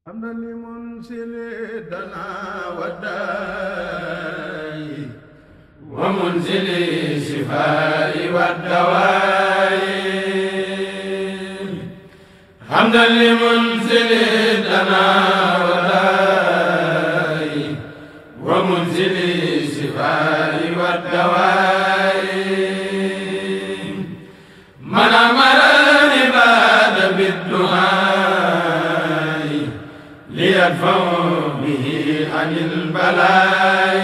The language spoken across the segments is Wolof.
حمدا لمنسل الدنا والداء ومنزل الشفاء والدواء حمدا لمنزل الدنا والداء ومنزل الشفاء والدواء من أمر العباد بالدعاء ليدفع به عن البلاء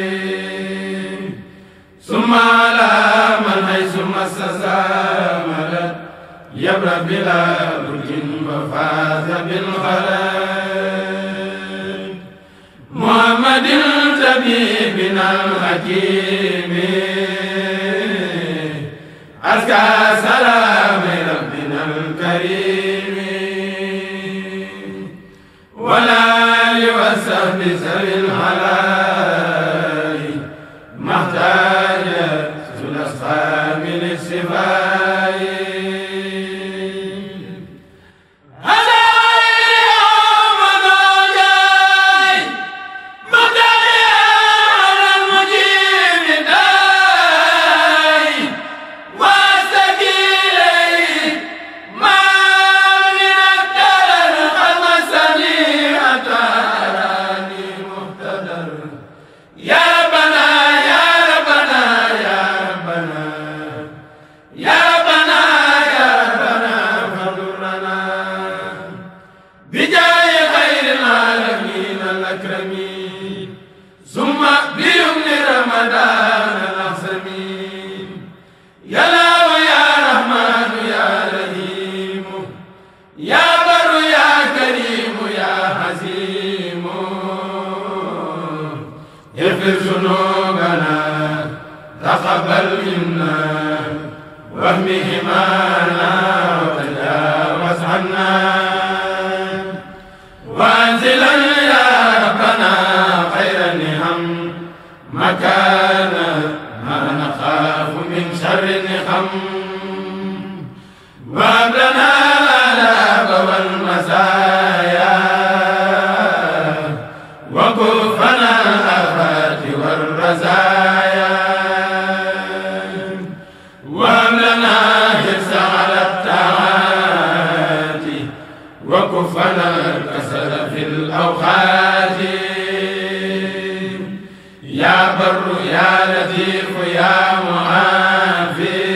ثم على من حيث مس مدد يبرأ بلا برج وفاز بالخلاء محمد طبيبنا الحكيم أزكى سلام ربنا الكريم ولا يوسف بسر الحلال ما احتاج الأصحاب للشفاء هذا يوم نوجاي مدعي على المجيب داي واستقيلي ما من الدرر قد مسني أتاني مهتدر يا ربنا يا ربنا يا ربنا يا ربنا يا ربنا فضلنا بجاه خير العالمين الأكرمين ثم بيمن رمضان الأحسمين يا الله يا رحمن يا رحيم يا بر يا كريم يا حزيم اغفر ذنوبنا تقبل منا واهم همانا وتجاوز عنا وانزلا يا ربنا خير النعم مكانا ما نخاف من شر النقم وهب لنا الآلام والمسايا وكفنا الآفات والرزايا وهب لنا حرص على الطاعات وكفنا الكسل في الأوقات يا بر يا لطيف يا معافي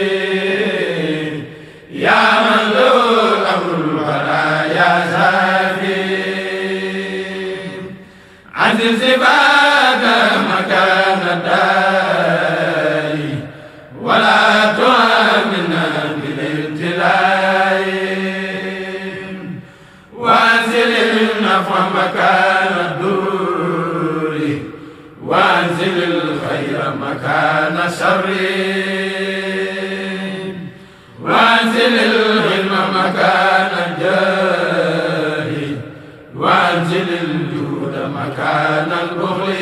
يا من له أمر البرايا زافي عزل سباك مكان الداء ولا تؤمنا بالابتلاء وانزل النفع مكان الدور وانزل الخير مكان الشر وانزل العلم مكان الجاه وانزل الجود مكان البخل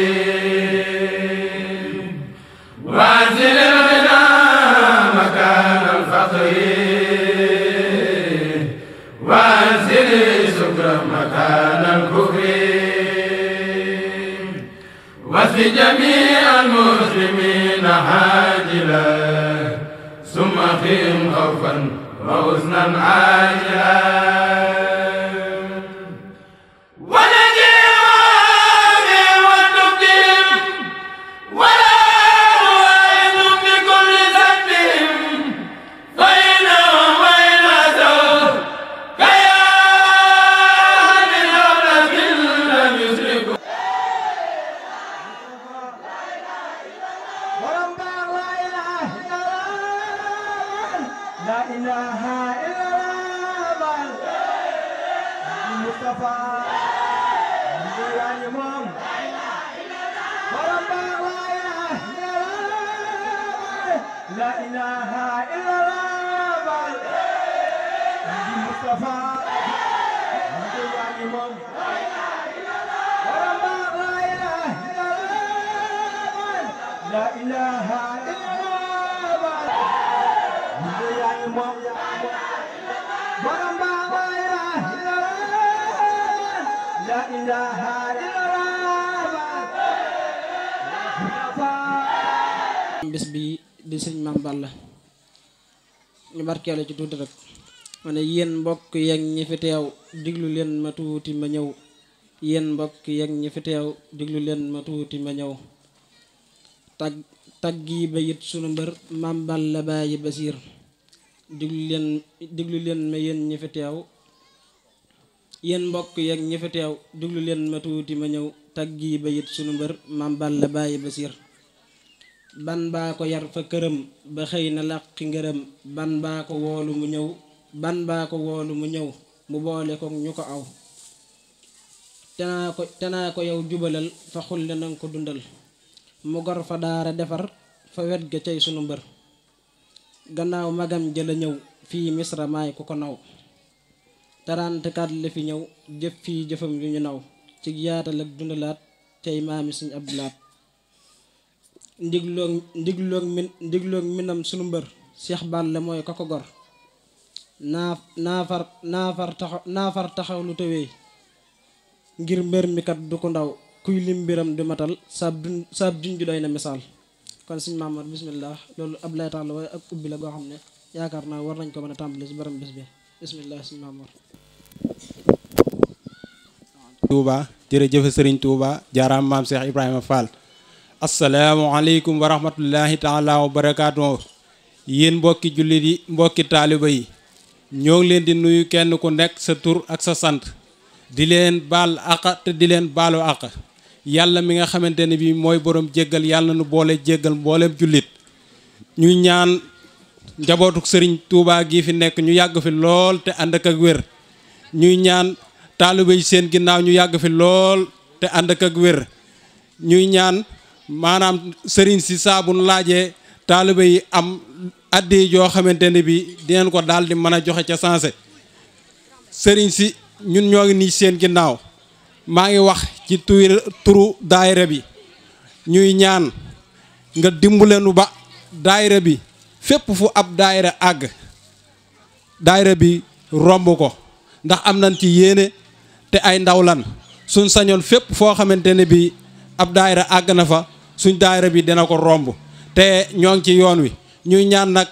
وانزل الغنى مكان الفقر وانزل السكر مكان الكفر واسق جميع المسلمين عاجلا ثم قهم خوفا وحزنا عاجلا ونجيهم وتبدهم ولا نوائد بكل ذنبهم فإنهم وإن أتوا كيان أولى لم يشركوا borom baax la ilaha illallah la ilaha illallah baal Mustafa ndu yaani moom borom baax la ilaha illallah la ilaha illallah baal Mustafa ndu yaani moom borom baax la ilaha illallah la ilaha illallah ndu yaani moom borom baax la ilaha illallah لا إله إلا الله bis bi di sëñ Maam Balla ñu barkeelu ci tuuti rek ma ne yéen mbokk yeeg ñi fi teew diglu leen ma tuuti ma ñëw yéen mbokk yeeg ñi fi teew diglu leen ma tuuti ma ñëw tag tagg yi ba yit sunu mbër Maam Balla bàyyi Basiir diglu leen diglu leen ma yéen ñi fi teew yéen mbokk yeeg ñi fi teew diglu leen ma tuuti ma ñëw tagg yi ba yit sunu mbër Maam Balla bàyyi Basiir ban baa ko yar fa këram ba xëy na làqi ngërëm ban baa ko woolu mu ñëw ban baa ko woolu mu ñëw mu boole ko ñu ko aw tenaa ko tenaa ko yow jubalal fa xulle nanga ko dundal mu gor fa daara defar fa wet ga cay sunu mbër gannaaw magam jëla ñëw fii misra maay ku ko naw tarantekat la fi ñëw jëf fii jëfam yu ñu naw ci yaatal ak dundalaat cay maami suñ abdulaat ndigloog ndigloog min ndigloog minam sunu mbër Cheikh Balla mooy ka ko gor naa naafar naafar taxaw naafar taxaw lu tëwee ngir mbër mi kat du ko ndaw kuy lim mbiram du matal saab dun saab junj doy na misaal kon suñ Maamar bismillah loolu ab laytaal la waaye ak ubbi la goo xam ne yaakaar naa war nañ ko mën a tàmbali si baram bis bi bismillah suñ Maamar Touba jërëjëf Serigne Touba jaaraam maam Cheikh Ibrahima Fall asalaamualeykum wa rahmatullahi taala wa barakaatu yéen mbokki jullit yi mbokki taaliba yi ñoo ngi leen di nuyu kenn ku nekk sa tur ak sa sant di leen baal àq te di leen baalu àq yàlla mi nga xamante ne bii mooy borom jéggal yàlla nu boole jéggal mbooleem jullit ñuy ñaan njabootuk sëriñ Touba gi fi nekk ñu yàgg fi lool te ànd ak ak wér ñuy ñaan taaliba yi seen ginnaaw ñu yàgg fi lool te ànd ak ak wér ñuy ñaan maanaam sëriñ si saabun laajee taaliba yi am addi joo xamante ne bi dinañ ko daal di mën a joxe ca sensé sëriñ si ñun ñoo ngi nii seen ginnaaw maa ngi wax ci tur turu daayira bi ñuy ñaan nga dimbaleenu ba daayira bi fépp fu ab daayira àgg daayira bi romb ko ndax am nañ ci yéene te ay ndaw lan suñ sañoon fépp foo xamante ne bi ab daayira àgg na fa suñ daayira bi dina ko romb te ñoo ngi ci yoon wi ñuy ñaan nag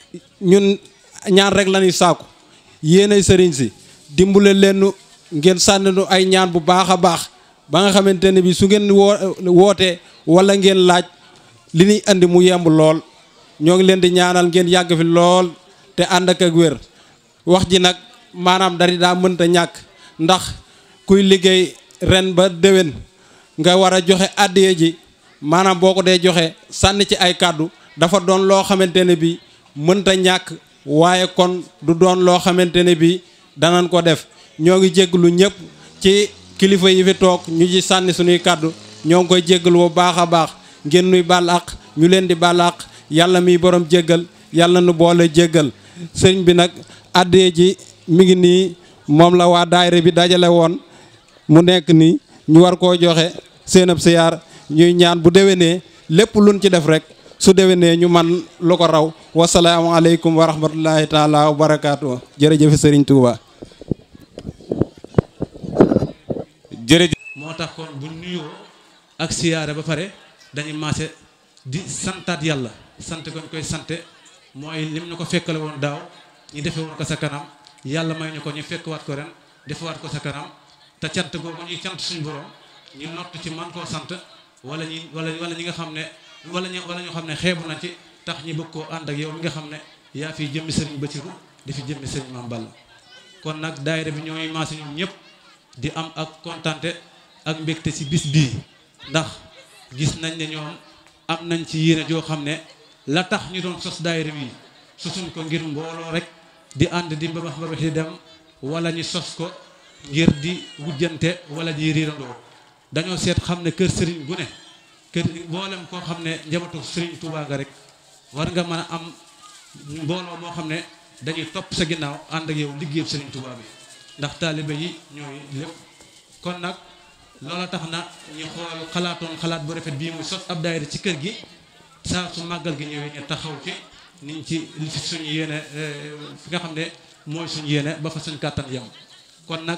ñun ñaan rek lañuy sàkku yéenay sëriñ si dimbale leen ngeen sànni nu ay ñaan bu baax a baax ba nga xamante ne bi su ngeen woo wootee wala ngeen laaj li ñuy andi mu yemb lool ñoo ngi leen di ñaanal ngeen yàgg fi lool te ànd ak ak wér wax ji nag maanaam dari daa mënta ñàkk ndax kuy liggéey ren ba déwén nga war a joxe àddiya ji maanaam boo ko dee joxe sànni ci ay kàddu dafa doon loo xamante ne bi mënta ñàkk waaye kon du doon loo xamante ne bi danañ ko def ñoo ngi jégglu ñëpp ci kilifa yi fi toog ñu ci sànni suñuy kàddu ñoo ngi koy jégglu bu baax a baax ngeen nuy baal àq ñu leen di baal àq yàlla miy borom jéggal yàlla nu boole jéggal sëñ bi nag àddee ji mi ngi nii moom la waa daayira bi dajale woon mu nekk nii ñu war koo joxe seen ab siyaar ñuy ñaan bu déwénee lépp luñ ci def rek su déwénee ñu man lu ko raw wasalaamaaleykum wa rahmatullahi taala wa barakaatu jërëjëf Serigne Touba. jërëjëf moo tax kon bu nuyoo ak siyaare ba pare dañuy maase di santaat yàlla sant ko ñu koy sante mooy lim ñu ko fekkale woon daaw ñu defe woon ko sa kanam yàlla may ñu ko ñu fekkwaat ko ren defewaat ko sa kanam te cant googu ñuy cant suñu borom ñu nott ci man koo sant wala ñi wala wala ñi nga xam ne wala ñu wala ñu xam ne xeebu na ci tax ñi bëgg koo ànd ak yow mi nga xam ne yaa fi jëmmi sëriñ Basiru di fi jëmmi sëriñ Maam Balla kon nag daayira bi ñooy maase ñoom ñëpp di am ak kontante ak mbégte ci bis bii ndax gis nañ ne ñoom am nañ ci yéene joo xam ne la tax ñu doon sos daayira bi sosuñ ko ngir mbooloo rek di ànd di mbabax mbabax di dem wala ñu sos ko ngir di wujjante wala di riirandoo dañoo seet xam ne kër sëriñ gu ne kër mboolem koo xam ne njabootu sëriñ Tuubaa nga rek war nga mën a am mbooloo moo xam ne dañuy topp sa ginnaaw ànd ak yow liggéeyam sëriñ Tuubaa bi ndax taalibe yi ñooy lépp kon nag loola tax na ñu xool xalaatoon xalaat bu rafet bii muy sos ab daayira ci kër gi saa su màggal gi ñëwee ñu taxaw ci niñ ci li fi suñu yéene fi nga xam ne mooy suñu yéene ba fa suñu kàttan yem kon nag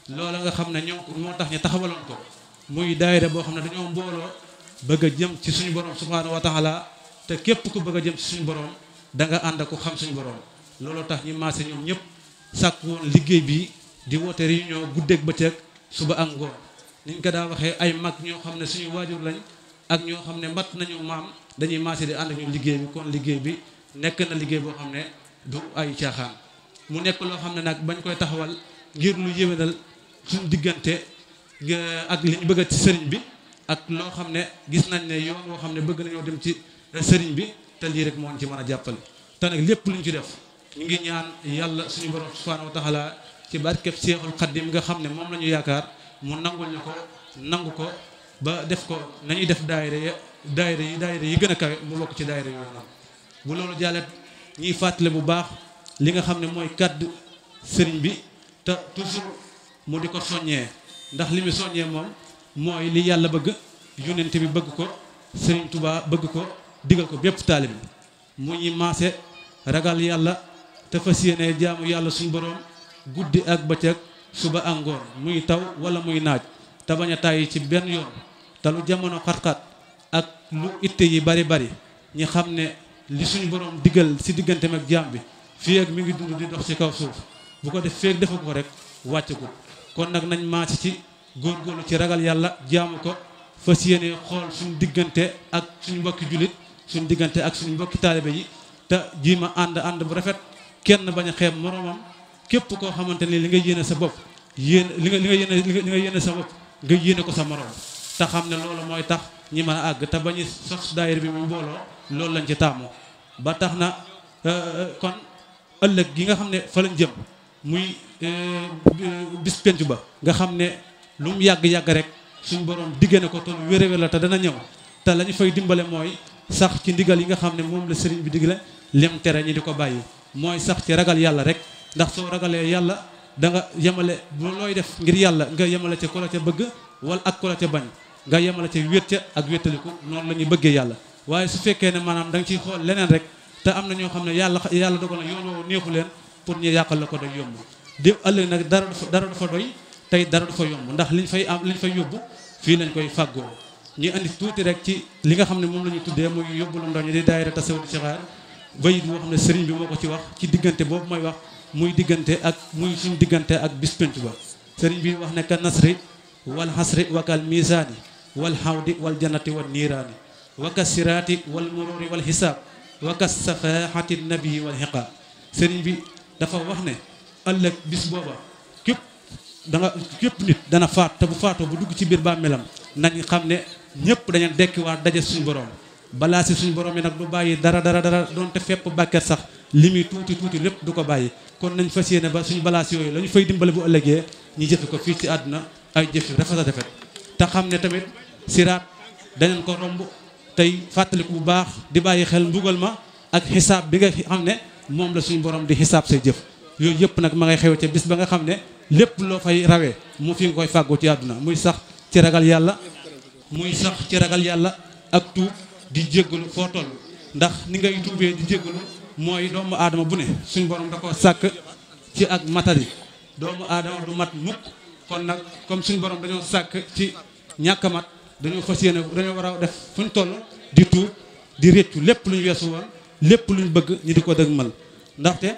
loola nga xam ne ñoo moo tax ñu taxawaloon ko muy daayira boo xam ne dañoo mbooloo bëgg a jëm ci suñu borom subhaanahu wa taala te képp ku bëgg a jëm ci suñu borom da nga ànd ak ku xam suñu borom looloo tax ñu maase ñoom ñëpp sàkk woon liggéey bi di woote réunion guddeeg bëccëg suba ak ngoon niñ ko daa waxee ay mag ñoo xam ne suñu waajur lañ ak ñoo xam ne mat nañu maam dañuy maase di ànd ak ñu liggéey bi kon liggéey bi nekk na liggéey boo xam ne du ay caaxaan mu nekk loo xam ne nag bañ koy taxawal ngir lu yéwénal suñu diggante ak li ñu bëgg ci sëriñ bi ak loo xam ne gis nañ ne yoon woo xam ne bëgg nañoo dem ci sëriñ bi te lii rek moo ci mën a jàppale te nag lépp lu ñu ci def ñu ngi ñaan yàlla suñu borom subhanahu wa taala ci barkeb seexul xaddim nga xam ne moom la ñu yaakaar mu nangul ñu ko nangu ko ba def ko nañuy def daayira ya daayira yi daayira yi gën a kawe mu bokk ci daayira yooyu noonu bu loolu jàllet ñuy fàttale bu baax li nga xam ne mooy kàddu sëriñ bi te toujours mu di ko soññee ndax li mu soññee moom mooy li yàlla bëgg yonent bi bëgg ko sëriñ Tuubaa bëgg ko digal ko bépp taalibi mu ñuy maase ragal yàlla te fas yéene jaamu yàlla suñu boroom guddi ak bëccëg suba ak ngoon muy taw wala muy naaj te bañ a tàyyi ci benn yoon te lu jamono xat-xat ak lu itte yi bari bari ñi xam ne li suñu boroom digal si digganteem ak jaam bi fii ak mi ngi dund di dox ci kaw suuf bu ko def feek defu ko rek wàccagul kon nag nañ maase ci góorgóorlu ci ragal yàlla jaamu ko fas yéene xool suñu diggante ak suñu mbokki jullit suñu diggante ak suñu mbokki taalibe yi te jiima ànd ànd bu rafet kenn bañ a xeeb moroomam képp koo xamante ni li nga yéene sa bopp yéen li nga li nga yéene li nga yéene sa bopp nga yéene ko sa moroom te xam ne loolu mooy tax ñi mën a àgg te bañu sos daayira bi mu mbooloo loolu lañ ci taamu ba tax na kon ëllëg gi nga xam ne fa lañ jëm muy bis penc ba nga xam ne lu mu yàgg-yàgg rek suñu borom digge na ko te lu wér-wér la te dana ñëw te la ñu fay dimbale mooy sax ci ndigal yi nga xam ne moom la sëriñ bi digle lem tere ñi di ko bàyyi mooy sax ci ragal yàlla rek ndax soo ragalee yàlla da nga yemale bu looy def ngir yàlla nga yemale ca ku la ca bëgg wala ak ku la ca bañ nga yemale ca wét ca ak wéttaliku noonu la ñuy bëggee yàlla waaye su fekkee ne maanaam da nga ciy xool leneen rek te am na ñoo xam ne yàlla yàlla dogal na yoon woowu neexu leen pour ñu yàqal la ko day yomb di ëllëg nag dara du fa dara du fa doy tey dara du fa yomb ndax liñ fay am liñ fay yóbbu fii lañ koy fàggoo ñu andi tuuti rek ci li nga xam ne moom la ñu tuddee muy yóbbu la ndox ñi di daayira tasawudi sixaar bayit boo xam ne sëriñ bi moo ko ci wax ci diggante boobu mooy wax muy diggante ak muy suñu diggante ak bis penc ba sëriñ bi wax ne ka nasri wal xasri wakal misaani wal xawdi wal jannati wal niiraani waka siraati wal mururi wal xisaab waka safaxati nabii wal xiqaab sëriñ bi dafa wax ne ëllëg bis booba képp da nga képp nit dana faat te bu faatoo bu dugg ci biir bàmmeelam nañ xam ne ñëpp dañu dekkiwaat daje suñu borom balaa si suñu borom yi nag du bàyyi dara dara dara doonte fepp bàkket sax li muy tuuti tuuti lépp du ko bàyyi kon nañ fas yéene ba suñu balaas yooyu la ñu fay dimbale bu ëllëgee ñu jëfe ko fii ci àdduna ay jëf yu rafet a rafet te xam ne tamit siraat dañu ko romb tey fàttaliku bu baax di bàyyi xel mbugal ma ak xisaab bi nga xam ne moom la suñu borom di xisaab say jëf yooyu yëpp nag ma ngay xew ca bis ba nga xam ne lépp loo fay rawee mu fi nga koy fàggoo ci àdduna muy sax ci ragal yàlla muy sax ci ragal yàlla ak tuub di jéggalu foo toll ndax ni ngay tuubee di jéggalu mooy doomu aadama bu ne suñu borom da ko sàkk ci ak matari doomu aadama du mat mukk kon nag comme suñu borom dañoo sàkk ci ñàkk a mat dañoo fas yéene dañoo war a def fu ñu toll di tuub di réccu lépp lu ñu weesu woon lépp lu ñu bëgg ñu di ko dëgmal ndaxte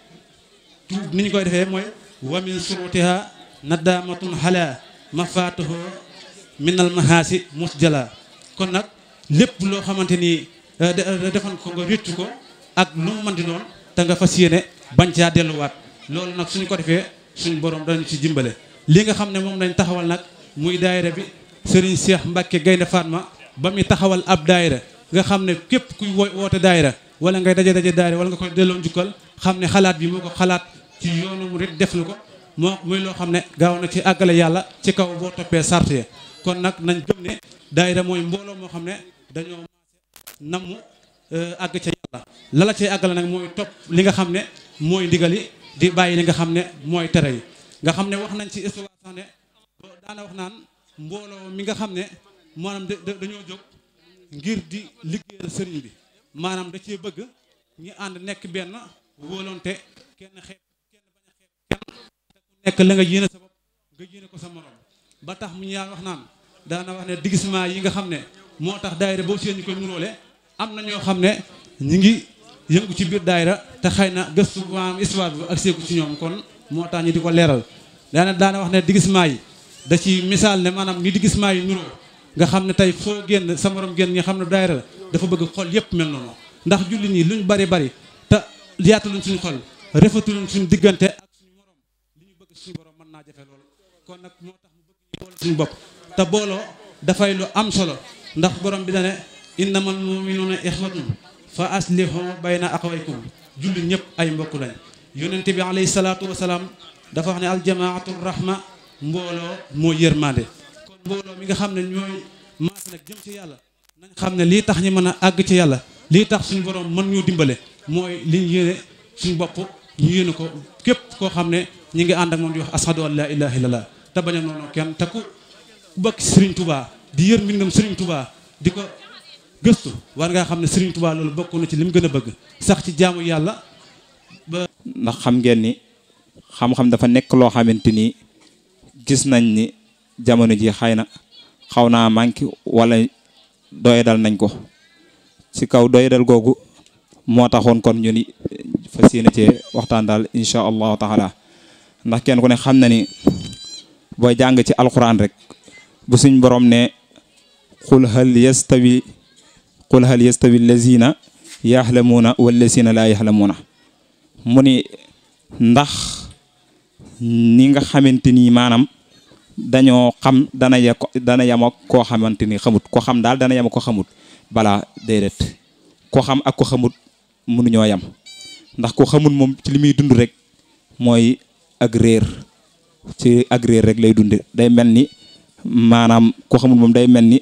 tuub ni ñu koy defee mooy wa min surutiha nadaamatun xalaa mafaatuhu minal mahaasi musjala kon nag lépp loo xamante ni defan ko nga réccu ko ak lu mu mën di doon te nga fas yéene bañ caa delluwaat loolu nag suñ ko defee suñ borom dañu ci dimbale li nga xam ne moom lañ taxawal nag muy daayira bi Serigne Cheikh Mbacke Gaynde Fatma ba muy taxawal ab daayira nga xam ne képp kuy wo woote daayira wala ngay daje daje daayira wala nga koy delloo njukkal xam ne xalaat bi moo ko xalaat ci yoonu mu rek def na ko moo muy loo xam ne gaaw na ci àggale yàlla ci kaw boo toppee sart ya kon nag nañ gëm ne daayira mooy mbooloo moo xam ne dañoo namm àgg ca yàlla la la cay àggale nag mooy topp li nga xam ne mooy ndigali di bàyyi li nga xam ne mooy tere yi nga xam ne wax nañ ci histoire sax ne daana wax naan mbooloo mi nga xam ne maanaam dañoo jóg ngir di liggéeyal sëriñ bi maanaam da cee bëgg ñi ànd nekk benn wóolonte kenn xeeb kenn bañ a xeeb kenn te ku nekk la nga yéene sa bopp nga nga yéene ko sa morom ba tax mu ñu yaa wax naan daana wax ne digisement yi nga xam ne moo tax daayira boo seen ñu koy nuróole am na ñoo xam ne ñi ngi yëngu ci biir daayira te xëy na gëstu maanaam histoire bi ak seeku ci ñoom kon moo tax ñu di ko leeral daana daana wax ne digisement yi da ci misaal ne maanaam ni digisement yi nuroo nga xam ne tey foo génn sa morom génn nga xam ne daayira la dafa bëgg xol yépp mel noonu ndax julli nii luñ bari bari te yaataluñ suñu xol rafetuluñ suñu diggante ak suñu morom li ñu bëgg suñu borom mën naa jafe lool kon nag moo tax mu bëgg ñu boole suñu bopp te booloo dafay lu am solo ndax borom bi dane innamal mu'minuna ixwatun fa aslihu bayna aqwaykum julli ñëpp ay mbokk lañ yonent bi alayhi salaatu wasalaam dafa wax ne aljamaatu rahma mbooloo moo yërmande kon mbooloo mi nga xam ne ñooy maas nag jëm ci yàlla nañ xam ne lii tax ñi mën a àgg ci yàlla lii tax suñu borom mën ñoo dimbale mooy liñ yéene suñu bopp ñu yéene ko képp koo xam ne ñi ngi ànd ak moom di wax ashadu an la ilaha illallah te bañ a noonu kenn te ku bëgg Serigne Touba di yër mbindam Serigne Touba di ko gëstu war ngaa xam ne Serigne Touba loolu bokk na ci li mu gën a bëgg sax ci jaamu yàlla ba ndax xam ngeen ni xam-xam dafa nekk loo xamante ni gis nañ ni jamono ji xëy na xaw naa manqué wala doyadal nañ ko ci kaw doyadal googu moo taxoon kon ñu ni fas yéene cee waxtaan daal incha allahu taala ndax kenn ku ne xam na ni booy jàng ci alquran rek bu suñ borom ne qul hal yastawi qul hal yastawi allazina yaxlamuuna wallazina laa yaxlamuuna mu ni ndax ni nga xamante ni maanaam dañoo xam dana ye dana yem ak koo xamante ni xamut ko xam daal dana yem ak ko xamut balaa déedéet ko xam ak ko xamut mënuñoo yem ndax ko xamut moom ci li muy dund rek mooy ak réer ci ak réer rek lay dunde day mel ni maanaam ko xamut moom day mel ni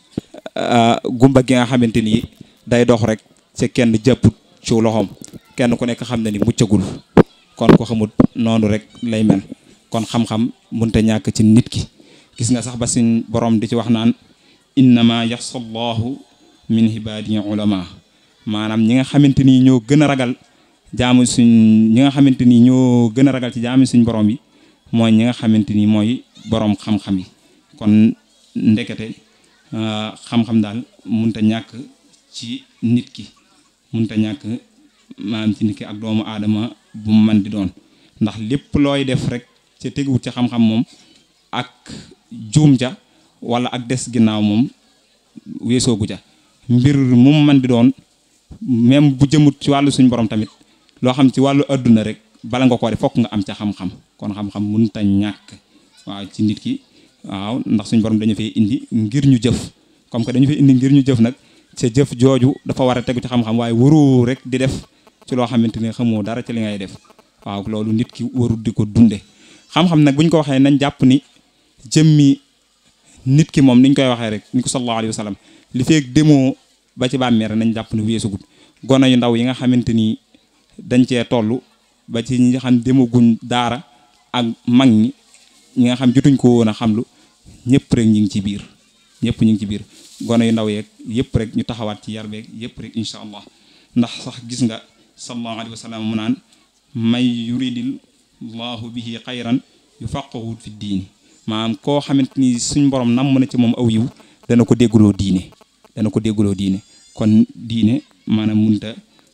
gumba gi nga xamante ni day dox rek ci kenn jàpput ci loxoom kenn ku nekk xam na ni muccagul kon ko xamut noonu rek lay mel kon xam-xam munta ñàkk ci nit ki gis nga sax ba suñ borom di ci wax naan innama yaxsa allahu min ibadihi ulama maanaam ñi nga xamante ni ñoo gën a ragal jaamu suñ ñi nga xamante ni ñoo gën a ragal ci jaamu suñ borom yi mooy ñi nga xamante ni mooy borom xam-xam yi kon ndekete xam-xam daal munta ñàkk ci nit ki munta ñàkk maanaam ci nit ki ak doomu aadama bu mu man di doon ndax lépp looy def rek ca teguwut ci xam-xam moom ak juum ja wala ak des ginnaaw moom weesoogu ja mbir mu mu man di doon même bu jëmut ci wàllu suñ borom tamit loo xam ci wàllu adduna rek bala nga ko def fokk nga am ca xam-xam kon xam-xam munta ñàkk waaw ci nit ki waaw ndax suñ borom dañu fay indi ngir ñu jëf comme que dañu fay indi ngir ñu jëf nag ca jëf jooju dafa war a tegu ci xam-xam waaye waroo rek di def ci loo xamante ni xamoo dara ci li ngay def waaw loolu nit ki warul di ko dunde xam-xam nag bu ñu ko waxee nañ jàpp ni jëmmi nit ki moom niñ koy waxee rek ni ko sallallahu alayhi wa sallam li feeg demoo ba ci bàmmeel nañ jàpp ni weesugut gone yu ndaw yi nga xamante ni dañ cee toll ba ci ñi nga xam demaguñ daara ak mag ñi ñi nga xam jotuñ ko woon a xamlu ñëpp rek ñu ngi ci biir ñëpp ñu ngi ci biir gone yu ndaw yeeg yëpp rek ñu taxawaat ci yar beeg yëpp rek incha allah ndax sax gis nga sallallahu alayhi wa sallam mu naan may yuridil allahu bihi xayran yufaqqahu fi diini maanaam koo xamante ni suñ borom nam na ci moom aw yiw dana ko dégguloo diine dana ko dégguloo diine kon diine maanaam munta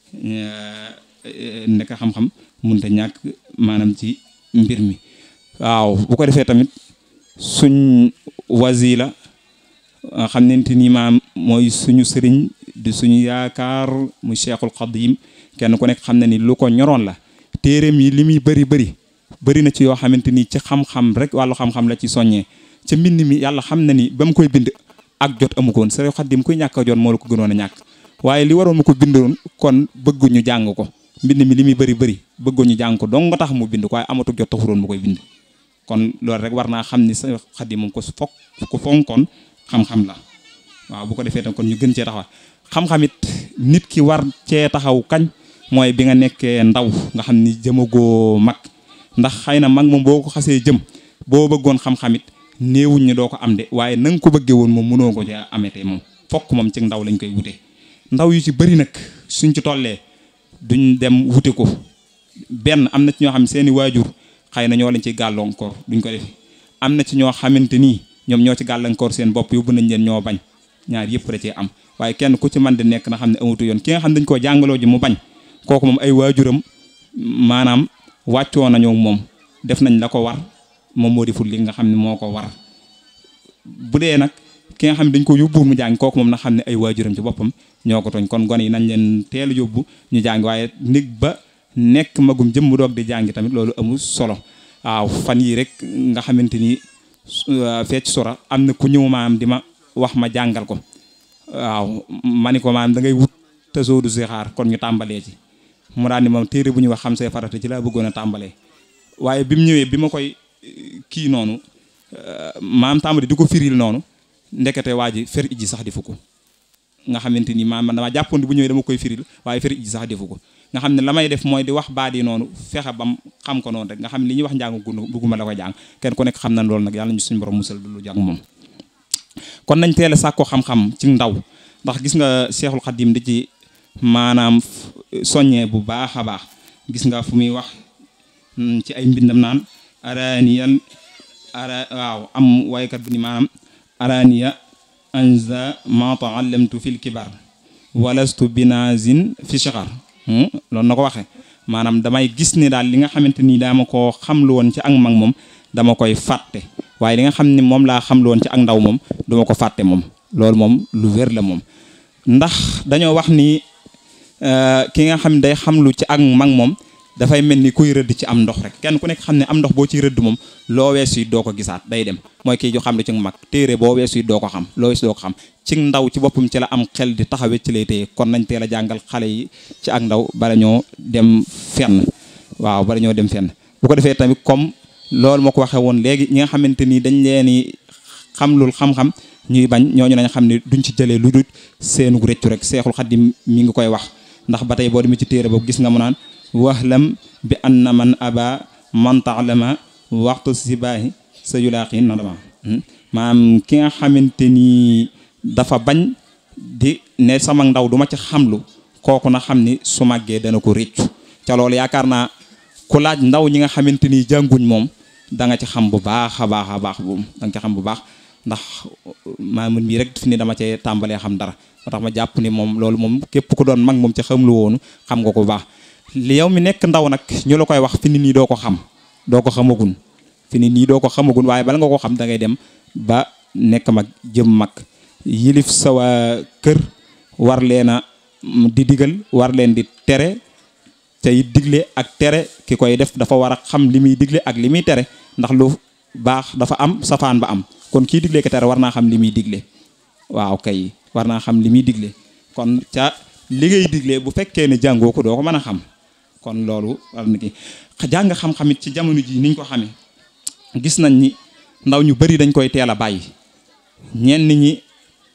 nekk xam-xam munta ñàkk maanaam ci mbir mi waaw bu ko defee tamit suñ wasila xamante ni maam mooy suñu sëriñ di suñu yaakaar mu cheikhul xadim kenn ku nekk xam na ni lu ko ñoroon la téeréem yi li muy bëri bëri bëri na ci yoo xamante ni ci xam-xam rek wàllu xam-xam la ci soññee ca mbind mi yàlla xam na ni ba mu koy bind ak jot amu ko woon sëriñ xadim kuy ñàkk a jot moo la ko gënoon a ñàkk waaye li waroon mu ko bindoon kon bëgguñu jàng ko mbind mi li muy bëri bëri bëgguñu jàng ko dong nga tax mu bind ko waaye amatu jot taxuroon mu koy bind kon loolu rek war naa xam ni sa xadim moom ko fokk ko fonkoon xam-xam la waaw bu ko defee tam kon ñu gën cee taxaw xam-xamit nit ki war cee taxaw kañ mooy bi nga nekkee ndaw nga xam ni jëmagoo mag ndax xëy na mag moom boo ko xasee jëm boo bëggoon xam-xamit néewuñ ñi doo ko am de waaye na nga ko bëggee woon moom mënoo ko cee ametee moom fokk moom ci ndaw lañ koy wute ndaw yu ci bëri nag suñ ci tollee duñ dem wute ko benn am na ci ñoo xam seeni waajur xëy na ñoo lañ ci gàllankoor duñ ko def am na ci ñoo xamante nii ñoom ñoo ci gàllankoor seen bopp yóbbu nañ leen ñoo bañ ñaar yëpp da cee am waaye kenn ku ci man di nekk na xam ne amatu yoon ki nga xam ne dañ koo jàngaloo ji mu bañ kooku moom ay waajuram maanaam wàccoo nañoo moom def nañ la ko war moom moo deful li nga xam ne moo ko war bu dee nag ki nga xam ne dañ ko yóbbuwul mu jàng kooku moom na xam ne ay waajuram ci boppam ñoo ko tooñ kon gone yi nañ leen teel a yóbbu ñu jàng waaye nit ba nekk magum jëm mu doog di jàngi tamit loolu amul solo waaw fan yii rek nga xamante ni fecc sora am na ku ñëw maam di ma wax ma jàngal ko waaw ma ni ko maam da ngay wut te soo du si xaar kon ñu tàmbalee ci mu daal ni moom téere bu ñuy wax xam say farata ci laa bëggoon a tàmbalee waaye bi mu ñëwee bi ma koy kii noonu maam tàmbali di ko firil noonu ndekete waa ji fer iji sax defu ko nga xamante ni maam man dama jàppoon bu ñëwee dama koy firil waaye fer iji sax defu ko nga xam ne la may def mooy di wax baat yi noonu fexe bam xam ko noonu rek nga xam ne li ñuy wax njàng gu bëgguma la ko jàng kenn ku nekk xam na loolu nag yàlla ñu suñu borom musal du lu jàng moom kon nañ teel a sàkko xam-xam ci ndaw ndax gis nga Seexul Xadim di ci maanaam soññee bu baax a baax gis nga fu muy wax ci ay mbindam naan araniyal ara waaw am waykat bu ni maanaam araniya anza ma taallamtu fil kibar walastu binazin fi shigar loolu na ko waxee maanaam damay gis ne daal li nga xamante ni dama koo xamlu woon ci ak mag moom dama koy fàtte waaye li nga xam ne moom laa xamlu woon ci ak ndaw moom duma ko fàtte moom loolu moom lu wér la moom ndax dañoo wax ni ki nga xam ne day xamlu ci ak mag moom dafay mel ni kuy rëdd ci am ndox rek kenn ku nekk xam ne am ndox boo ciy rëdd moom loo weesu yi doo ko gisaat day dem mooy kii ju xam lu ci mag téere boo weesu yi doo ko xam loo weesu doo ko xam ci ndaw ci boppam ci la am xel di taxawee ci lay téye kon nañ teel a jàngal xale yi ci ak ndaw bala ñoo dem fenn waaw bala ñoo dem fenn bu ko defee tamit comme loolu moo ko waxee woon léegi ñi nga xamante ni dañ leen i xamlul xam-xam ñuy bañ ñooñu nañ xam ne duñ ci jëlee lu dul seenu rëccu rek seexul xaddim mi ngi koy wax ndax ba tey boo demee ci téere boobu gis nga mu naan waxlam bi anna man aba man taalama waxtu sibaahi sa yulaaqi nadama maanaam ki nga xamante ni dafa bañ di ne sama ndaw duma ci xamlu kooku na xam ni su màggee dana ko réccu ca loolu yaakaar naa ku laaj ndaw ñi nga xamante ni jànguñ moom da nga ci xam bu baax a baax a baax boobu da nga ci xam bu baax ndax maamun mii rek fi ni dama cee tàmbalee xam dara moo tax ma jàpp ni moom loolu moom képp ku doon mag moom ci xam lu woonu xam nga ko bu baax li yow mi nekk ndaw nag ñu la koy wax fi ni nii doo ko xam doo ko xamagun fi ni nii doo ko xamagun waaye bala nga ko xam da ngay dem ba nekk mag jëm mag yilif sa waa kër war leen a di digal war leen di tere tey digle ak tere ki koy def dafa war a xam li muy digle ak li muy tere ndax lu baax dafa am safaan ba am kon kii digle ko tere war naa xam li muy digle waaw kay war naa xam li muy digle kon ca li ngay digle bu fekkee ne jàngoo ko doo ko mën a xam kon loolu war na ki jàng xam-xamit ci jamono ji niñ ko xamee gis nañ ni ndaw ñu bari dañ koy teel a bàyyi ñenn ñi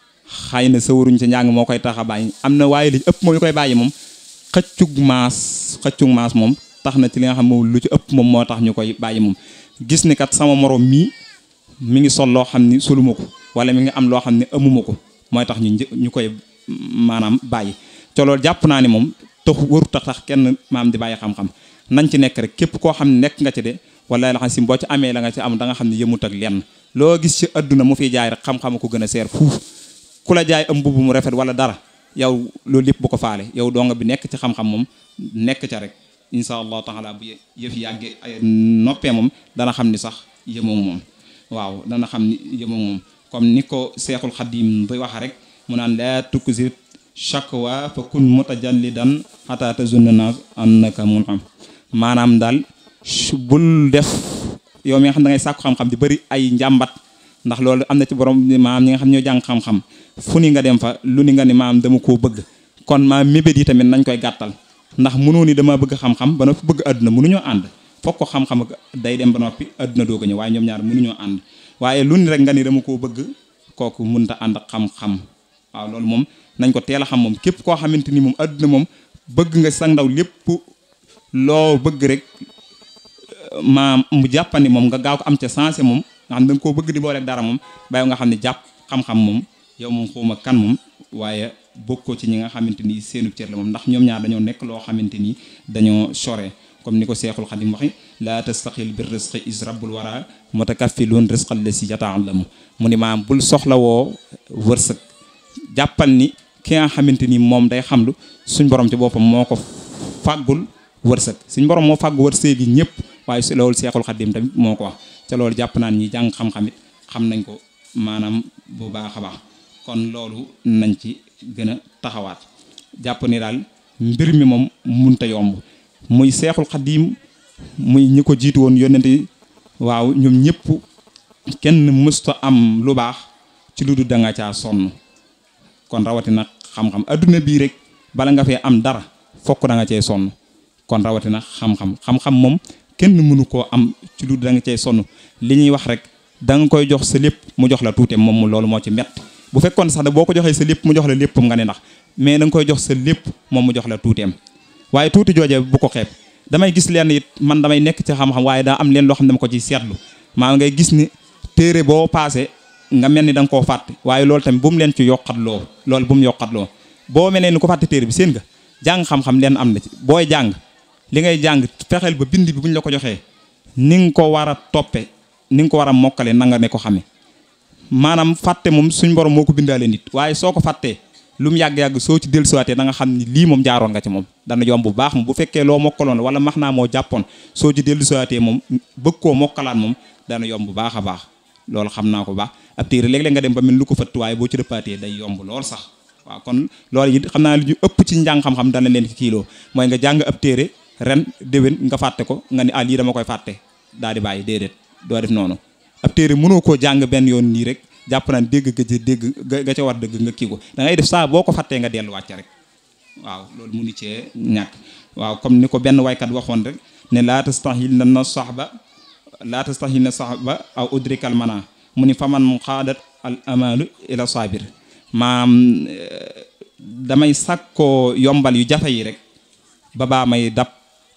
xëy na sawaruñ ci njàng moo koy tax a bàyyi am na waaye li ëpp moom ñu koy bàyyi moom xëccug maas xëccug maas moom tax na ci li nga xam moom lu ci ëpp moom moo tax ñu koy bàyyi moom gis ni kat sama morom mii mi ngi sol loo xam ni soluma ko wala mi ngi am loo xam ne amuma ko mooy tax ñu ñu koy maanaam bàyyi te loolu jàpp naa ni moom tax waru tax tax kenn maam di bàyyi xam-xam nañ ci nekk rek képp koo xam ne nekk nga ci de wala la xam si boo ci amee la nga ci am da nga xam ne yëmut ak lenn loo gis ci adduna mu fiy jaay rek xam-xam ko gën a seer fuuf ku la jaay am mbubb mu rafet wala dara yow loolu lépp bu ko faale yow donga bi nekk ci xam-xam moom nekk ca rek insha allahu taala bu yëf yàggee ay noppee moom dana xam ni sax yëmoo moom waaw dana xam ni yëmoo moom comme ni ko seexul xadim bay wax rek mu naan laa tukkusir shakwa fa kun mutajallidan xataa tazunna naas annaka mun xam maanaam daal bul def yow mi nga xam da ngay sàkku xam-xam di bëri ay njàmbat ndax loolu am na ci borom maam ñi nga xam ñoo jàng xam-xam fu ni nga dem fa lu ni nga ni maam dama koo bëgg kon maam mébét yi tamit nañ koy gàttal ndax mënoo ni dama bëgg xam-xam ba noppi bëgg àdduna mënuñoo ànd foog ko xam-xam day dem ba noppi àdduna doog a ñëw waaye ñoom ñaar mënuñoo ànd waaye lu ni rek nga ni dama koo bëgg kooku mënta ànd ak xam-xam waaw loolu moom nañ ko teel a xam moom képp koo xamante ni moom àdduna moom bëgg nga sang ndaw lépp loo bëgg rek maam mu jàppandi moom nga gaaw ko am ca sensé moom nga xam da nga koo bëgg di booleeg dara moom bàyyi nga xam ne jàpp xam-xam moom yow moom xawma kan moom waaye bokkoo ci ñi nga xamante ni seenu cër la moom ndax ñoom ñaar dañoo nekk loo xamante ni dañoo sore comme ni ko seexul xadim waxi laa tastaqil bir risqi is rabbul wara mutakaffilun risqal la si yata'allamu mu ni maam bul soxlawoo wërsëg jàppal ni ki nga xamante ni moom day xamlu suñ borom ci boppam moo ko fàggul wërsëg suñ borom moo fàggu wërsëg yi ñëpp waaye si loolu seexul xadim tamit moo ko wax ca loolu jàpp naan ñi jàng xam-xamit xam nañ ko maanaam bu baax a baax kon loolu nañ ci gën a taxawaat jàpp ni daal mbir mi moom munta yomb muy seexul xadim muy ñi ko jiitu woon yónnente yi waaw ñoom ñëpp kenn mësta am lu baax ci lu dul da nga caa sonn kon rawatina xam-xam adduna bii rek bala nga fee am dara fokk da nga cee sonn kon rawatina xam-xam xam-xam moom kenn mënu koo am ci lu da nga cee sonn li ñuy wax rek da nga koy jox sa lépp mu jox la tuuteem moom mu loolu moo ci mett bu fekkoon sax da boo ko joxee sa lépp mu jox la léppam nga ne ndax mais da nga koy jox sa lépp moom mu jox la tuuteem waaye tuuti jooje bu ko xeeb damay gis leen it man damay nekk ci xam-xam waaye daa am leen loo xam ne dama ko ciy seetlu maa ngay gis ni téere boo paase nga mel ni da nga koo fàtte waaye loolu tamit bu mu leen ci yokkatloo loolu bu mu yokkatloo boo mel ni ko fàtte téere bi seen nga jàng xam-xam leen am na ci booy jàng li ngay jàng fexeel ba bind bi bu ñu la ko joxee ni nga ko war a toppe ni nga ko war a mokkale na nga ne ko xame maanaam fàtte moom suñ borom moo ko bindaale nit waaye soo ko fàttee lu mu yàgg-yàgg soo ci dellusiwaatee da nga xam ni lii moom jaaroon nga ci moom dana yomb bu baax moom bu fekkee loo mokkaloon wala max naa moo jàppoon soo ci dellusiwaatee moom bëgg koo mokkalaat moom dana yomb bu baax a baax loolu xam naa ko baax ab téere léeg-léeg nga dem ba mel lu ko fëtt waaye boo ci rëppaatee day yomb lool sax waaw kon loolu it xam naa li ñu ëpp ci njàng xam-xam dana leen ci kiiloo mooy nga jàng ab téere ren déwén nga fàtte ko nga ni ah lii dama koy fàtte daal di bàyyi déedéet doo def noonu ab téere mënoo koo jàng benn yoon nii rek jàpp naan dégg ga ca dégg ga ca war dëgg nga kii ko da ngay def saa boo ko fàttee nga delluwaat ca rek waaw loolu munu cee ñàkk waaw comme ni ko benn waykat waxoon rek ne laa tastahil na na saxba laa tastahil na saxba aw udrikal mana mu ni faman mu xaadat al amalu ila sabir maam damay sàkkoo yombal yu jafe yi rek ba baa may dab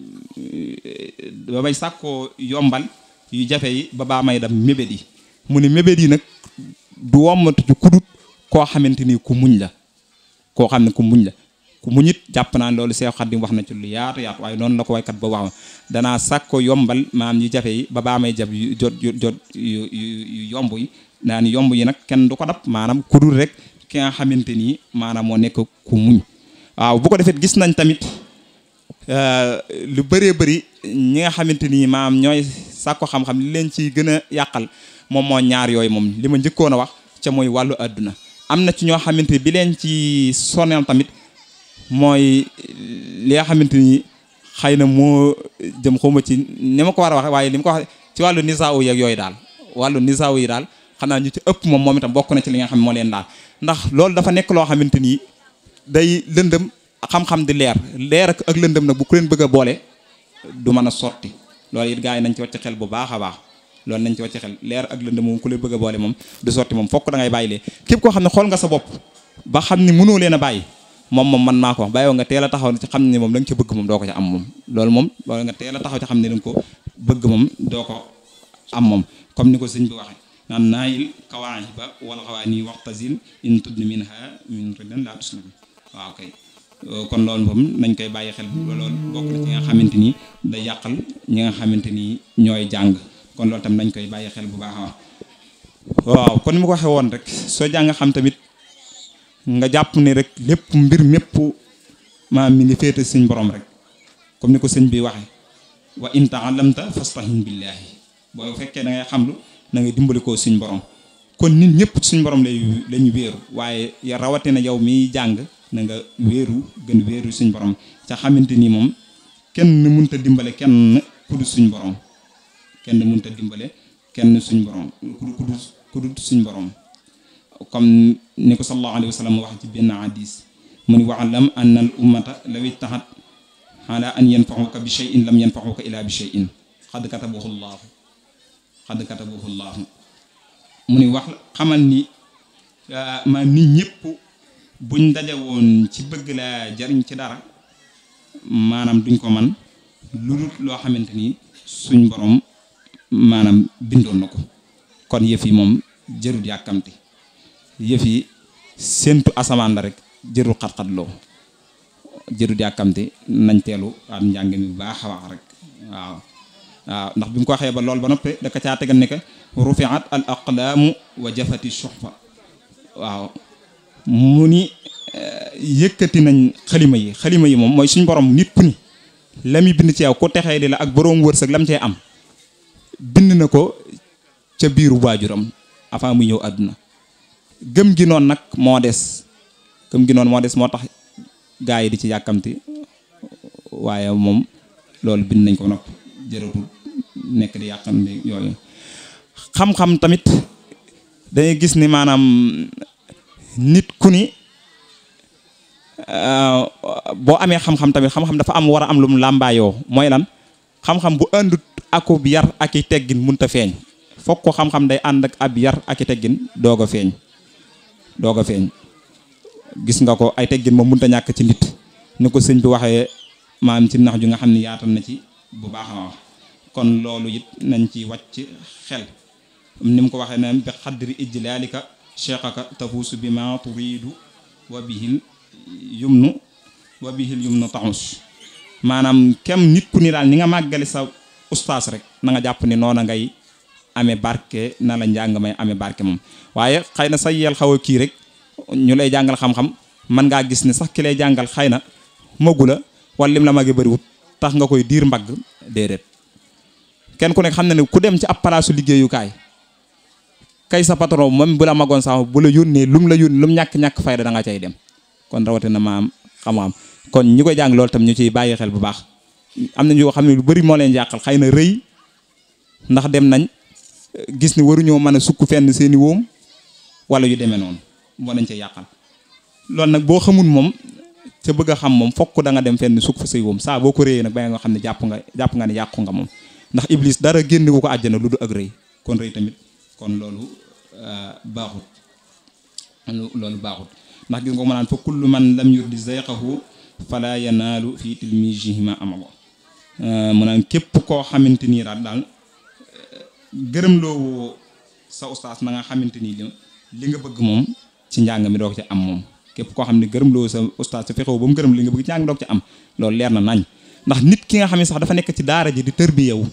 ba may sàkkoo yombal yu jafe yi ba baa may dab mébét yi mu ni mébét yi nag du wommatu ci kudut koo xamante ni ku muñ la koo xam ne ku muñ la ku muñ it jàpp naa loolu Seex Xaadim wax na ci lu yaatu yaatu waaye noonu la ko waykat ba wax danaa sàkko yombal maam yu jafe yi ba baa may jab yu jot yu jot yu yu yomb yi naa ni yomb yi nag kenn du ko dab maanaam kudut rek ki nga xamante ni maanaam moo nekk ku muñ waaw bu ko defee gis nañ tamit lu bëree bëri ñi nga xamante ni maam ñooy sàkko xam-xam li leen ci gën a yàqal moom moo ñaar yooyu moom li ma njëkkoon a wax ca mooy wàllu àdduna am na ci ñoo xamante bi leen ci soneel tamit mooy li nga xamante ni xëy na moo jëm xawma ci ni ma ko war a wax waaye li ma ko wax ci wàllu nisaaw yeeg yooyu daal wàllu nisaaw yi daal xam naa ñu ci ëpp moom moom itam bokk na ci li nga xam ne moo leen daal ndax loolu dafa nekk loo xamante ni day lëndëm xam-xam di leer leer ak ak lëndëm nag bu ku leen bëgg a boole du mën a sotti loolu it gars yi nañ ci wàcc xel bu baax a baax loolu nañ ci wàcc xel leer ak lëndëm moom ku leen bëgg a boole moom du sotti moom fokk da ngay bàyyi lee képp koo xam ne xool nga sa bopp ba xam ni mënoo leen a bàyyi moom moom man maa ko wax bàyyoo nga teel a taxaw ci xam ne moom la nga ca bëgg moom doo ko ca am moom loolu moom loolu nga teel a taxaw ci xam ne da nga ko bëgg moom doo ko am moom comme ni ko sëñ bi waxee naan naayil kawaahiba wala xawaa nii waxtasil in tudni minha min ridan laa tuslam waaw kay kon loolu moom nañ koy bàyyi xel loolu bokk na ci nga xamante ni day yàqal ñi nga xamante ni ñooy jàng kon loolu tam nañ koy bàyyi xel bu baax a waaw kon ni ma ko waxee woon rek soo jàng xam tamit nga jàpp ne rek lépp mbir mépp maam mi ngi féete suñ borom rek comme ni ko sëñ bi waxee wa in taalamta fastahin billahi boo fekkee da ngay xamlu na ngay dimbali koo suñ borom kon nit ñëpp suñ borom lay lañu wéeru waaye ya rawatina yow miy jàng na nga wéeru gën wéeru suñ borom ca xamante ni moom kenn mënta dimbale kenn ku dul suñ borom kenn mënta dimbale kenn suñ borom ku dul ku dul suñ borom comme ni ko sallallahu alayhi wa sallam wax ci benn hadis mu ni waalam anna al ummata law ittaxat ala an yanfaxuka bi cheyin lam yanfaxuka ila bi cheyin xad katabahu llaahu xad katabahu llaahu mu ni wax xamal ni ma nit ñëpp buñ daje woon ci bëgg laa jariñ ci dara maanaam duñ ko man lu dul loo xamante ni suñ borom maanaam bindoon na ko kon yëf yi moom jërut yàkkamti yëf yi séentu asamaan la rek jërul xat-xat loo jërut yàkkamti nañ teelu am njàng mi bu baax a wax rek waaw waaw ndax bi mu ko waxee ba loolu ba noppi da ka caa tegal ne que rufiat al aqlaamu wa jafati suhfa waaw mu ni yëkkati nañ xalima yi xalima yi moom mooy suñ borom nit ku ni la muy bind ci yow ku texee di la ak boroom wërsëg lam cee am bind na ko ca biiru waajuram avant mu ñëw àdduna gëm gi noonu nag moo des gëm gi noonu moo des moo tax gaa yi di ci yàkkamti waaye moom loolu bind nañ ko nopp jërëtul nekk di yàkkamti yooyu xam-xam tamit dañuy gis ni maanaam nit ku ni boo amee xam-xam tamit xam-xam dafa am war a am lu mu làmbaayoo mooy lan xam-xam bu àndut akub yar ak i teggin munta feeñ fokk ko xam-xam day ànd ak ab yar ak i teggin doog a feeñ doog a feeñ gis nga ko ay teggin moom munta ñàkk ci nit ni ko sëñ bi waxee maam ci nax ju nga xam ne yaatal na ci bu baax a wax kon loolu it nañ ci wàcc xel ni mu ko waxee ne bi xaddri ijlaalika cheikhaka tafuusu bi ma turidu wa bihil yumnu wa bihil yumnu taxus maanaam kem nit ku ni daal ni nga màggale sa ustaas rek na nga jàpp ni noona ngay amee barke na la njàng may amee barke moom waaye xëy na sa yel xaw a kii rek ñu lay jàngal xam-xam mën ngaa gis ni sax ki lay jàngal xëy na magu la wala lim la màggee bëriwut tax nga koy diir mbagg déedéet kenn ku nekk xam na ne ku dem ci ab palaasu liggéeyukaay kay sa patron même bu la magoon sax bu la yónnee lum la yónnee lum ñàkk-ñàkk fayda da nga cay dem kon rawatina maam xam-xam kon ñi koy jàng loolu tam ñu ciy bàyyi xel bu baax am na ñoo xam ne lu bëri moo leen jàqal xëy na rëy ndax dem nañ gis ni waruñoo mën a sukk fenn seeni wóom wala yu demee noonu moo nañ cee yàqal loolu nag boo xamul moom ca bëgg a xam moom fokk da nga dem fenn sukk fa say wóom saa boo ko réyee nag ba nga xam ne jàpp nga jàpp nga ne yàqu nga moom ndax iblis dara génnewu ko àjjana lu du ak rëy kon rëy tamit kon loolu baaxut loolu baaxut ndax gis nga ko ma naan fa kullu man lam yurdi zayqahu fala yanaalu fi tilmijihima amalo mu naan képp koo xamante nii daal daal gërëm loo sa ustaas na nga xamante nii li li nga bëgg moom ci njàng mi doog ci am moom képp koo xam ne gërëm loo sa ustaas sa fexewu ba mu gërëm li nga bëgg ci njàng mi doog ci am loolu leer na nañ ndax nit ki nga xam ne sax dafa nekk ci daara ji di tër bi yow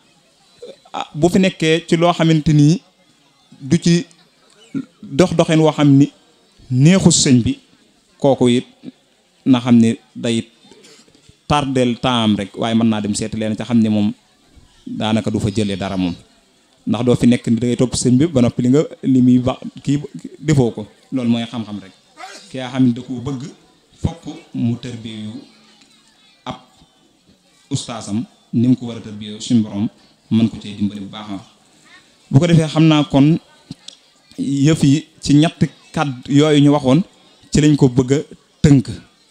bu fi nekkee ci loo xamante nii du ci dox doxin woo xam ni neexu sëñ bi kooku it na xam ne day tardel temps rek waaye mën naa dem seeti leen ca xam ne moom daanaka du fa jëlee dara moom ndax doo fi nekk ni da ngay topp sëñ bi ba noppi li nga li muy ba kii defoo ko loolu mooy xam-xam rek ki nga xam ne da koo bëgg fokk mu tërbiyu ab ustaasam ni mu ko war a tërbiyu suñu borom mën ko cee dimbali bu baax a bu ko defee xam naa kon yëf yi ci ñett kàddu yooyu ñu waxoon ci lañ ko bëgg a tënk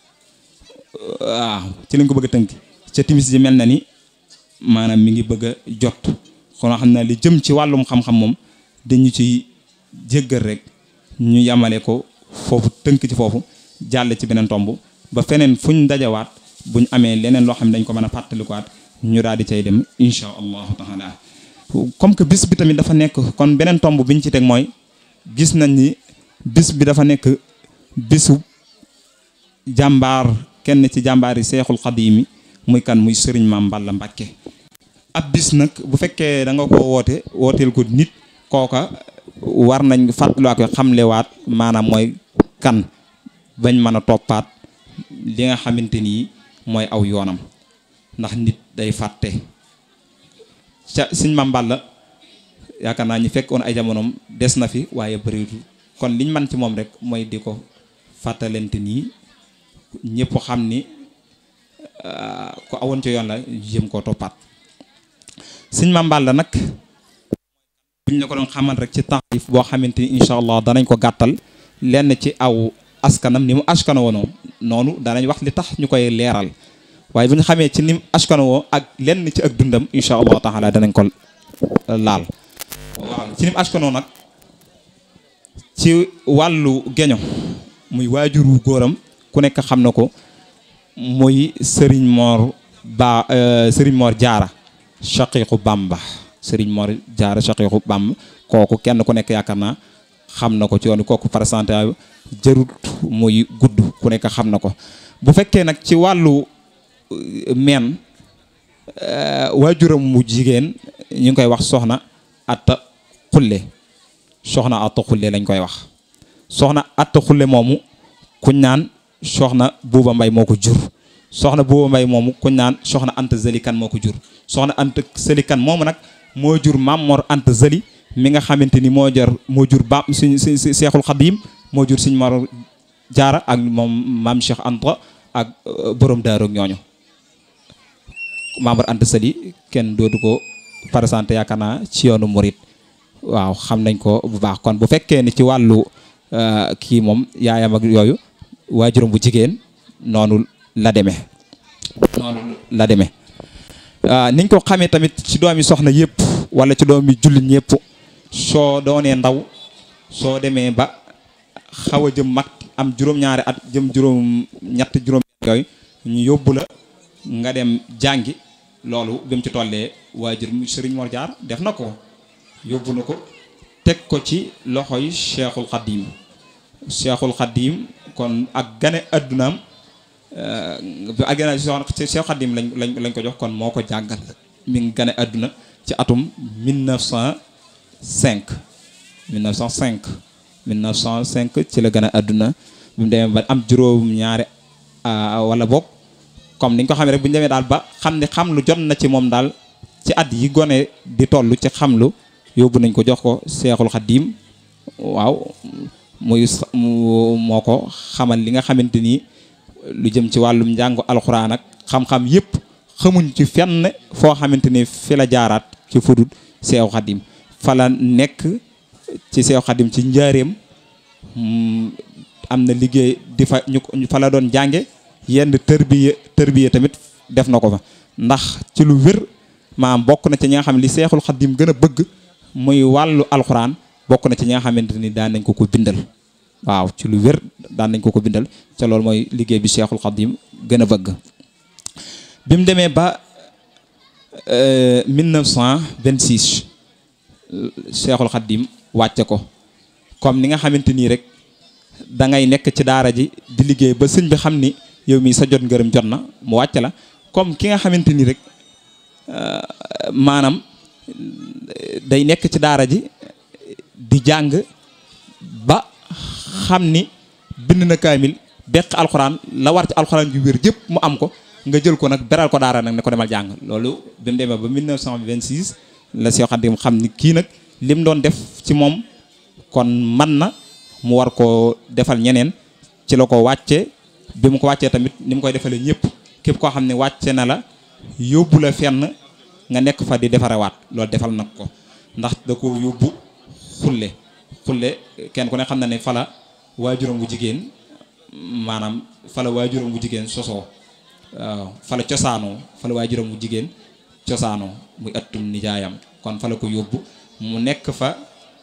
waaw ci lañ ko bëgg a tënk ca timis ji mel na ni maanaam mi ngi bëgg a jot kon xam naa li jëm ci wàllum xam-xam moom dañu ci jéggal rek ñu yamale ko foofu tënk ci foofu jàll ci beneen tomb ba feneen fuñ dajawaat buñ amee leneen loo xam ne dañ ko mën a fàttalikuwaat ñu daal di cay dem insha allahu taala comme que bis bi tamit dafa nekk kon beneen tomb bi ñu ci teg mooy gis nañ ni bis bi dafa nekk bisu jàmbaar kenn ci jàmbaar yi seexul xadiimi muy kan muy sëriñ maam Balla Mbàkke ab bis nag bu fekkee da nga ko woote wooteel ko nit kooka war nañ fàttaliwaat ko xamlewaat maanaam mooy kan bañ mën a toppaat li nga xamante ni mooy aw yoonam ndax nit day fàtte ca sëñ maam Balla yaakaar naa ñi fekkoon ay jamonoom des na fi waaye bëreetu kon liñ man ci moom rek mooy di ko fàttalente nii ñëpp xam ni ko awoon ci yoon la jëm koo toppaat sëñ Maam Balla nag buñ la ko doon xamal rek ci taarif boo xamante ni incha allah danañ ko gàttal lenn ci aw askanam ni mu askano woonoo noonu danañ wax li tax ñu koy leeral waaye bu ñu xamee ci ni mu askano woo ak lenn ci ak dundam incha allah taala danañ ko laal waaw ci ni mu askanoo nag ci wàllu geño muy waajuru góoram ku nekk xam na ko muy Serigne Mor Ba Serigne Mor Jaara shaqiqu Bamba Serigne Mor Jaara shaqiqu Bamba kooku kenn ku nekk yaakaar naa xam na ko ci yoon kooku présenté jërut muy gudd ku nekk xam na ko bu fekkee nag ci wàllu meen waajuram mu jigéen ñu ngi koy wax soxna atta xulle soxna atta xulle lañ koy wax soxna atta xulle moomu kuñ naan soxna buuba mbay moo ko jur soxna buuba mbay moomu kuñ naan soxna anta zëlikan moo ko jur soxna anta zëlikan moomu nag moo jur maam Mor anta zëli mi nga xamante ni moo jar moo jur ba suñ suñ seexul xadim moo jur suñ Mor jaara ak moom maam Cheikh Anta ak borom daaru ak ñooñu membre Anta Sali kenn dootu ko présenté yaakaar naa ci yoonu Mouride waaw xam nañ ko bu baax kon bu fekkee ni ci wàllu kii moom yaayam ak yooyu waajuram bu jigéen noonu la demee noonu la demee niñ ko xamee tamit ci doomi soxna yëpp wala ci doomi jullit ñëpp soo doonee ndaw soo demee ba xaw a jëm mag am juróom-ñaari at jëm juróom ñett juróom yooyu ñu yóbbu la nga dem jàngi loolu bi mu ci tollee waajur Sëriñ Mor Jaar def na ko yóbbu na ko teg ko ci loxoy Cheikhul Khadim Cheikhul Khadim kon ak gane addunaam ak gane Cheikhul Khadim lañ lañ lañ ko jox kon moo ko jàngal mi ngi gane adduna ci atum 1905 1905 1905 ci la gane adduna bi mu demee ba am juróom ñaari wala boog comme ni nga ko xamee rek bu ñu demee daal ba xam ne xam lu jot na ci moom daal ci at yi gone di toll ci xam lu yóbbu nañ ko jox ko seexul xaddiim waaw muy moo ko xamal li nga xamante ni lu jëm ci wàllum njàngu alxuraan ak xam-xam yëpp xamuñ ci fenn foo xamante ni fi la jaaraat ci fudut seexu xaddiim fa la nekk ci seexu xaddiim ci njaareem am na liggéey di fa ñu fa la doon jànge yenn tërbiye tërbiye tamit def na ko fa ndax ci lu wér maam bokk na ci ñi nga xam ne li seexul xaddim gën a bëgg muy wàllu alxuraan bokk na ci ñi nga xamante ni daan nañ ko ko bindal waaw ci lu wér daan nañ ko ko bindal ca loolu mooy liggéey bi seexul xaddim gën a bëgg bi mu demee ba 1926 seexul xaddim wàcce ko comme ni nga xamante nii rek da ngay nekk ci daara ji di liggéey ba sëñ bi xam ni yow mii sa jot ngërëm jot na mu wàcc la comme ki nga xamante ni rek maanaam day nekk ci daara ji di jàng ba xam ni bind na kaamil beq alxuraan la war ci alxuraan ju wér jëpp mu am ko nga jël ko nag beral ko daara nag ne ko demal jàng loolu bi mu demee ba 1926 la Seex Xaadim xam ni kii nag lim doon def ci moom kon man na mu war koo defal ñeneen ci la ko wàcce bi mu ko wàccee tamit ni mu koy defalee ñëpp képp koo xam ne wàcce na la yóbbu la fenn nga nekk fa di defarewaat loolu defal nag ko ndax da ko yóbbu xulle xulle kenn ku ne xam na ne fala waajuram bu jigéen maanaam fala waajuram bu jigéen sosoo waaw fala cosaanoo fala waajuram bu jigéen cosaanoo muy ëttum nijaayam kon fala ko yóbbu mu nekk fa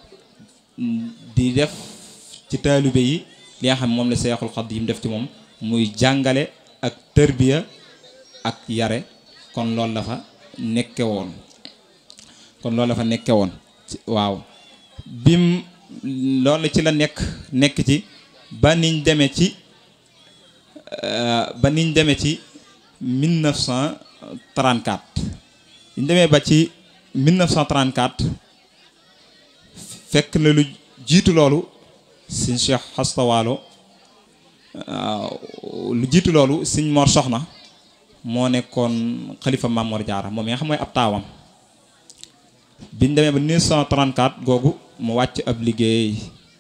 di def ci taalibe yi li nga xam moom la Seexul Xadiim def ci moom muy jàngale ak tërbiya ak yare kon loolu la fa nekke woon kon loolu la fa nekke woon waaw bim loolu ci la nekk nekk ci ba niñ demee ci ba niñ demee ci 1934 niñ demee ba ci 1934 fekk na lu jiitu loolu sëñ Cheikh Xastawaalo lu jiitu loolu sëñ Mor Soxna moo nekkoon xalifa Maam Mor Jaara moom yaa xam mooy ab taawam biñ demee ba 1934 googu mu wàcc ab liggéey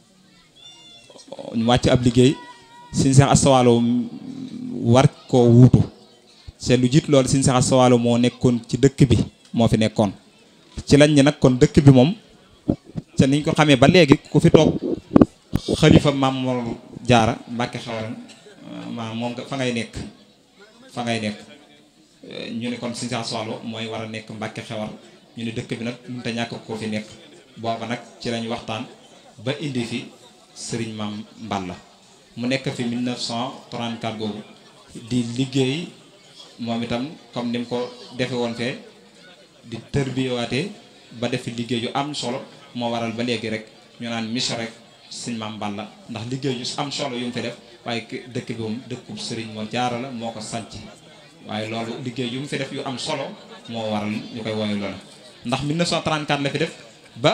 mu wàcc ab liggéey sëñ Cheikh Xastawaalo war koo wuutu c'est lu jiitu loolu sëñ Cheikh Xastawaalo moo nekkoon ci dëkk bi moo fi nekkoon ci lañ ñi nag kon dëkk bi moom te niñ ko xamee ba léegi ku fi toog xalifa maam Mor Jaara Mbàkke xawaran ma moom nga fa ngay nekk fa ngay nekk ñu ne kon Sëñ Seex Soxla mooy war a nekk Mbàkke xewar ñu ne dëkk bi nag mënut a ñàkk koo fi nekk booba nag ci lañ waxtaan ba indi fi sëriñ maam Mballa mu nekk fi 1934 boobu di liggéey moom itam comme ni mu ko defe woon fee di tërbiyewaatee ba def fi liggéey yu am solo moo waral ba léegi rek ñu naan mission rek sëñ maam Balla ndax liggéey yu am solo yu mu fi def waaye dëkk bi moom dëkkub sëriñ moo jaara la moo ko sanc waaye loolu liggéey yu mu fi def yu am solo moo waral ñu koy woowee loolu ndax 1934 la fi def ba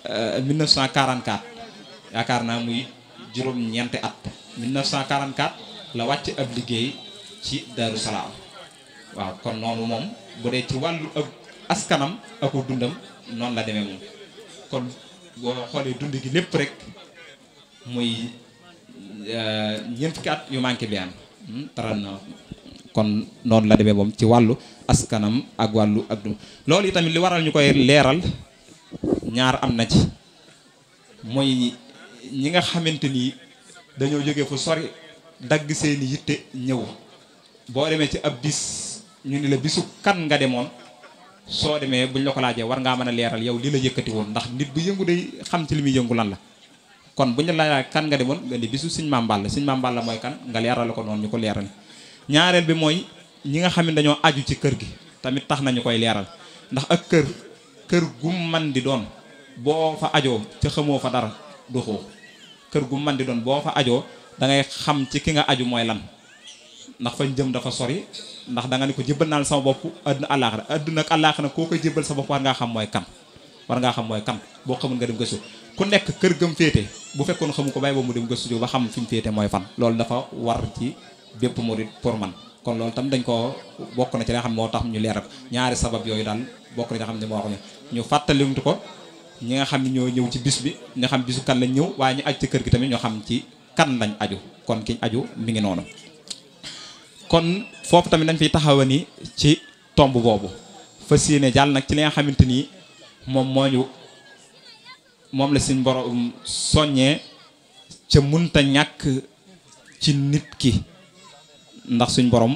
1944 yaakaar naa muy juróom-ñeenti at 1944 la wàcc ab liggéey ci Daaru Salaam waaw kon noonu moom bu dee ci wàllu ak askanam aku dundam noonu la demee moom kon boo xoolee dund gi lépp rek muy ñeent fukki at yu manqué bi am taran na kon noonu la demee moom ci wàllu askanam ak wàllu ak dund loolu itamit li waral ñu koy leeral ñaar am na ci mooy ñi nga xamante ni dañoo jógee fu sori dagg seeni yitte ñëw boo demee ci ab bis ñu ni la bisu kan nga demoon soo demee buñ la ko laajee war ngaa mën a leeral yow li la yëkkati woon ndax nit bu yëngu day xam ci li muy yëngu lan la kon buñ la laajee kan nga demoon nga ni bisu Sëñ Maam Balla Sëñ Maam Balla mooy kan nga leeral ko noonu ñu ko leeral ñaareel bi mooy ñi nga xam ne dañoo aju ci kër gi tamit tax nañu koy leeral ndax ak kër kër gu man di doon boo fa ajoo ca xamoo fa dara du xoo kër gu man di doon boo fa ajoo da ngay xam ci ki nga aju mooy lan ndax fañ jëm dafa sori ndax da nga ne ko jébbal naa sama bopp àdduna àllaaxira àdduna ak àllaaxira koo koy jébbal sa bopp war ngaa xam mooy kan war ngaa xam mooy kan boo xamul nga dem gëstu ku nekk kër gëm féete bu fekkoon xamu ko bàyyi ba mu dem gëstu ba xam fi mu féete mooy fan loolu dafa war ci bépp murid pour man kon loolu tam dañ ko bokk na ci li nga xam moo tax ñu leeral ko ñaari sabab yooyu daal bokk na ci nga xam ne moo wax ne ñu fàttalimtu ko ñi nga xam ne ñoo ñëw ci bis bi nga xam bisu kan lañ ñëw waaye ñu aju ci kër gi tamit ñoo xam ci kan lañ aju kon kiñ aju mi ngi noonu kon foofu tamit dañ fiy taxawa ni ci tomb boobu fas yéene jàll nag ci li nga xamante ni moom moo ñu moom la suñ borom soññee ca munta ñàkk ci nit ki ndax suñ borom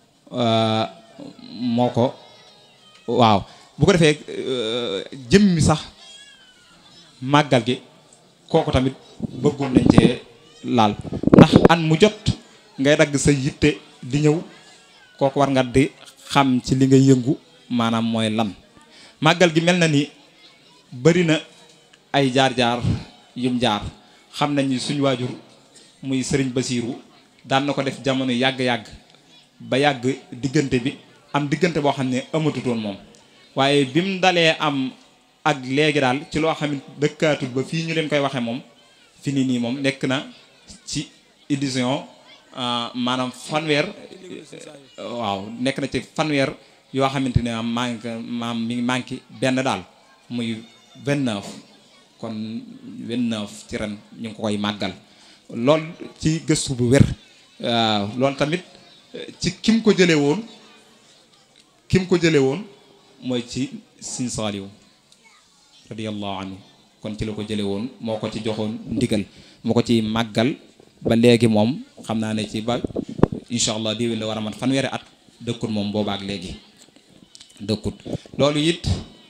moo ko waaw bu ko defee jëmmi sax màggal gi kooku tamit bëggoon nañ cee laal ndax an mu jot ngay dagg sa yitte di ñëw kooku war nga di xam ci li nga yëngu maanaam mooy lan màggal gi mel na ni bari na ay jaar-jaar yum jaar xam nañ ni suñu waajur muy sëriñ Basiiru daan na ko def jamono yàgg-yàgg ba yàgg diggante bi am diggante boo xam ne amatutoon moom waaye bi mu dalee am ak léegi daal ci loo xam ne dëkkaatul ba fii ñu leen koy waxee moom fi ni nii moom nekk na ci édition maanaam fanweer waaw nekk na ci fanweer yoo xamante ne manque maam mi ngi manqué benn daal muy 29 kon 29 ci ren ñu ngi ko koy màggal lool ci gëstu bu wér waaw loolu tamit ci kim ko jëlee woon kim ko jëlee woon mooy ci Sëñ Saaliw radiyallahu anhu kon ci la ko jëlee woon moo ko ci joxoon ndigal moo ko ci màggal ba léegi moom xam naa ne ci ba incha allah déwén la war a mat fanweeri at dëkkut moom boobaak léegi dëkkut loolu it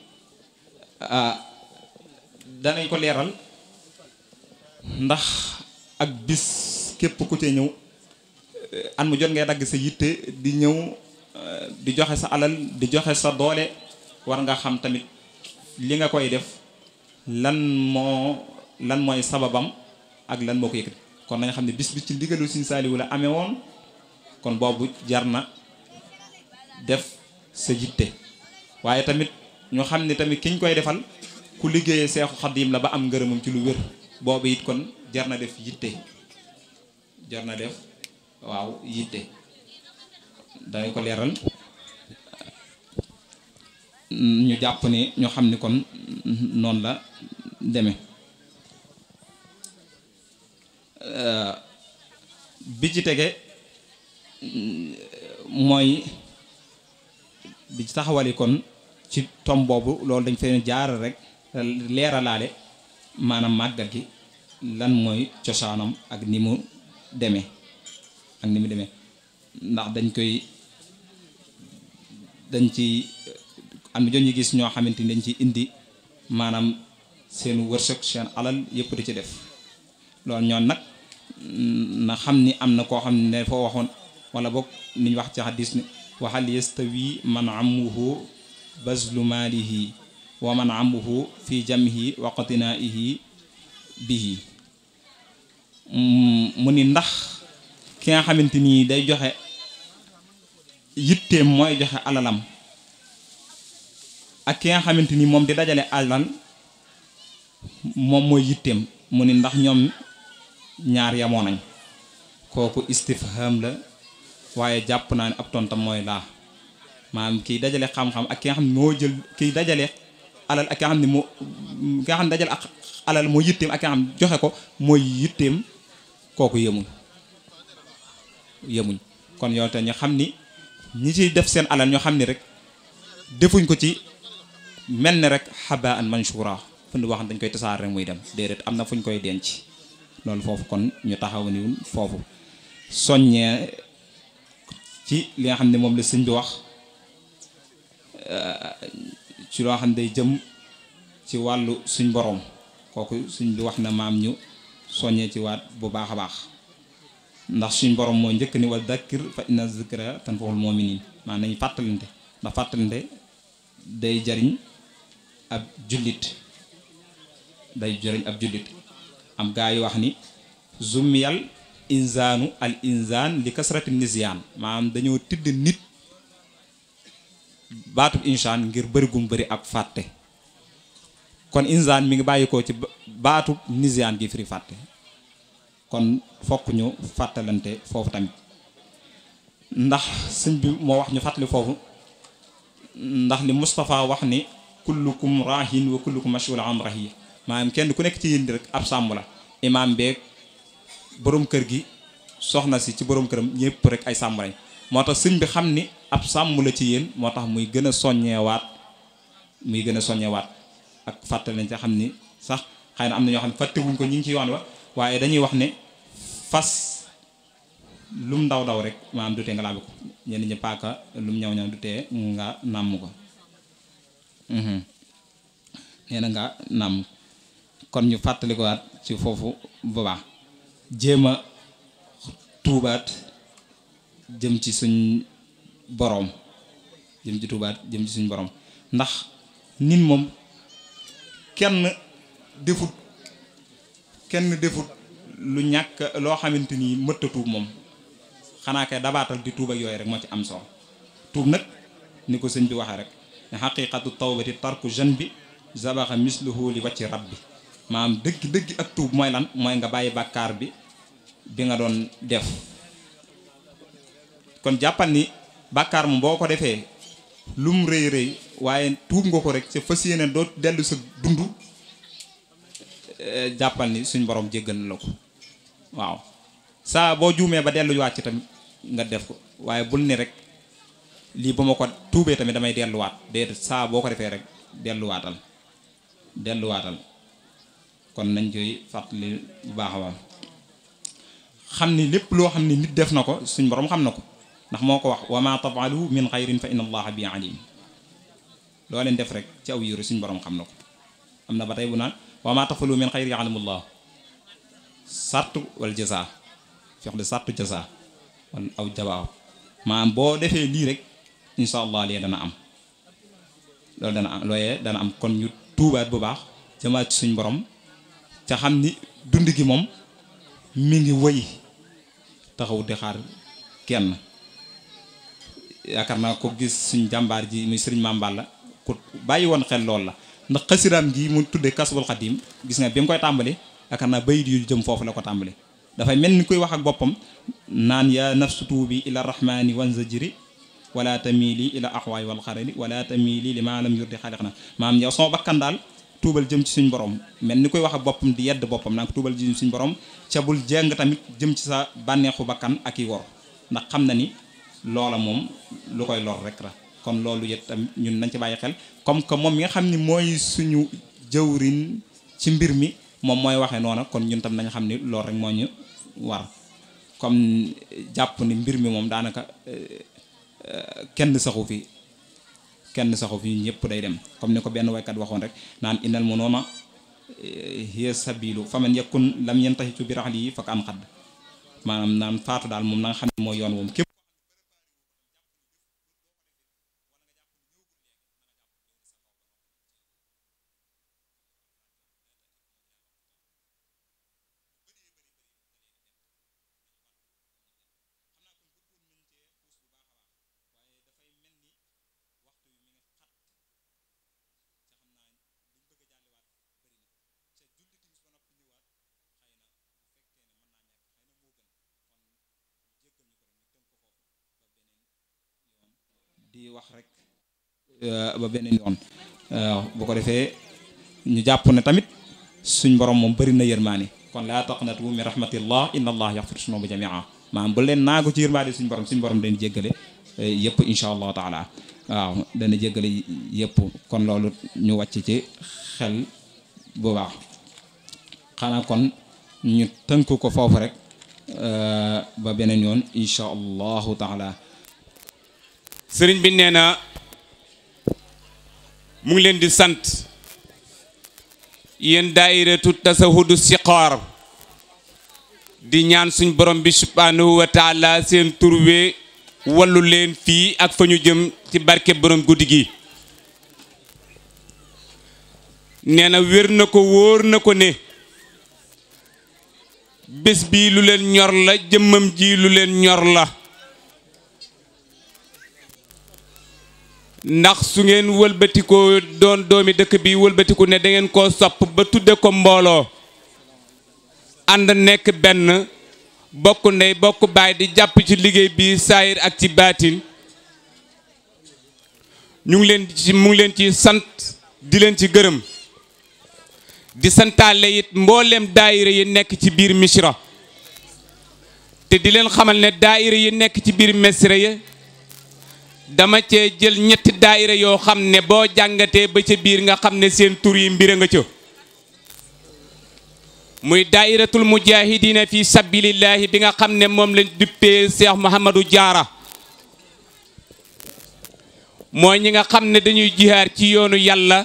danañ ko leeral ndax ak bis képp ku ci ñëw an mu jot ngay dagg sa yitte di ñëw di joxe sa alal di joxe sa doole war nga xam tamit li nga koy def lan moo lan mooy sababam ak lan moo ko yëkkati kon nañ xam ne bis bi ci ndigalu Sëñ Saaliwu la amee woon kon boobu jar na def sa yitte waaye tamit ñu xam ne tamit kiñ koy defal ku liggéeyee Seexu Xadiim la ba am ngërëmam ci lu wér boobu it kon jar na def yitte jar na def waaw yitte danañ ko leeral ñu jàpp ni ñu xam ni kon noonu la demee bi ci tege mooy bi ci taxawali kon ci tom boobu loolu dañ fee jaar rek leeralaale maanaam màggal gi lan mooy cosaanam ak ni mu demee ak ni mu demee ndax dañ koy dañ ci am na ñu gis ñoo xamante ni dañ ci indi maanaam seen wërsëg seen alal yëpp di ci def loolu ñoon nag na xam ni am na koo xam ne foo waxoon wala boog niñ wax ci xadis ni waxal yastawi man amuhu bazlu maalihi wa man amuhu fi jamhi wa qatinaihi bihi mu ni ndax ki nga xamante nii day joxe yitteem mooy joxe alalam ak ki nga xamante ni moom di dajale alal moom mooy yitteem mu ni ndax ñoom ñaar yamoo nañ kooku istifham la waaye jàpp naa ne ab tontam mooy laa maanaam kiy dajale xam-xam ak ki nga xam ne moo jël kiy dajale alal ak ki nga xam ne moo ki nga xam ne dajale ak alal moo yitteem ak ki nga xam ne joxe ko mooy yitteem kooku yemuñ yemuñ kon yow te ñu xam ni ñi ciy def seen alal ñoo xam ni rek defuñ ko ci mel ni rek xabaan manshura fu ñu wax dañ koy tasaar rek muy dem déedéet am na fu ñu koy denc loolu foofu kon ñu taxaw ni foofu soññee ci li nga xam ne moom la sëñ bi wax ci loo xam ne day jëm ci wàllu suñ borom kooku suñ bi wax na maam ñu soññee ci waat bu baax a baax ndax suñ borom moo njëkk ni wa dakkir fa inna zikra tanfa'ul mu'minin maanaam nañu fàttalante ndax fàttalante day jariñ ab jullit day jariñ ab jullit am gaa yi wax ni zumiyal insaanu al insaan li kasrati nisyaan maanaam dañoo tidd nit baatub insaan ngir bëri gum bëri ab fàtte kon insaan mi ngi bàyyi ko ci baatub nisyaan gi firi fàtte kon fokk ñu fàttalante foofu tamit ndax sëñ bi moo wax ñu fàttali foofu ndax li Moustapha wax ni kullukum rahin wa kullukum mas'ulun an rahiya maanaam kenn ku nekk ci yéen rek ab sàmm la imaam beeg borom kër gi soxna si ci borom këram ñëpp rek ay sàmm lañ moo tax sëñ bi xam ni ab sàmm la ci yéen moo tax muy gën a soññeewaat muy gën a soññeewaat ak fàttali nañ ci xam ni sax xëy na am na ñoo xam ne fàttewuñ ko ñi ngi ci yoon wa waaye dañuy wax ne fas lum ndaw daw rek maanaam du tee nga laabi ko ñenn ñi paaka lum ñaw ñaw du tee nga nàmm ko nee na nga nàmm kon ñu fàttali ko waat ci foofu bu baax jéem a tuubaat jëm ci suñ boroom jëm ci tuubaat jëm ci suñ boroom ndax nit moom kenn defut kenn defut lu ñàkk loo xamante ni mëtta tuub moom xanaa kay dabaatal di tuub ak yooyu rek moo ci am solo tuub nag ni ko sëñ bi waxee rek ne xaqiqatu tawbati tarku jan bi zabaxa misluhu li wacci rab bi maanaam dëgg dëgg ak tuub mooy lan mooy nga bàyyi bàkkaar bi bi nga doon def kon jàppal ni bàkkaar moom boo ko defee lum rëy rëy waaye tuub nga ko rek sa fas yéene doo dellu sa dund jàppal ni suñ borom jéggal na la ko waaw saa boo juumee ba delluwaat ci tamit nga def ko waaye bul ni rek lii ba ma ko tuubee tamit damay delluwaat déedéet saa boo ko defee rek delluwaatal delluwaatal kon nañ koy fàttali bu baax a baax xam ni lépp loo xam ni nit def na ko suñ borom xam na ko ndax moo ko wax wa ma tafalu min xayrin fa inna allaha bi alim loo leen def rek ci aw yiru suñ borom xam na ko am na ba tey bu naan wa ma tafalu min xayri yaalamullah sartu wal jasa fex de sartu jasa wala aw jawaab maanaam boo defee lii rek insha allah lee dana am loolu dana am looyee dana am kon ñu tuubaat bu baax jëmaat ci suñ borom ca xam ni dund gi moom mi ngi wëy taxaw di xaar kenn yaakaar naa ko gis suñ jàmbaar ji muy sëriñ Mame Balla ku bàyyi woon xel loolu la ndax xasiraam gi mu tuddee kasbul xadim gis nga bi mu koy tàmbali yaakaar naa bayit yu jëm foofu la ko tàmbali dafay mel ni koy wax ak boppam naan ya nafsu tuubi ila rahmani wanzajiri wala tamili ila axwaay wal xarali wala tamili li maa lam yurdi xaliq na maam yow sama bakkan daal tuubal jëm ci suñ borom mel ni koy wax ak boppam di yedd boppam naa ko tuubal jëm ci suñ borom ca bul jeng tamit jëm ci sa bànneexu bakkan ak i wor ndax xam na ni loola moom lu koy lor rek la kon loolu yet tamit ñun nañ ci bàyyi xel comme que moom mi nga xam ni mooy suñu jëwrin ci mbir mi moom mooy waxee noona kon ñun tam nañ xam ni loolu rek moo ñu war comme jàpp ni mbir mi moom daanaka kenn saxu fi kenn saxu fi ñëpp day dem comme ni ko benn waykat waxoon rek naan inal mu noona hiya sabilu faman yakun lam yantahi bi raxli yi fakk an xadd maanaam naan faatu daal moom na nga xam ne mooy yoon moom képp rek ba beneen yoon waaw bu ko defee ñu jàpp ne tamit suñ borom moom bëri na yërmaane kon laa taqnatu min rahmatillah inna allah yaxfiru sunuba jamia maanaam bu leen naagu ci yërmaane suñ borom suñ borom dañu jéggale yëpp insha allahu taala waaw dana jéggale yëpp kon loolu ñu wàcc ci xel bu baax xanaa kon ñu tënk ko foofu rek ba beneen yoon insha allahu taala sëriñ bi nee na mu ngi leen di sant yéen daairatu tasahudu siqaar di ñaan suñ borom bi subhanahu wa taala seen turwe wallu leen fii ak fa ñu jëm ci barke borom guddi gi nee na wér na ko wóor na ko ne bés bii lu leen ñor la jëmmam ji lu leen ñor la ndax su ngeen wëlbatikoo doon doomi dëkk bi wëlbatiku ne da ngeen koo sopp ba tudde ko mbooloo ànd nekk benn bokk ndey bokk baay di jàpp ci liggéey bi saayir ak ci baatin ñu ngi leen ci mu ngi leen ci sant di leen ci gërëm di santaale it mboolem daayira yi nekk ci biir misra te di leen xamal ne daayira yi nekk ci biir misra yi dama cee jël ñetti daayira yoo xam ne boo jàngatee ba ca biir nga xam ne seen tur yi mbir nga ca muy daayiratul mujahidina fi sabilillahi bi nga xam ne moom lañ duppee Cheikh Mouhamadou Diarra mooy ñi nga xam ne dañuy jihaar ci yoonu yàlla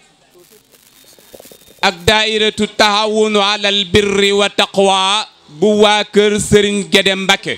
ak daayiratu taawunu alal birri wa taqwa bu waa kër Serigne Guédé Mbacké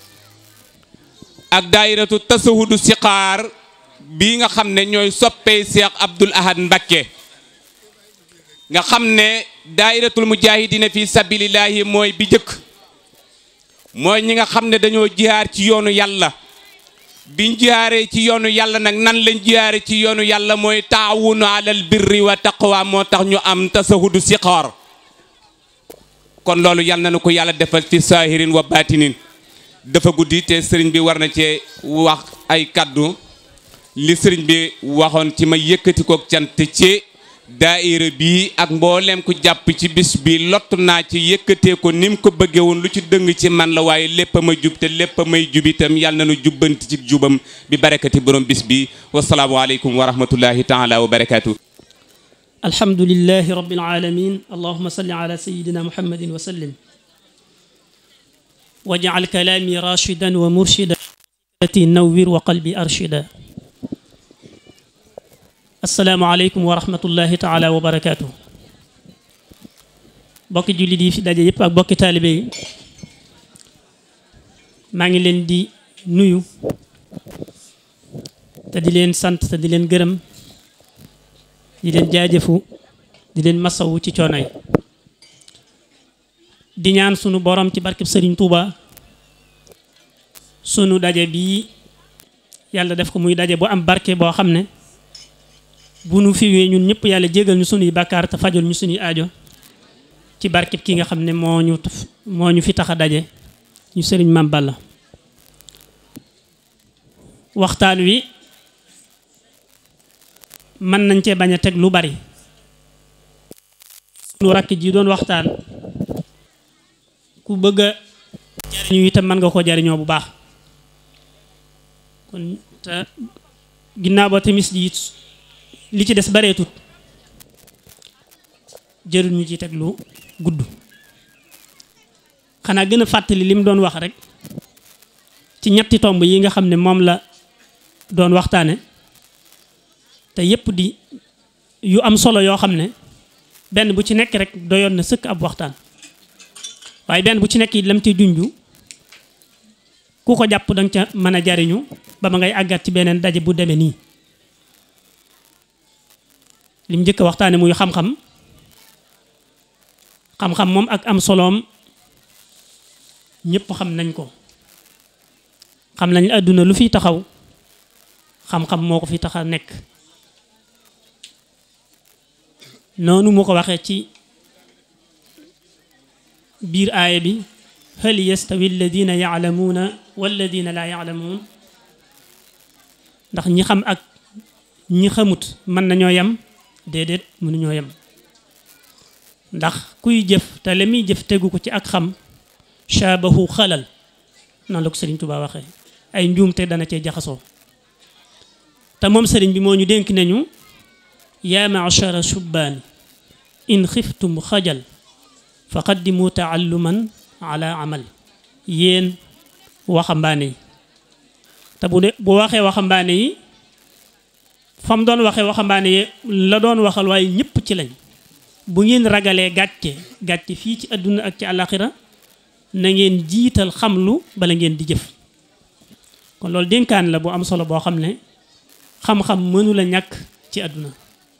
ak daayiratu tasahudu siqaar bii nga xam ne ñooy soppee Cheikh Abdoul Ahad Mbacké nga xam ne daayiratul mujahidina fi sabilillahi mooy bi jëkk mooy ñi nga xam ne dañoo jihaar ci yoonu yàlla biñ jihaaree ci yoonu yàlla nag nan lañ jihaare ci yoonu yàlla mooy taawunu alal birri wa taqwa moo tax ñu am tasahudu siqaar kon loolu yal na nu ko yàlla defal fi saahirin wa baatinin dafa guddi te sëriñ bi war na cee wax ay kaddu li sëriñ bi waxoon ci ma yëkkati kook cant ci daaira bi ak mboolem ku jàpp ci bis bi lott naa ci yëkkatee ko ni mu ko bëggee woon lu ci dëng ci man la waaye lépp a ma jub te lépp a may jub itam yàlla na nu jubbanti ci jubam bi barakati borom bis bi wasalaamualeykum wa rahmatullahi taala wa barakaatu. alhamdulilahi rabbil alamin allahuma salli ala sayidina muhammadin wa sallim wajal kalaami rashidan wa murshida nawwir wa qalbi arshida asalaamaaleykum wa rahmatullahi taala wa barakaatu bokki jullit yi fi daje yëpp ak bokki taalibe yi maa ngi leen di nuyu te di leen sant te di leen gërëm di leen jaajëfu di leen masawu ci coono yi di ñaan sunu borom ci barkeb sëriñ Touba sunu daje bii yàlla def ko muy daje bu am barke boo xam ne bu nu fiwee ñun ñëpp yàlla jégal ñu sunuy bàkkaar te fajal ñu sunuy aajo ci barkeb ki nga xam ne moo ñu moo ñu fi tax a daje ñu sëriñ Mame Balla waxtaan wi mën nañ cee bañ a teg lu bari sunu rakk ji doon waxtaan ku bëgg a jariñu itam mën nga ko jariñoo bu baax kon te ginnaaw ba timis ji li ci des bareetut jërul ñu ci teg lu gudd xanaa gën a fàttali li mu doon wax rek ci ñetti tomb yi nga xam ne moom la doon waxtaane te yépp di yu am solo yoo xam ne benn bu ci nekk rek doyoon na sëkk ab waxtaan waaye benn bu ci nekk it lam ci junju ku ko jàpp danga ca mën a jariñu ba ma ngay àggat ci beneen daje bu demee nii lim njëkk a waxtaane muy xam-xam xam-xam moom ak am soloom ñépp xam nañ ko xam nañ àdduna lu fi taxaw xam-xam moo ko fi tax a nekk noonu mu ko waxee ci biir aaya bi hal yastawi alladina yaalamuuna walladina laa yaalamuun ndax ñi xam ak ñi xamut mën nañoo yem déedéet mënuñoo yem ndax kuy jëf te la muy jëf tegu ko ci ak xam shaabahu xalal noonu la ko sëriñ Tuubaa waxee ay njuumte dana cee jaxasoo te moom sëriñ bi moo ñu dénk nañu yaa maachara shubbaani in xiftum xajal fa qaddimu taalluman ala amal yéen waxambaane yi te bu de bu waxee waxambaane yi fa mu doon waxee waxambaane yi la doon waxal waaye ñëpp ci lañ bu ngeen ragalee gàcce gàcce fii ci àdduna ak ci àllaaxira na ngeen jiital xamlu bala ngeen di jëf kon loolu dénkaan la bu am solo boo xam ne xam-xam mënu la ñàkk ci àdduna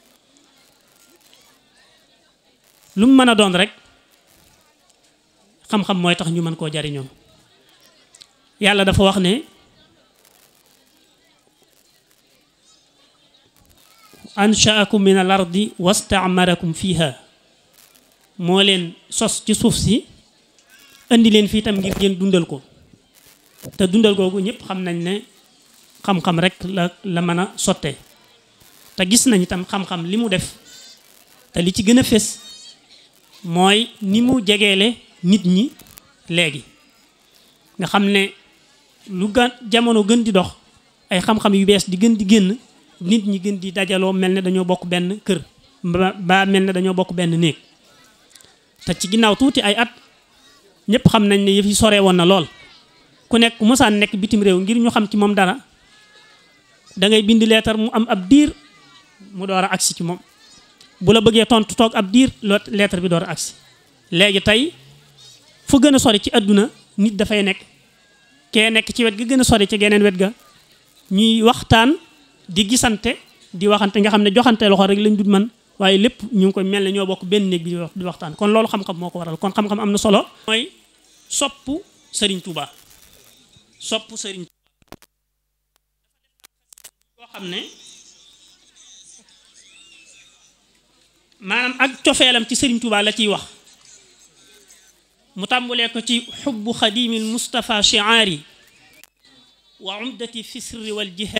lu mu mën a doon rek xam-xam mooy tax ñu mën koo jariñoo yàlla dafa wax ne anshaakum min al ardi wastaamarakum fiha moo leen sos ci suuf si indi leen fii tam ngir ngeen dundal ko te dundal googu ñëpp xam nañ ne xam-xam rek la la mën a sottee te gis nañ itam xam-xam li mu def te li ci gën a fés mooy ni mu jegeele nit ñi léegi nga xam ne lu ga jamono gën di dox ay xam-xam yu bees di gën di génn nit ñi gën di dajaloo mel ne dañoo bokk benn kër ba ba mel ne dañoo bokk benn néeg te ci ginnaaw tuuti ay at ñëpp xam nañ ne yëf yi sore woon na lool ku nekk mosaan nekk bitim réew ngir ñu xam ci moom dara da ngay bind leetar mu am ab diir mu door a agsi ci moom bu la bëggee tontu toog ab diir loo leetar bi door a agsi léegi tey fu gën a sori ci àdduna nit dafay nekk kee nekk ci wet ga gën a sori ci geneen wet ga ñuy waxtaan di gisante di waxante nga xam ne joxante loxo rek lañ dut man waaye lépp ñu ngi koy mel ne ñoo bokk benn néeg bi di waxtaan kon loolu xam-xam moo ko waral kon xam-xam am na solo mooy sopp Serigne Touba sopp Serigne boo xam ne maanaam ak cofeelam ci Serigne Touba la ciy wax mu tàmbulee ko ci xubbu xadimil Mustafa shiaari wa umdati fi sirri wal jihaad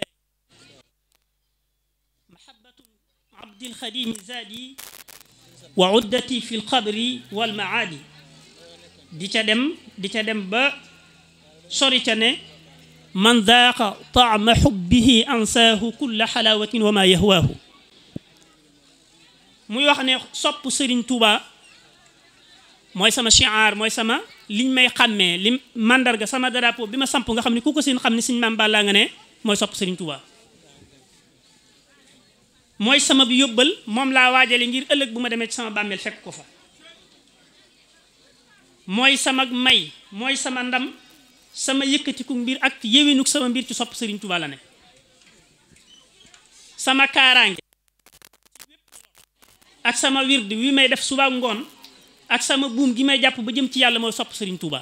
mahabbatu abdil xadimi zaadi wa uddati fi lqabri wal maadi di ca dem di ca dem ba sori ca ne man daaqa taama xubbihi ansaahu kulla xalaawatin wa ma yahwaahu muy wax ne sopp Sëriñ Tuuba mooy sama shiar mooy sama liñ may xàmmee li mandarga sama drapeau bi ma samp nga xam ne ku ko seen xam ne suñ maam Balla nga ne mooy sopp Sëriñ Tuuba mooy sama bi yóbbal moom laa waajale ngir ëllëg bu ma demee ci sama bàmmeel fekk ko fa mooy sama may mooy sama ndam sama yëkkatiku mbir ak yéwénuk sama mbir ci sopp Sëriñ Tuuba la ne sama kaaraange ak sama wird wi may def suba ngoon ak sama buum gi may jàpp ba jëm ci yàlla mooy sopp Sëriñ Tuuba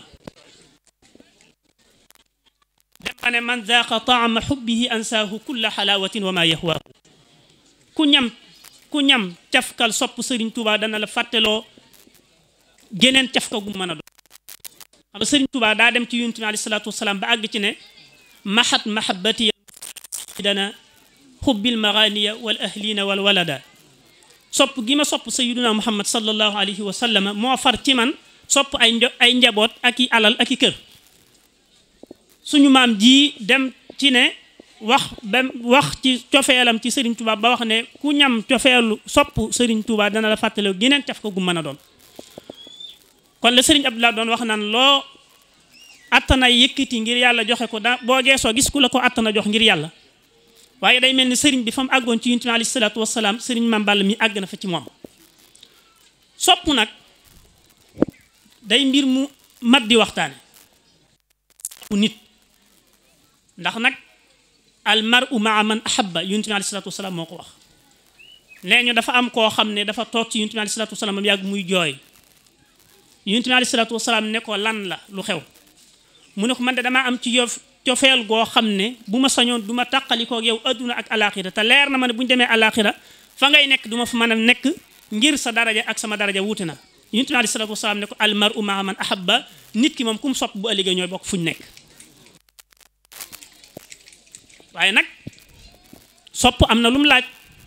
dem ba ne man zaaqa taama xubbihi ansaahu kulla xalaawatin wa ma yahwaahu ku ñam ku ñam cafkal sopp Sëriñ Tuuba dana la fàtteloo geneen cafka gu mën a doon xam nga Sëriñ Tuuba daa dem ci yonent bi alayhi salaatu wasalaam ba àgg ci ne mahat mahabbati dana xubbil maganiya wal ahlina wal walada sopp gi ma sopp sayyiduna muhammad sallallahu alayhi wa sallam moo far ci man sopp ay ay njaboot ak i alal ak i kër suñu maam ji dem ci ne wax ba wax ci cofeelam ci Serigne Touba ba wax ne ku ñam cofeelu sopp Serigne Touba dana la fàttale geneen caf ko gu mën a doon kon la Serigne Abdoulaye doon wax naan loo attana yëkkati ngir yàlla joxe ko da boo geesoo gis ku la ko attana jox ngir yàlla waaye day mel ni sëriñ bi fa mu àggoon ci yonent bi alayhi salaatu wasalaam sëriñ Maam Balla mi àgg na fa ci moom sopp nag day mbir mu mat di waxtaane bu nit ndax nag al mar'u maa man ahabba yonent bi alayhi salaatu wasalaam moo ko wax nee ñu dafa am koo xam ne dafa toog ci yonent bi alayhi salaatu wasalaam am yàgg muy jooy yonent bi alayhi salaatu wasalaam ne ko lan la lu xew mu ne ko man de damaa am ci yof cofeel goo xam ne bu ma sañoon du ma tàqalikoo yow adduna ak alaxira te leer na ma ne bu ñu demee alaxira fa ngay nekk du ma fa mën a nekk ngir sa daraja ak sama daraja wuute na yonent bi alayhi salaatu wasalaam ne ko al mar'u maa man ahabba nit ki moom ku mu sopp bu ëllëgee ñooy bokk fu ñu nekk waaye nag sopp am na lum laaj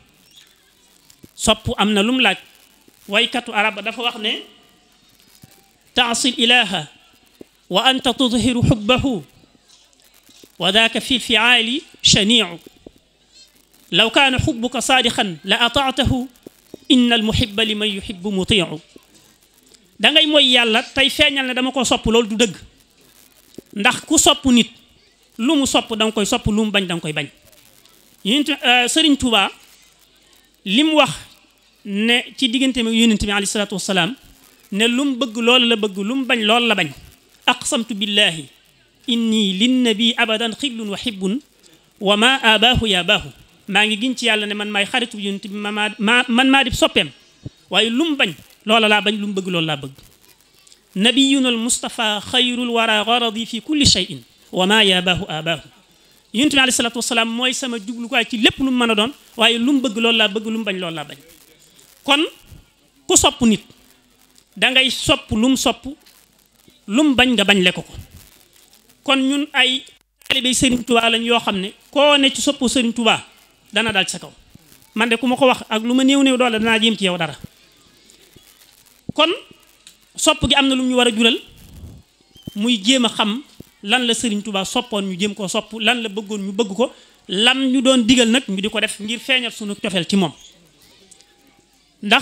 sopp am na lum laaj waykatu arab dafa wax ne taasil ilaha wa anta tudhiru xubbahu wa daaka fi lfiaali shaniicu law kaana xubbuka saadixan la ataatahu inna almuhiba liman yuhibu mutiicu da ngay mooy yàlla tey feeñal ne dama ko sopp loolu du dëgg ndax ku sopp nit lu mu sopp da nga koy sopp lu mu bañ da nga koy bañ yonent sëriñ Tuuba li mu wax ne ci diggante mi yonent bi alayhi salaatu wasalaam ne lu mu bëgg loolu la bëgg lu mu bañ loolu la bañ aqsamtu billahi inni linnabi abadan xiblun wa xibbun wa ma abaahu ya baahu maa ngi giñ ci yàlla ne man maay xaritu yonent bi ma maa man maa di soppeem waaye lu mu bañ loola laa bañ lu mu bëgg loolu laa bëgg nabiyuna al mustafa xayrul wara garadi fi kulli cheyin wa ma yabaahu abaahu yonent bi alayhi salaatu wasalaam mooy sama jublukaay ci lépp lu mu mën a doon waaye lu mu bëgg loolu laa bëgg lu mu bañ loolu laa bañ kon ku sopp nit dangay sopp lu mu sopp lu mu bañ nga bañ le ko ko kon ñun ay taalibe Sëriñ Tuubaa lañ yoo xam ne koo ne ci soppu Sëriñ Tuubaa dana dal ci sa kaw man de ku ma ko wax ak lu ma néew néew doole danaa jéem ci yow dara kon sopp gi am na lu ñu war a jural muy jéem a xam lan la Sëriñ Tuubaa soppoon ñu jéem koo sopp lan la bëggoon ñu bëgg ko lam ñu doon digal nag ñu di ko def ngir feeñal sunu cofeel ci moom ndax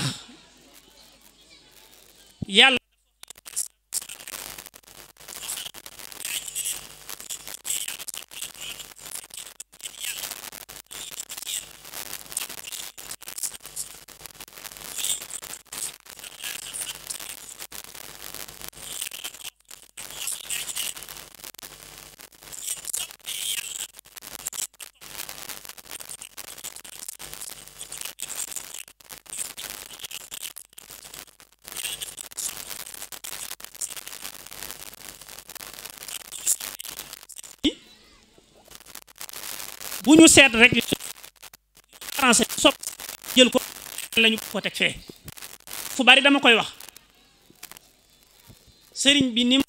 yàlla bu ñu seet rek français sopp jël ko lañu ko teg fee fu bari dama koy wax sëriñ bi ni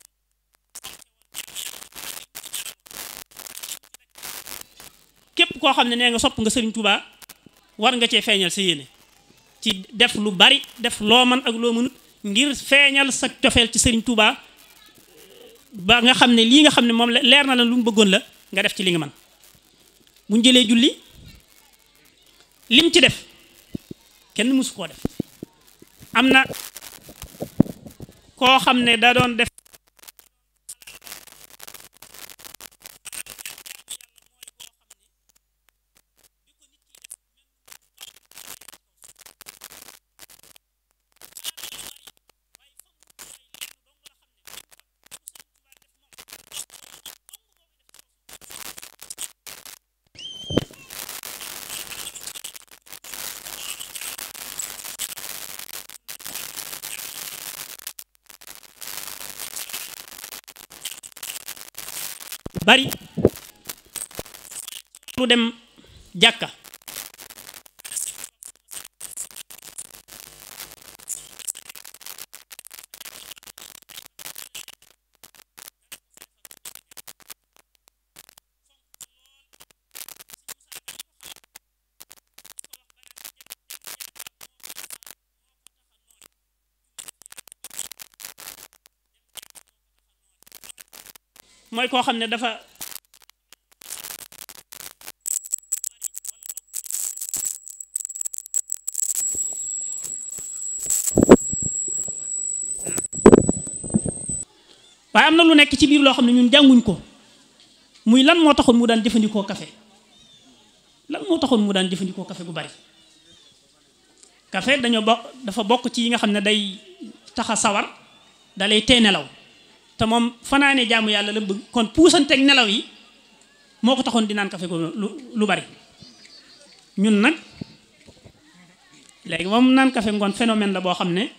képp koo xam ne nee nga sopp nga sëriñ Touba war nga cee feeñal sa yéene ci def lu bari def loo man ak loo mënut ngir feeñal sa cofeel ci sëriñ Touba ba nga xam ne lii nga xam ne moom la leer na la lu mu bëggoon la nga def ci li nga man bu ñu jëlee julli lim ci def kenn mësu koo def am na koo xam ne da doon def bari lu dem jàkka mooy koo xam ne dafa waaye am na lu nekk ci biir loo xam ne ñun jànguñ ko muy lan moo taxoon mu daan jëfandikoo café lan moo taxoon mu daan jëfandikoo café gu bari café dañoo bokk dafa bokk ci yi nga xam ne day taxa sawar da lay tee nelaw te moom fanaane jaamu yàlla la bëgg kon puusanteeg nelaw yi moo ko taxoon di naan café gu lu lu bari ñun nag léegi moom naan café ngoon phénomène la boo xam ne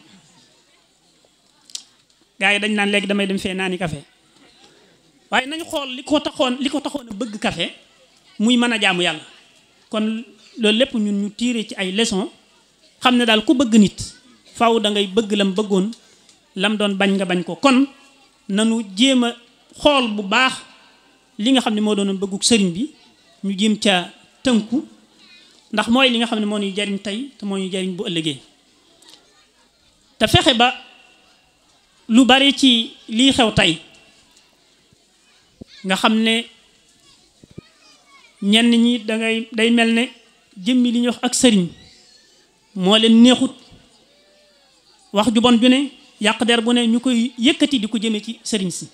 gaa yi dañ naan léegi damay dem fee naani café waaye nañu xool li ko taxoon li ko taxoon a bëgg café muy mën a jaamu yàlla kon loolu lépp ñun ñu tiire ci ay leçon xam ne daal ku bëgg nit faw da ngay bëgg lam bëggoon lam doon bañ nga bañ ko kon nanu jéem a xool bu baax li nga xam ne moo doon bëgguk sëriñ bi ñu jéem ca tënku ndax mooy li nga xam ne moo ñuy jariñ tey te moo ñuy jariñ bu ëllëgee te fexe ba lu bari ci lii xew tey nga xam ne ñenn ñi dangay day mel ne jëmmi li ñuy wax ak sëriñ moo leen neexut wax ju bon ju ne yàq der bu ne ñu koy yëkkati di ko jëme ci sëriñ si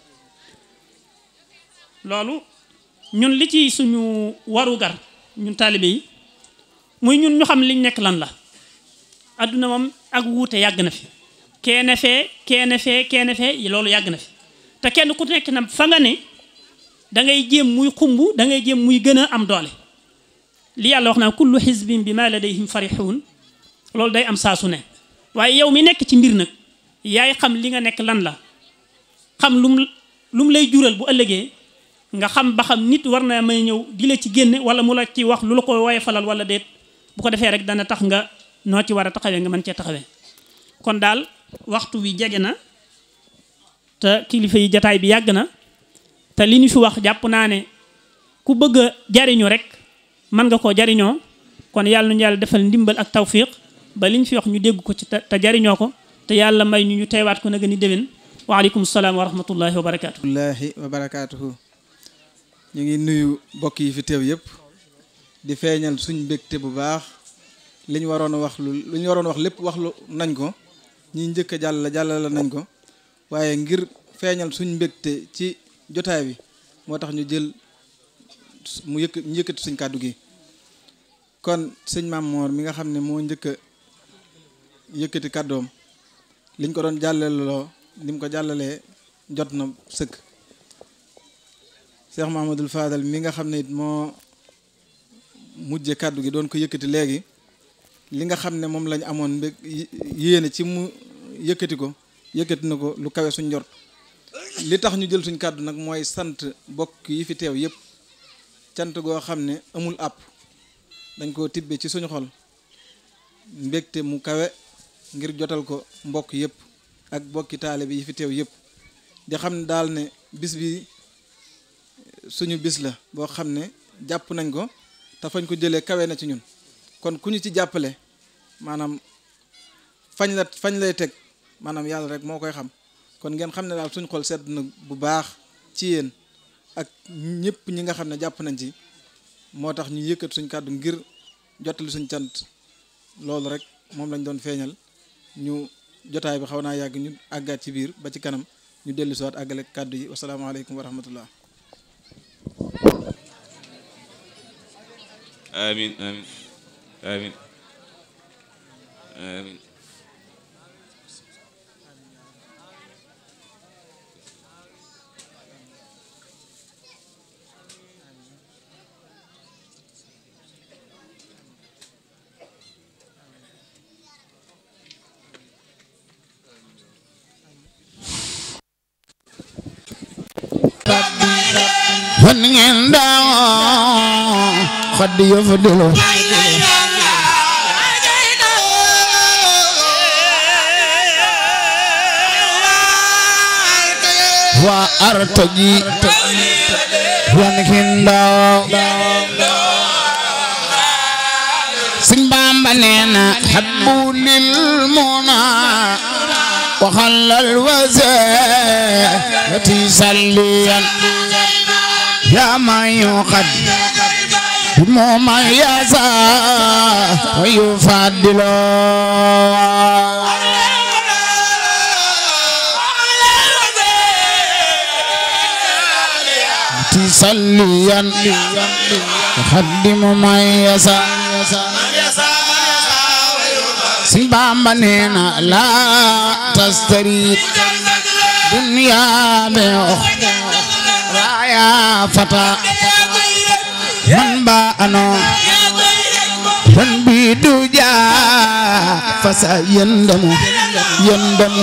loolu ñun li ci suñu warugar ñun taalibe yi muy ñun ñu xam liñ nekk lan la adduna moom ak wuute yàgg na fi keene fee keene fee keene fee loolu yàgg na fi te kenn ku nekk na fa nga ne da ngay jéem muy xumb da ngay jéem muy gën a am doole li yàlla wax naa kullu xisbin bi ma ladayhim farixuun loolu day am saa su ne waaye yow mi nekk ci mbir nag yaay xam li nga nekk lan la xam lum lu mu lay jural bu ëllëgee nga xam ba xam nit war na may ñëw di la ci génne wala mu la ci wax lu la ko woye falal wala déet bu ko defee rek dana tax nga noo ci war a taxawee nga mën cee taxawee kon daal waxtu wi jege na te kilifa yi jataay bi yàgg na te li ñu fi wax jàpp naa ne ku bëgg a jariñu rek mën nga koo jariñoo kon yàlla nu yàlla defal ndimbal ak tawfiq ba li ñu fi wax ñu dégg ko ci te jariñoo ko te yàlla may ñu ñu teewaat ko nag ni déwén waaleykum salaam wa rahmatullahi wa barakaatu. wallaahi wa barakaatuhu ñu ngi nuyu mbokk yi fi teew yëpp di feeñal suñ mbégte bu baax li ñu waroon a wax lu lu ñu waroon wax lépp wax lu nañ ko ñi njëkk a jàll jàllale nañ ko waaye ngir feeñal suñ mbégte ci jotaay bi moo tax ñu jël mu yëkk ñu yëkkati suñ kàddu gi kon sëñ Maam Moor mi nga xam ne moo njëkk a yëkkati kàddoom liñ ko doon jàllaloo ni mu ko jàllalee jot na sëkk Cheikh Mahamadul Fadal mi nga xam ne it moo mujje kàddu gi doon ko yëkkati léegi li nga xam ne moom lañ amoon mbég yéene ci mu yëkkati ko yëkkati na ko lu kawe suñ njort li tax ñu jël suñ kàddu nag mooy sant bokk yi fi teew yëpp cant goo xam ne amul àpp dañ koo tibbe ci suñu xol mbégte mu kawe ngir jotal ko mbokk yëpp ak bokki taale bi yi fi teew yëpp di xam ne daal ne bis bi suñu bis la boo xam ne jàpp nañ ko te fañ ko jëlee kawe na ci ñun kon ku ñu ci jàppale maanaam fañ la fañ lay teg maanaam yàlla rek moo koy xam kon ngeen xam ne daal suñ xol sedd na bu baax ci yéen ak ñëpp ñi nga xam ne jàpp nañ ci moo tax ñu yëkkat suñ kàddu ngir jottali suñ cant loolu rek moom lañ doon feeñal ñu jotaay bi xaw naa yàgg ñu àggaat ci biir ba ci kanam ñu dellu siwaat àggale kàddu yi wasalaamaaleykum wa rahmatullah amin amin amin amin fan ngeen daaw xaddi yo fa delo wa artaji fan ngeen daaw sin bamba neena habbu lil muna wa khallal wazati salliyan يا من يقد بموما يسا ويفضل تصليا يخدم من يسا سبام نينا لا تستريد دنيا بأخرى يا فتى من بانو من بيدو جا فسا يندم يندم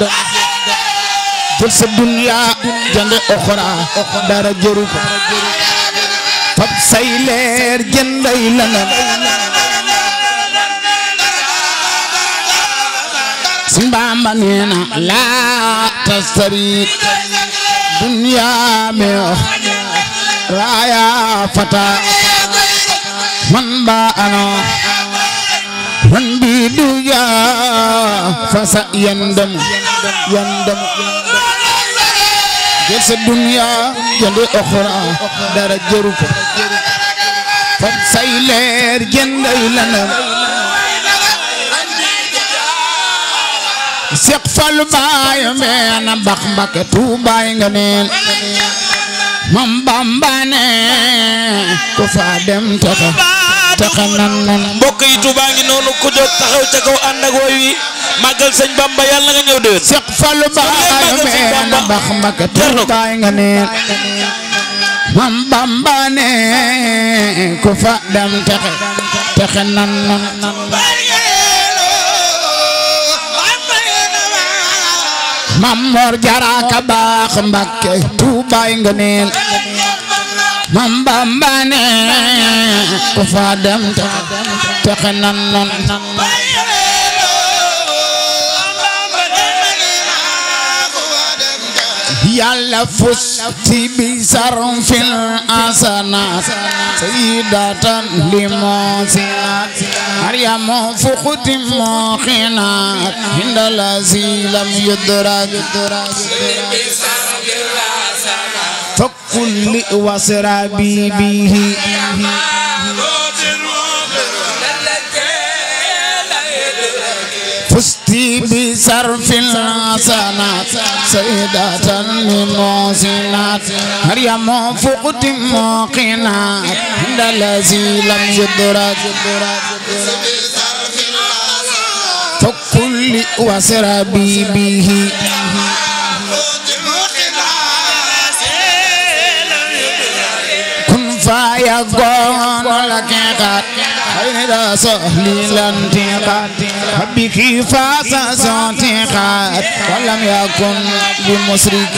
جلس الدنيا جند أخرى دار جروك فب سيلر جندي لنا سنبام نينا لا تستريد دنيا में राया फटा من باءنا من بيدويا فسيندم يندم جلس الدنيا جند أخرى دار جروك فسيلر جند لنا Seex Fallu baay meena bax mbake tuubaay nga neel mam Bamba ne ku fa dem taxa taxa nan nan mbokk yi Touba ngi noonu ku jóg taxaw ca kaw ànd ak woy wi màggal sëñ Bamba yàlla nga ñëw déwén Seex Fallu baay meena bax mbake tuubaay nga neel mam Bamba ne ku fa dem taxa taxa nan nan Mam Mor Jara ka baax Mbakke Tuubaay nga neel Mam Bamba ne ku fa dem texe nan non Yàlla fus ci bi sarum fil asanaat sayyidatan limosinat Maryamu fuxuti moxinaat hindala silam yudrak فكل وسرابي به فزت بصرف الحسنات سيدة للمحسنات مريم فقت موقنات عند الذي لم يدرك فكل وسرابي به فيكون لك قد خير سهل الانتقاد بك فاس انتقاد ولم يكن بمشرك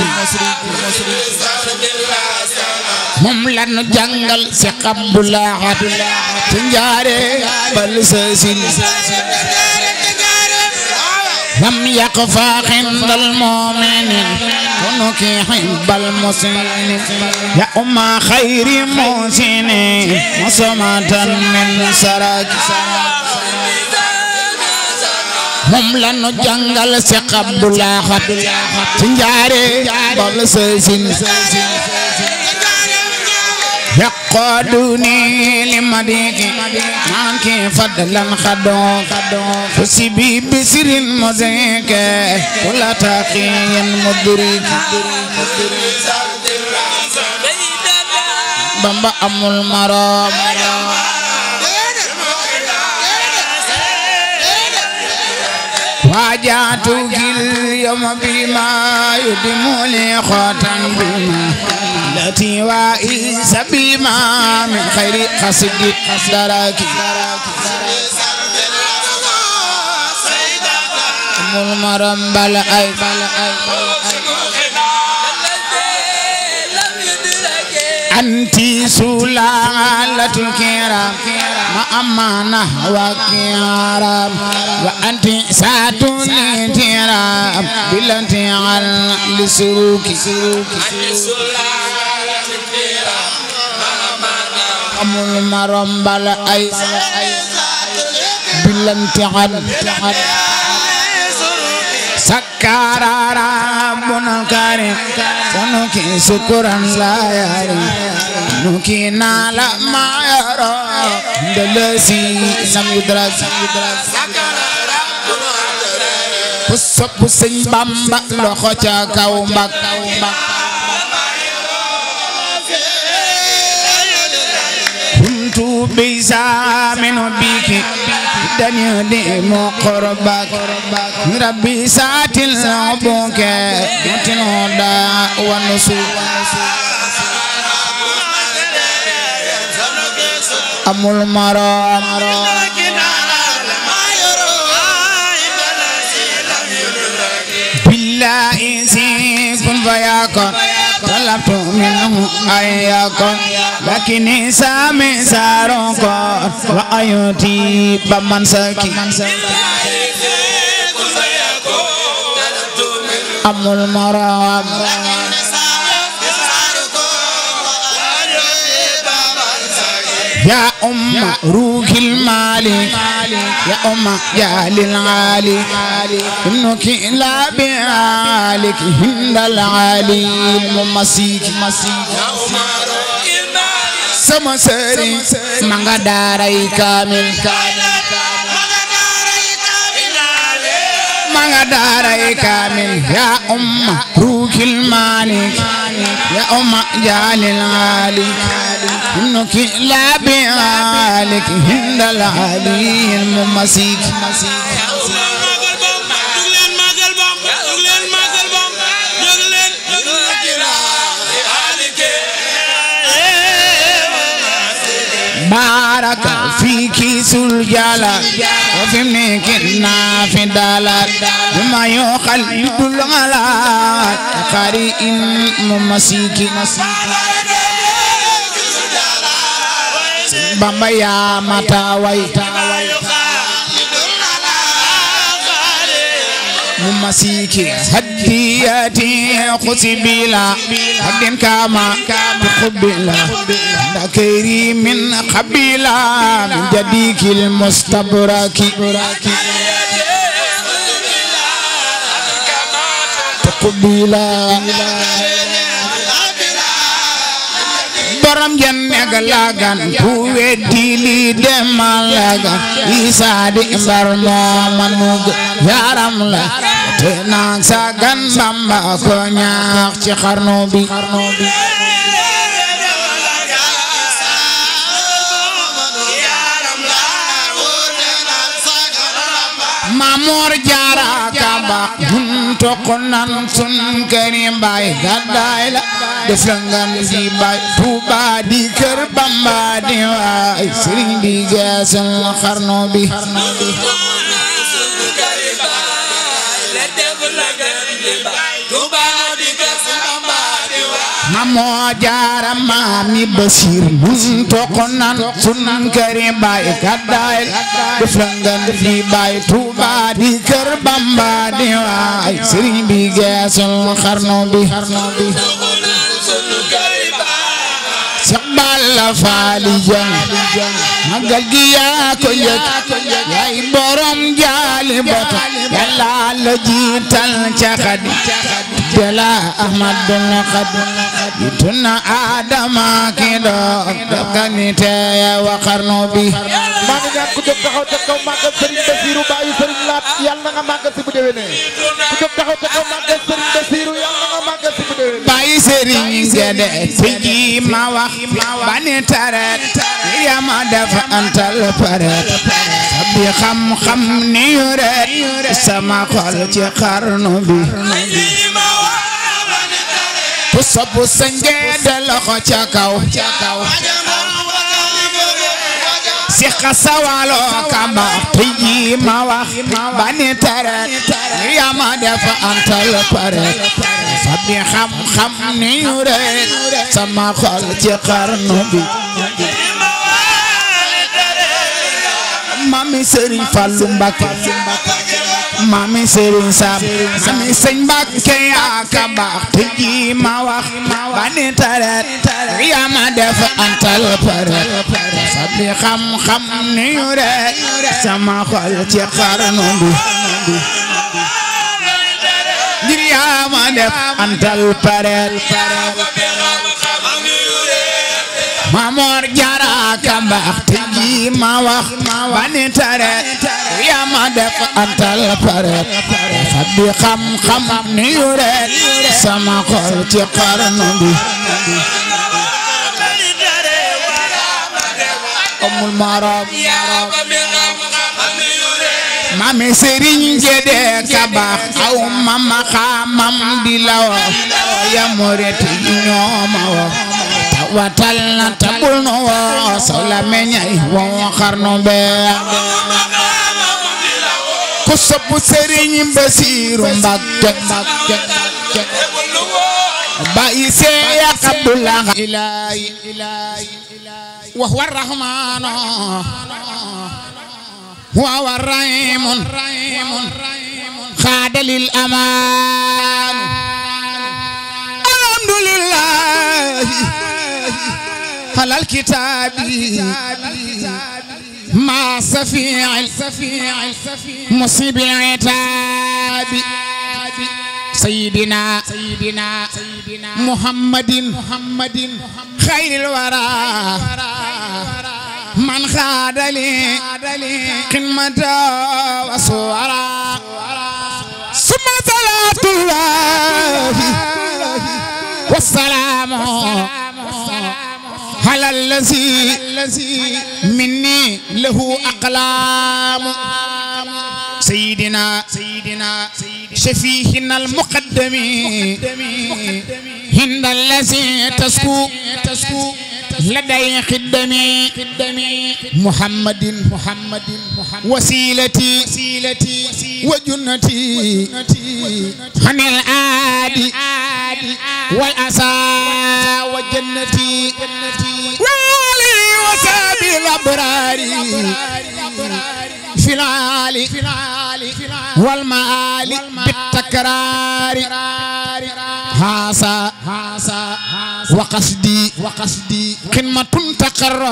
moom lan jàngal si Abdullah ci njaare bal sasin lam yaqfa xindal mu'minin كنك حب المسلم يا أم خير محسن مصمة من سرك moom la nu jàngal si Abdullah ci njaare bal sasin يقودني لمديك معك فضلا خدو فسبي بسر مزيك كل تقي مدرك بمبا أم المرام واجاتك اليوم بما يدم لي خاتم بما التي وائس بما من خير قصد دراك أم المرم بل أي بل أي أنت سلالة الكرام ما أمانة وكرام وأنت ساتون الكرام بلنتي على لسلوك أم المرم بل أي بلنتي على سكر ربنا الكريم سنكي شكرا لا يري نكي نال ما يرى دلسي لم يدرك puso pusiñ bamba loxo ca kaw mbak kuntu bisa minu biki dani di mo qorbak rabbi satil buke mutino da wanusu amul maram billahi si kun fayakun طلبت منه أن يكون لكني سامي سارقون وأيوتي بمن سكي أم المرام يا أم روح المالك يا أم جال العالي ابنك لا بعالك هند العالي المسيك sama sëriñ ma nga daaray kaamil ma nga daaray kaamil ya umma ruukil maalik ya umma jaalil aalik ibnuki laabi aalik hindal aliyil mu masiik بارك فيك سلجالا وفي منك في دالا بما يخلد الغلا قارئ ممسيك بابا يا متاوي ممسيك هدياتي خسبيلا هدين كاما تقبلا ذكري من قبيلة من جديك المستبرك تقبيلا borom jenne ga lagan ku weddi li demal lagan isa di mbar mo manug yaram la te naan sagan bamba ko ñaax ci xarnu bi Mamor Jaara Kaba hun tokonan sun kari bay gadday la def la ngan di bay Tuuba di kër Bamba di waay sëriñ bi geesal xarnu bi Mamoo Jaara maami Basiir hun tokonan sun kari bay gadday la def la ngan di bay Tuuba di kër Bamba di waay sëriñ bi geesal xarnu bi Seex Balla Faali Jang magal gi yaa ko njëkk yaay borom jaali bota yàlla la jiital ca xadi jala ahmadul xadi yituna adama ki doog dokani teeye wa xarnu bi maa ngi ñaan ku jóg taxaw ca kaw màggal Serigne Bassirou bàyyi Serigne Laat yàlla na nga màggal si bu déwénee ku jóg taxaw ca kaw màggal Serigne Bassirou yàlla na nga màggal si bu déwénee bàyyi sëriñ gede tiji ma wax bani taret yama dafa antal paret sabbi xam-xam ni yuret sama xol ci xarnu bi ku sobu sa ngede loxo ca kaw si xasawalo kamba tiji ma wax bani taret yama dafa antal paret sabbi xam-xam ni yuret sama xol ci xarnu bi mami Serigne Fallou Mbacké mami Serigne Sam mami Serigne Mbacké yaa ka baax te ji ma wax ba ni taret yaa ma def antal paret sabbi xam-xam ni yuret sama xol ci xarnu bi ngir yaa ma def antal paret Mamor Jara ka baax te ji ma wax ba ni taret yaa ma def antal paret sabbi xam-xam ni yuret sama xol ci xarnu bi amul maram mami Serigne Gédé ka baax aw mama xamam di lawa ya moret ñooma wa watal na tabul no wo sawla meñay wo xarnu be ku sopp Serigne Bassirou Mbacké bayi seya Abdullah ilahi wa huwa rahman wa huwa rahim khada lil aman alhamdulillah على الكتاب مع سفيع مصيب العتاب سيدنا سيدنا محمد محمد خير الورى من خاد لي قمة وصورا ثم صلاة الله والسلام على الذي مني له أقلام سيدنا سيدنا شفيهنا المقدم هند الذي تسكو تسكو لدي خدمي محمد محمد وسيلتي وسيلتي وجنتي عن العادي والأسى وجنتي والي وسابي الأبرار في العالي والمعالي بالتكرار هاسا هاسا وقصدي وقصدي قمة تقر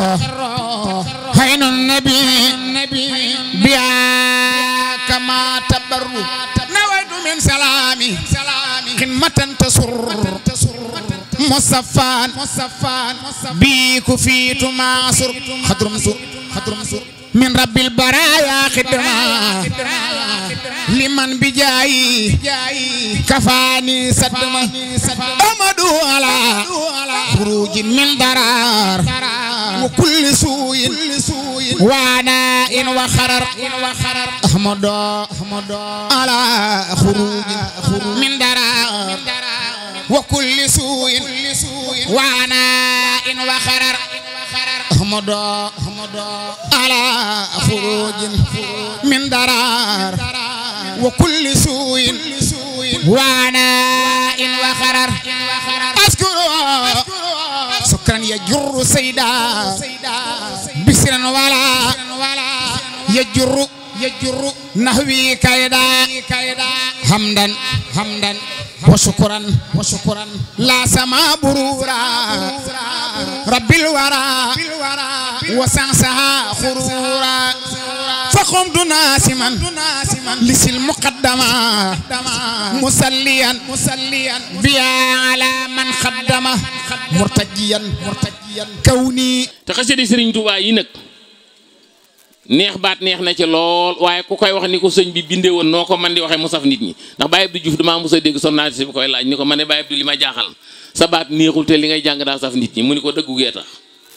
عين النبي بها كما تبر نويت من سلامي قمة تسر مصفان مصفان بيك فيت معصر خضرمت خضرمت من رب البرايا خدمة لمن بجاي كفاني صدمة أمدو على خروج من ضرار وكل سوء وعناء وخرر أحمد على خروج من ضرار وكل سوء وعناء وخرر أحمد على خروج من ضرار وكل سوء وعناء وخرر أذكر سكرا يجر سيدا بسرا ولا يجر يجر نهوي كيدا حمدا حمدا وشكرا وشكرا لا سما برورا رب الورى وسانسها خرورا فقمت ناسما لسي المقدمة مسليا مسليا بيا على من خدمه مرتجيا مرتجيا كوني te xasida sëriñ Tuubaa yi nag neex baat neex na ci lool waaye ku koy wax ni ko sëñ bi bindee woon noo ko man di waxee mu saf nit ñi ndax Baye Abdou Diouf damaa mos a dégg journaliste bi koy laaj ni ko ma ne Baye Abdou li ma jaaxal sa baat neexul te li ngay jàng daa saf nit ñi mu ni ko dëggu gee tax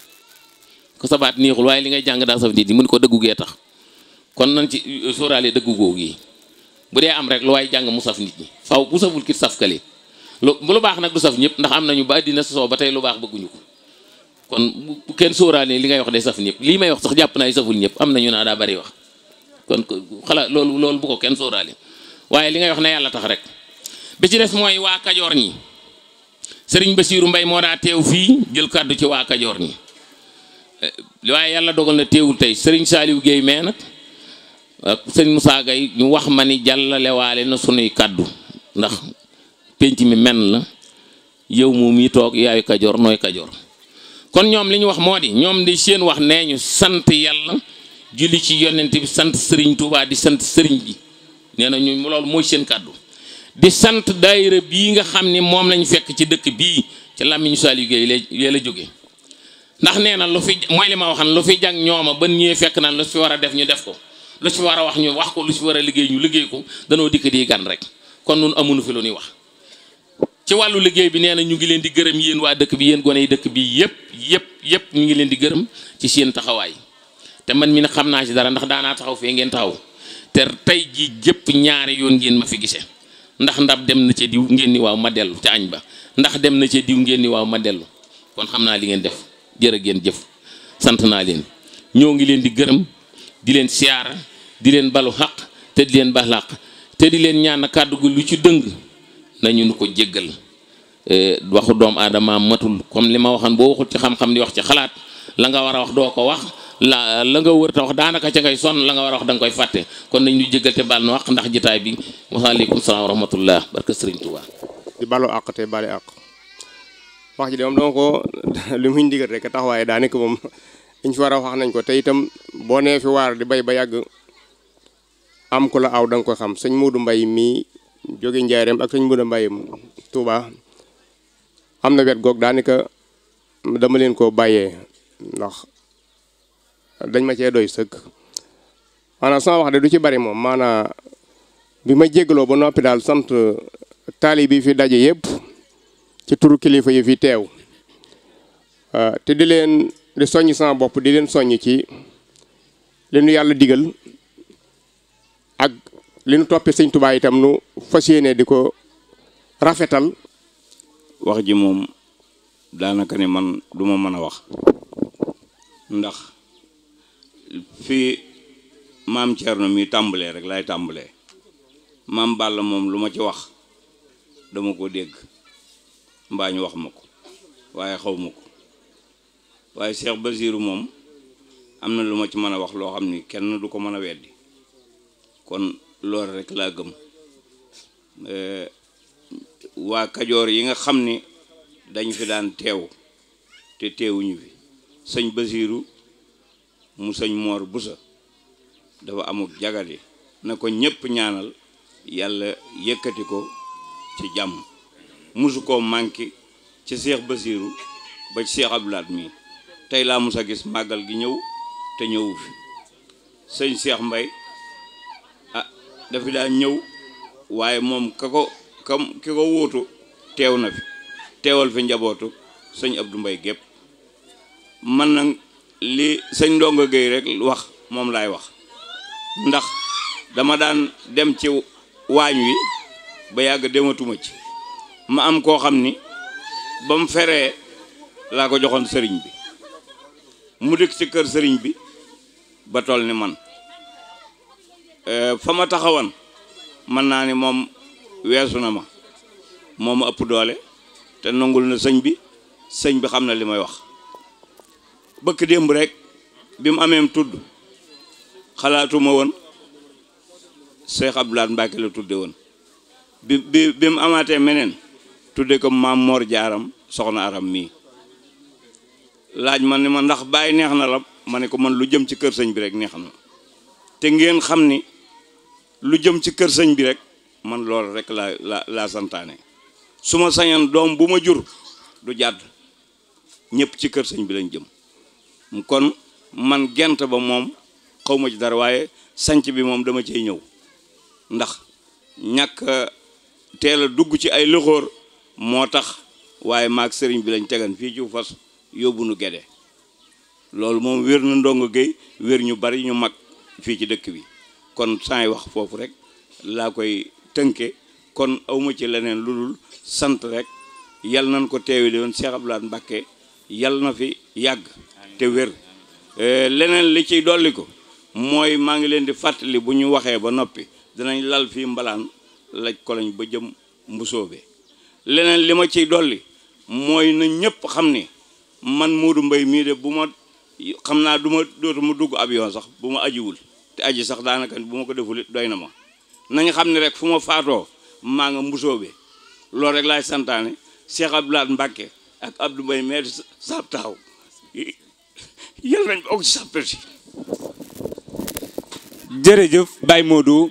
ko sa baat neexul waaye li ngay jàng daa saf nit ñi mu ni ko dëggu gee tax kon nañ ci sóoraale dëggu googu yi bu dee am rek lu waaye jàng mu saf nit ñi faw bu saful kit saf kale lu bu lu baax nag du saf ñëpp ndax am nañu ba dina sosoo ba tey lu baax bëgguñu ko kon bu kenn sóoraale li ngay wax day saf ñëpp lii may wax sax jàpp naa saful ñëpp am nañu naa daa bari wax kon xalaat loolu loolu bu ko kenn sóoraale waaye li ngay wax ne yàlla tax rek bi ci des mooy waa kajoor ñi sëriñ Basiiru Mbay moo daa teew fii jël kàddu ci waa kajoor ñi waaye yàlla dogal na teewul tey sëriñ Saaliw Géey mee nag ak sëriñ Musaa Gay ñu wax ma ni jàllale waale na sunuy kàddu ndax pénc mi men la yow moom yi toog yaayu kajoor nooy kajoor kon ñoom li ñu wax moo di ñoom di seen wax nee ñu sant yàlla julli ci yonent bi sant sëriñ Tuubaa di sant sëriñ bi nee na ñu loolu mooy seen kàddu di sant daayira bii nga xam ni moom lañ fekk ci dëkk bii ci làmmiñu Saliou Guèye la la jóge ndax nee na lu fi mooy li ma waxan lu fi jàng ñooma ban ñëwee fekk naan lu fi war a def ñu def ko lu fi war a wax ñu wax ko lu fi war a liggéey ñu liggéey ko danoo dikk di gan rek kon nun amuñu fi lu ñuy wax ci wàllu liggéey bi nee na ñu ngi leen di gërëm yéen waa dëkk bi yéen gone yi dëkk bi yëpp yëpp yëpp ñu ngi leen di gërëm ci seen taxawaay te man mi ne xam naa ci dara ndax daanaa taxaw fee ngeen taxaw te tey jii jëpp ñaari yoon ngeen ma fi gisee ndax ndab dem na ca diw ngeen ni waaw ma dellu ca añ ba ndax dem na ca diw ngeen ni waaw ma dellu kon xam naa li ngeen def jërë ngeen jëf sant naa leen ñoo ngi leen di gërëm di leen siyaara di leen balu xaq te di leen baal xaq te di leen ñaan kàddu gu lu ci dëng nañu nu ko jéggal waxu doomu aadama matul comme li ma waxoon boo waxul ci xam-xam di wax ci xalaat la nga war a wax doo ko wax la la nga wër ta wax daanaka ca ngay sonn la nga war a wax da nga koy fàtte kon nañ ñu jéggal te baal nu wax ndax jitaay bi waaleykum salaam wa rahmatullah barka sëriñ Tuubaa di balu àq te bali àq wax ji de moom dama ko li muy ndigal rek tax waaye daa nekk moom liñ fi war a wax nañ ko te itam boo nee fi waar di bay ba yàgg am ku la aw da nga ko xam sëñ Modou Mbaye mii jóge Njaareem ak sëñ Modou Mbaye Touba am na wet goog daanaka dama leen koo bàyyee ndax dañ ma cee doy sëkk maanaam sama wax de du ci bari moom maanaam bi ma jéggaloo ba noppi daal sant taali bi fi daje yëpp ci turu kilifa yi fi teew te di leen di soññ sama bopp di leen soññ ci li nu yàlla digal ak li nu toppee sëñ Tuubaa itam nu fas yéene di ko rafetal wax ji moom daanaka ni man du ma mën a wax ndax fii maam Thierno mi tàmbalee rek laay tàmbalee maam Balla moom lu ma ci wax dama ko dégg mbaa ñu wax ma ko waaye xaw ma ko waaye Cheikh Basirou moom am na lu ma ci mën a wax loo xam ni kenn du ko mën a weddi kon loolu rek laa gëm waa Kajoor yi nga xam ni dañ fi daan teew te teewuñu fi sëñ Basirou mu sëñ Moor Busa dafa amuk jagadi na ko ñépp ñaanal yàlla yëkkati ko ci jàmm musu koo manqué ci Seex Basiiru ba ci Seex Abdulaat mi tey laa mus a gis màggal gi ñëw te ñëwu fi sëñ Seex Mbay ah dafi daa ñëw waaye moom ka ko kam ki ko wuutu teew na fi teewal fi njabootu sëñ Abdu Mbay gépp man nag li sëñ Ndongo Géey rek wax moom laay wax ndax dama daan dem ci waañ wi ba yàgg dematuma ci ma am koo xam ni ba mu feree laa ko joxoon sëriñ bi mu dëkk ci kër sëriñ bi ba toll ni man fa ma taxawan mën naa ni moom weesu na ma moo ma ëpp doole te nangul na sëñ bi sëñ bi xam na li may wax bëkk démb rek bi mu ameem tudd xalaatuma woon Cheikh Abdoulaye Mbacke la tudde woon bi bi bi mu amaatee meneen tudde ko maam Mor Jaaram soxna aram mii laaj ma ni ma ndax bàyyi neex na la ma ne ko man lu jëm ci kër sëñ bi rek neex na te ngeen xam ni lu jëm ci kër sëñ bi rek man loolu rek laa la laa santaane su ma sañoon doom bu ma jur du jàdd ñëpp ci kër sëñ bi lañ jëm kon man gent ba moom xaw ma ci dara waaye sanc bi moom dama cey ñëw ndax ñàkk teel a dugg ci ay loxoor moo tax waaye maag sëriñ bi lañ tegan fii ci fas yóbbu nu gede loolu moom wér na ndongo géey wér ñu bari ñu mag fii ci dëkk bi kon saay wax foofu rek laa koy tënke kon awma ci leneen lu dul sant rek yal nañ ko teewi doon Cheikh Abdoulaye Mbacké yal na fi yàgg te wér leneen li ciy dolli ko mooy maa ngi leen di fàttali bu ñu waxee ba noppi dinañ lal fii mbalaan laj ko lañ ba jëm mbusoobe leneen li ma ciy dolli mooy na ñëpp xam ni man Modou Mbaye mii de bu ma xam naa du ma dootu ma dugg avion sax bu ma ajiwul te aji sax daanaka bu ma ko deful it doy na ma nañ xam ne rek fu ma faatoo maa nga mbusoobe loolu rek laay santaane Cheikh Abdoulaye Mbacké ak Abdou Mbaye mais saab taxaw yal nañ bokk ci sàppel si jërëjëf Baye Modou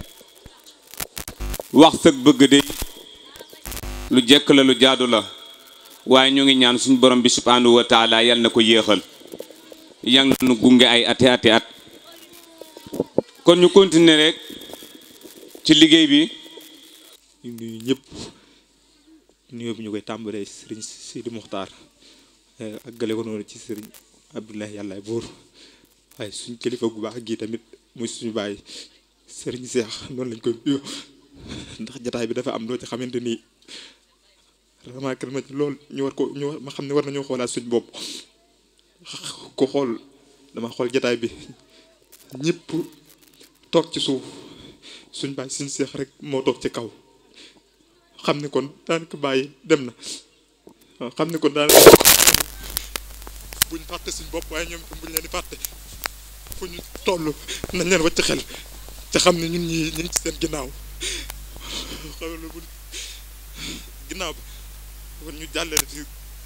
wax sëg bëgg de lu jekk la lu jaadu la waaye ñu ngi ñaan suñu borom bi subhanahu wa taala yal na ko yéexal yang nu gunge ay ati ati at kon ñu continuer rek ci liggéey bi ñu nuyu ñëpp nuyoo bi ñu koy tàmbalee sëriñ Sidi Muxtaar ak gale ko noonu ci sëriñ Abdoulaye yàllaay buur waaye suñ kilifa gu baax gii tamit muy suñu bàyyi sëriñ Seex noonu lañ koy nuyoo ndax jataay bi dafa am loo ci xamante ni remarqué ma ci lool ñu war ko ñu war ma xam ne war nañoo xoolaat suñ bopp ko xool dama xool jataay bi ñëpp toog ci suuf suñ bàyyi suñ seex rek moo toog ci kaw xam ne kon daanaka bàyyi dem na waaw xam ne kon daanaka buñ fàtte suñ bopp waaye ñoom itam buñ leen di fàtte fu ñu toll nañ leen wacc xel te xam ne ñun ñi ñu ngi ci seen ginnaaw xam ne bu ginnaaw bi kon ñu jàllale fi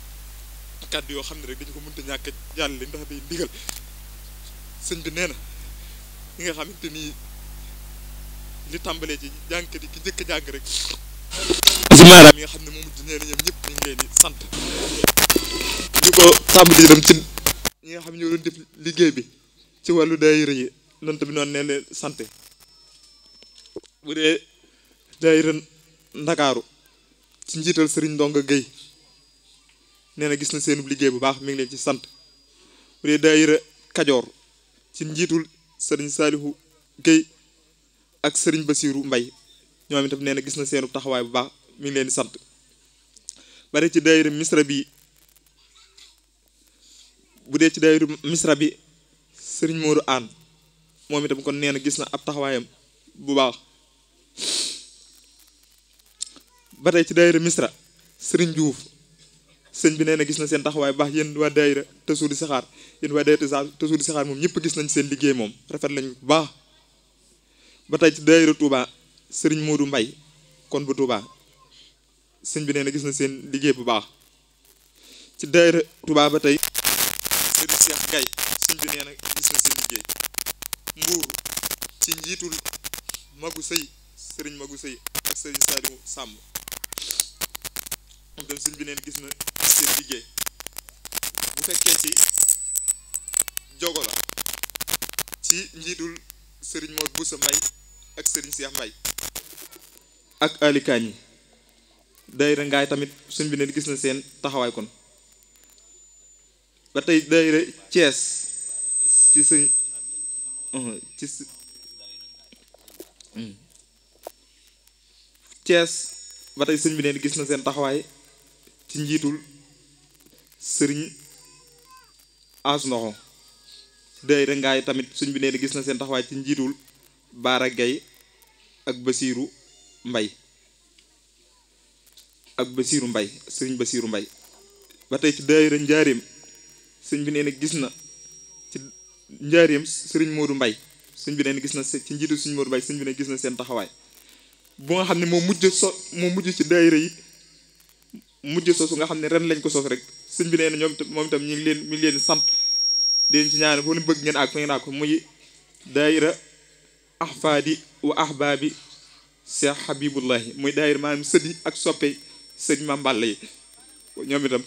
kàddu yoo xam ne rek dañu ko mënta ñàkk jàllale ndax day ndigal sëñ bi nee na ñi nga xamante ni li tàmbalee ci jàngkat yi ki njëkk a jàng rek bisimilah mi nga xam ne moom nee na ñoom ñëpp ñu ngi leen di sant di ko tàmbali dem ci ñi nga xam ne ñoo doon def liggéey bi ci wàllu daayira yi noonu tamit noonu nee leen sant bu dee daayira ndakaaru ci njiital sëriñ Ndonga Guèye nee na gis na seenub liggéey bu baax mi ngi leen ci sant bu dee daayira kajoor ci njiitul sëriñ Saalihu Guèye ak sëriñ Basiiru Mbay ñoom itam nee na gis na seenub taxawaay bu baax mi ngi leen di sant bare ci daayira misra bi bu dee ci daayira misra bi sëriñ Moodu Aan moom itam kon nee na gis na ab taxawaayam bu baax ba tey ci daayira misra sëriñ Diouf sëñ bi nee na gis na seen taxawaay bu baax yéen waa daayira tësu di saxaar yéen waa daayira tësu di saxaar moom ñëpp gis nañ seen liggéey moom rafet lañ bu baax ba tey ci daayira Touba sëriñ Moodu Mbay kon bu Touba sëñ bi nee na gis na seen liggéey bu baax ci daayira Touba ba tey sëriñ Cheikh Gaye sëñ bi nee na gis na seen liggéey mbuur ci njiitul magu sëy sëriñ magu sëy ak sëriñ Saliou Sàmb moom tam sëñ bi neen gis na seen liggéey bu fekkee ci jogo la ci njiitul sëriñ Mor Boussa Mbay ak sëriñ Cheikh Mbay ak alikaan yi daayira ngaay tamit sëñ bi neen gis na seen taxawaay kon ba tey daayira Thiès ci sëñ ci Thiès ba tey sëñ bi neen gis na seen taxawaay ci njiitul sëriñ as ndoxo daayira ngaay tamit sëñ bi neen gis na seen taxawaay ci njiitul Baara Gay ak Basiiru Mbay ak Basiiru Mbay sëriñ Basiiru Mbay ba tey ci daayira njaareem sëñ bi nee na gis na ci njaareem sëriñ Modou Mbay sëñ bi nee na gis na ci njiitu sëriñ Modou Mbay sëñ bi ne gis na seen taxawaay bu nga xam ne moo mujj so moo mujj ci daayira yi mujj sosu nga xam ne ren lañ ko sos rek sëñ bi nee na ñoom moom itam ñu ngi leen mi ngi leen sant di leen ci ñaane foo leen bëgg ngeen ak fa ngeen ak muy daayira ahfaadi wa ahbaabi Cheikh Habibullahi muy daayira maanaam sëdi ak soppe sëñ Mame Balla yi ñoom itam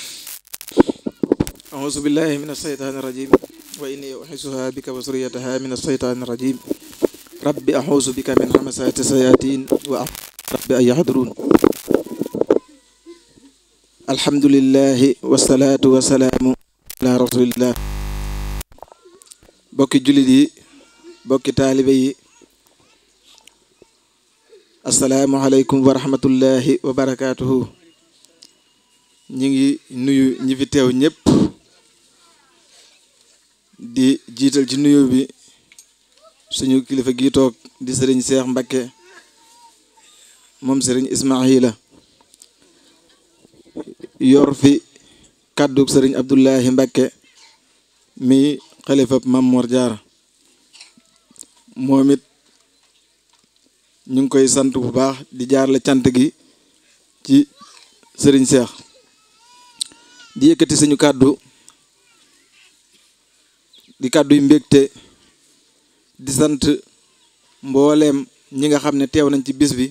أعوذ بالله من الشيطان الرجيم وإني أحسها بك وذريتها من الشيطان الرجيم رب أعوذ بك من همسات الشياطين ورب أن يحضرون الحمد لله والصلاة والسلام على رسول الله bokki jullit yi bokki taalibe yi asalaamualeykum wa rahmatullahi wa barakaatuhu ñi ngi nuyu ñi fi teew ñëpp di jiital ci nuyu bi suñu kilifa gi toog di sëriñ Seex Mbakke moom sëriñ Ismaahila yor fi kàddu sëriñ Abdullahi Mbakke mi xalifab Mam Mor Jaara moom it ñu ngi koy sant bu baax di jaar la cant gi ci sëriñ Seex di yëkkati suñu kàddu di kàddu yu mbégte di sant mbooleem ñi nga xam ne teew nañ ci bis bi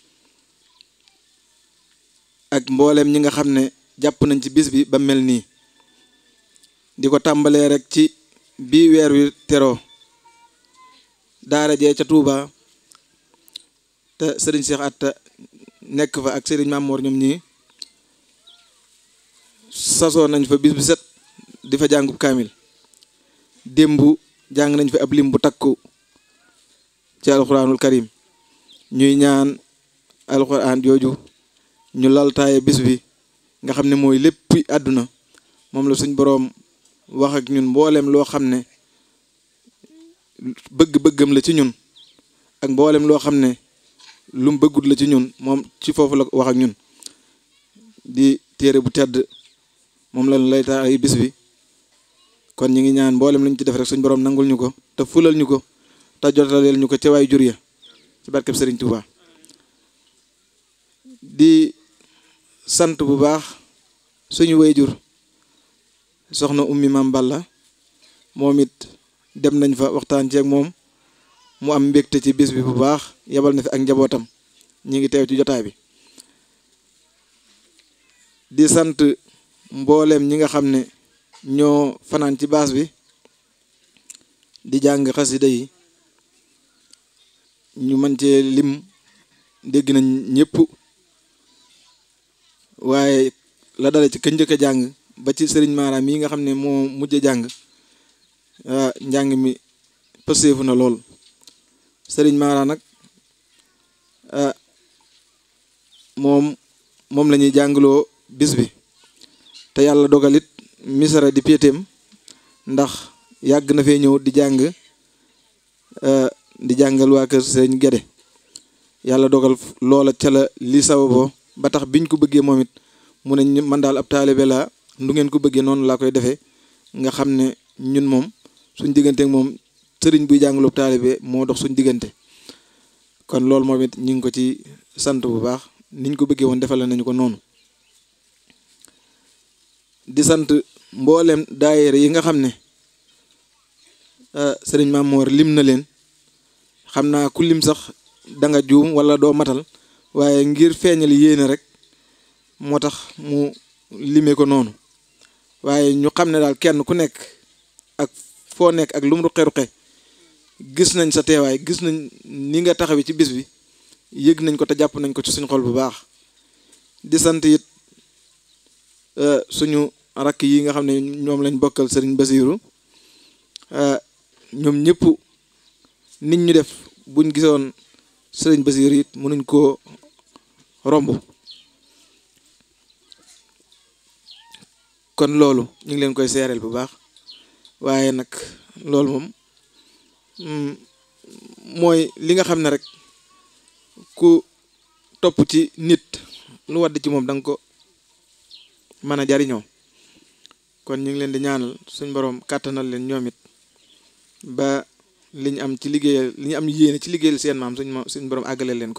ak mbooleem ñi nga xam ne jàpp nañ ci bis bi ba mel nii di ko tàmbalee rek ci bii weer wi teroo daara jee ca Touba te sëriñ Cheikh Atta nekk fa ak sëriñ Mamour ñoom ñii sasoo nañ fa bis bu set di fa jàngub kaamil démb jàng nañ fi ab lim bu takku ci alxuraanul karim ñuy ñaan alxuraan jooju ñu laltaaye bis bi nga xam ne mooy lépp àdduna moom la suñ boroom wax ak ñun mboolem loo xam ne bëgg-bëggam la ci ñun ak mboolem loo xam ne lu mu bëggut la ci ñun moom ci foofu la wax ak ñun di téere bu tedd moom la lay taay bis bi kon ñu ngi ñaan mboolem lañ ci def rek suñ borom nangul ñu ko te fulal ñu ko te jotaleel ñu ko ca waay jur ya ci barkeb Serigne Touba di sant bu baax suñu wayjur soxna ummi Mam Balla moom it dem nañ fa waxtaan ceeg moom mu am mbégte ci bis bi bu baax yebal na fi ak njabootam ñi ngi teew ci jotaay bi di sant mbooleem ñi nga xam ne ñoo fanaan ci baas bi di jàng xasida yi ñu mën cee lim dégg nañ ñëpp waaye la dale ci ka njëkk a jàng ba ci sëriñ Mara mii nga xam ne moo mujj a jàng njàng mi pëseefu na lool sëriñ Mara nag moom moom la ñuy jàngloo bis bi te yàlla dogalit misara di péetéem ndax yàgg na fee ñëw di jàng di jàngal waa kër sëriñ Gede yàlla dogal loola ca la li sababoo ba tax biñ ko bëggee moom it mu ne man daal ab taalibe laa ndu ngeen ko bëggee noonu laa koy defee nga xam ne ñun moom suñ diggante ak moom sëriñ buy jàngaloo taalibe moo dox suñ diggante kon loolu moom it ñu ngi ko ci sant bu baax niñ ko bëggee woon defal nañu ko noonu di sant mboolem daayira yi nga xam ne sëriñ Mamoor lim na leen xam naa ku lim sax da nga juum wala doo matal waaye ngir feeñal yéene rek moo tax mu limee ko noonu waaye ñu xam ne daal kenn ku nekk ak foo nekk ak lu mu ruqe-ruqe gis nañ sa teewaay gis nañ ni nga taxawi ci bis bi yëg nañ ko te jàpp nañ ko ci suñu xol bu baax di sant it suñu rakk yi nga xam ne ñoom lañ bokkal sëriñ Basiiru ñoom ñëpp nit ñu def buñ gisoon sëriñ Basiiru it mënuñ koo romb kon loolu ñu ngi leen koy seereel bu baax waaye nag loolu moom mooy li nga xam ne rek ku topp ci nit lu wadd ci moom da nga ko mën a jariñoo kon ñu ngi leen di ñaanal suñ borom kàttanal leen ñoom it ba li ñu am ci liggéeyal li ñu am yéene ci liggéeyal seen maam suñ suñ borom àggaleel leen ko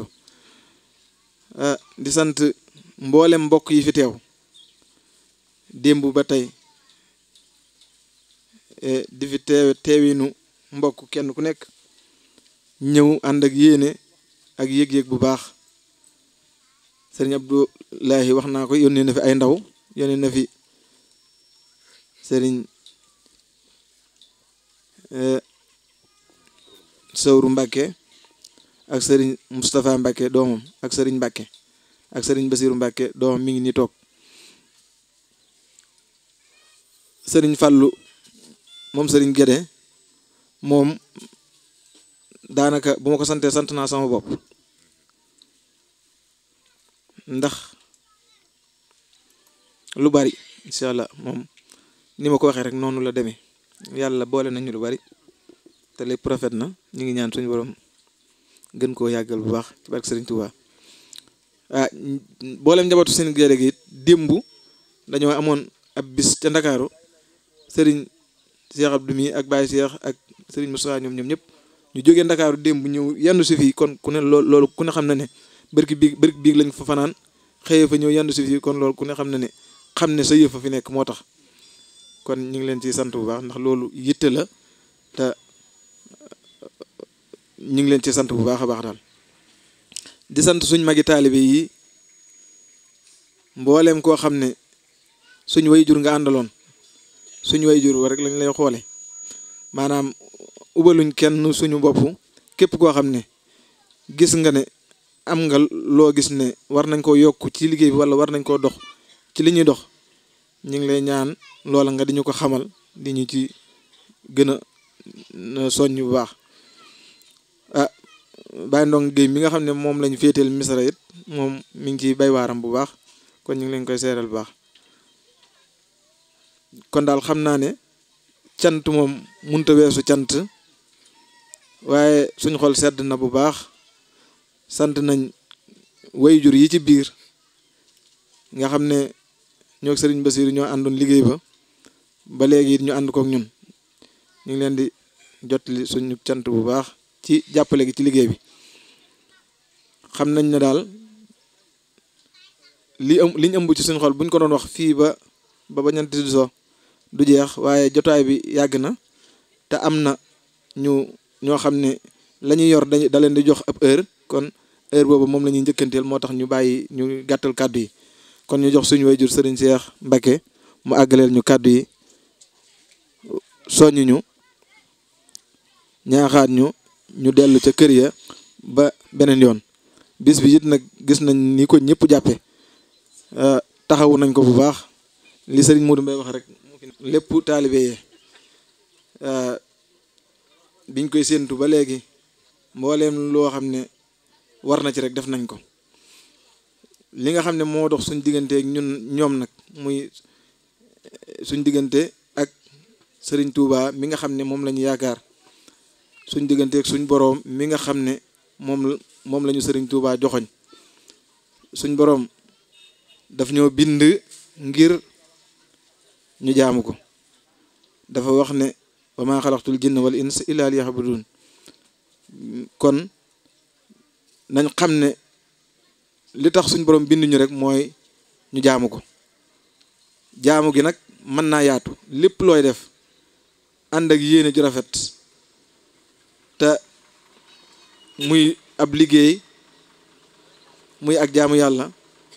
di sant mboolem mbokk yi fi teew démb ba tey di fi teew teewinu mbokk kenn ku nekk ñëw ànd ak yéene ak yëg-yëg bu baax sëriñ Abdoulahi wax naa ko yónnee na fi ay ndaw yónnee na fi sëriñ Sawru Mbàkke ak sëriñ Moustapha Mbàkke doomam ak sëriñ Mbàkke ak sëriñ Basiru Mbàkke doomam mi ngi ni toog sëriñ Fàllu moom sëriñ Gédé moom daanaka bu ma ko santee sant naa sama bopp ndax lu bari incha allah moom ni ma ko waxee rek noonu la demee yàlla boole nañu lu bari te lépp rafet na ñu ngi ñaan suñu borom gën koo yàggal bu baax ci barke Sëriñ Tuubaa ah boolem njabootu seen géere gi it démb dañoo amoon ab bis ca Ndakaaru sëriñ Cheikh Abdou mi ak Baye Cheikh ak sëriñ Moussa ñoom ñoom ñëpp ñu jógee Ndakaaru démb ñëw yandu si fii kon ku ne loolu ku ne xam na ne bërki biig bërki biig lañ fa fanaan xëyee fa ñëw yandu si fii kon loolu ku ne xam na ne xam ne sa yëf fa fi nekk moo tax kon ñu ngi leen ciy sant bu baax ndax loolu yitte la te ñu ngi leen ci sant bu baax a baax daal di sant suñ magi taalibe yi mbooleem koo xam ne suñ way jur nga àndaloon suñ way jur rek lañ lay xoole maanaam ubaluñ kenn suñu bopp képp koo xam ne gis nga ne am nga loo gis ne war nañ koo yokk ci liggéey bi wala war nañ koo dox ci li ñuy dox ñu ngi lay ñaan loola nga di ñu ko xamal di ñu ci gën a soññ bu baax ah Baye Ndong Guèye mi nga xam ne moom lañu féeteel misra it moom mi ngi ciy bay waaram bu baax kon ñu ngi leen koy seeral bu baax kon daal xam naa ne cant moom munta weesu cant waaye suñ xol sedd na bu baax sant nañ wayjur yi ci biir nga xam ne ñoo sëriñ Basiru ñoo àndoon liggéey ba ba léegi it ñu ànd kook ñun ñu ngi leen di jotli suñu cant bu baax ci jàppale gi ci liggéey bi xam nañ ne daal li am li ñu ëmb ci suñu xol buñ ko doon wax fii ba ba bañanti di so du jeex waaye jotaay bi yàgg na te am na ñu ñoo xam ne la ñuy yor dañ da leen di jox ab heure kon heure boobu moom la ñuy njëkkanteel moo tax ñu bàyyi ñu gàttal kàddu yi kon ñu jox suñu wayjur sëriñ Cheikh Mbacke mu àggaleel ñu kàddu yi soññ ñu ñaaxaat ñu ñu dellu ca kër ya ba beneen yoon bis bi it nag gis nañ ni ko ñëpp jàppe taxawu nañ ko bu baax li sëriñ Modou Mbaye wax rek lépp taalibe yee biñ koy séentu ba léegi mbooleem loo xam ne war na ci rek def nañ ko li nga xam ne moo dox suñ diggante ak ñun ñoom nag muy suñ diggante ak sëriñ Touba mi nga xam ne moom la ñu yaakaar suñ diggante ak suñ boroom mi nga xam ne moom moom la ñu sëriñ Touba joxoñ suñ boroom daf ñoo bind ngir ñu jaamu ko dafa wax ne wa maa xalaqtul jinna wal insa illa liya'budun kon nañ xam ne li tax suñ borom bind ñu rek mooy ñu jaamu ko jaamu gi nag mën naa yaatu lépp looy def ànd ak yéene ju rafet te muy ab liggéey muy ak jaamu yàlla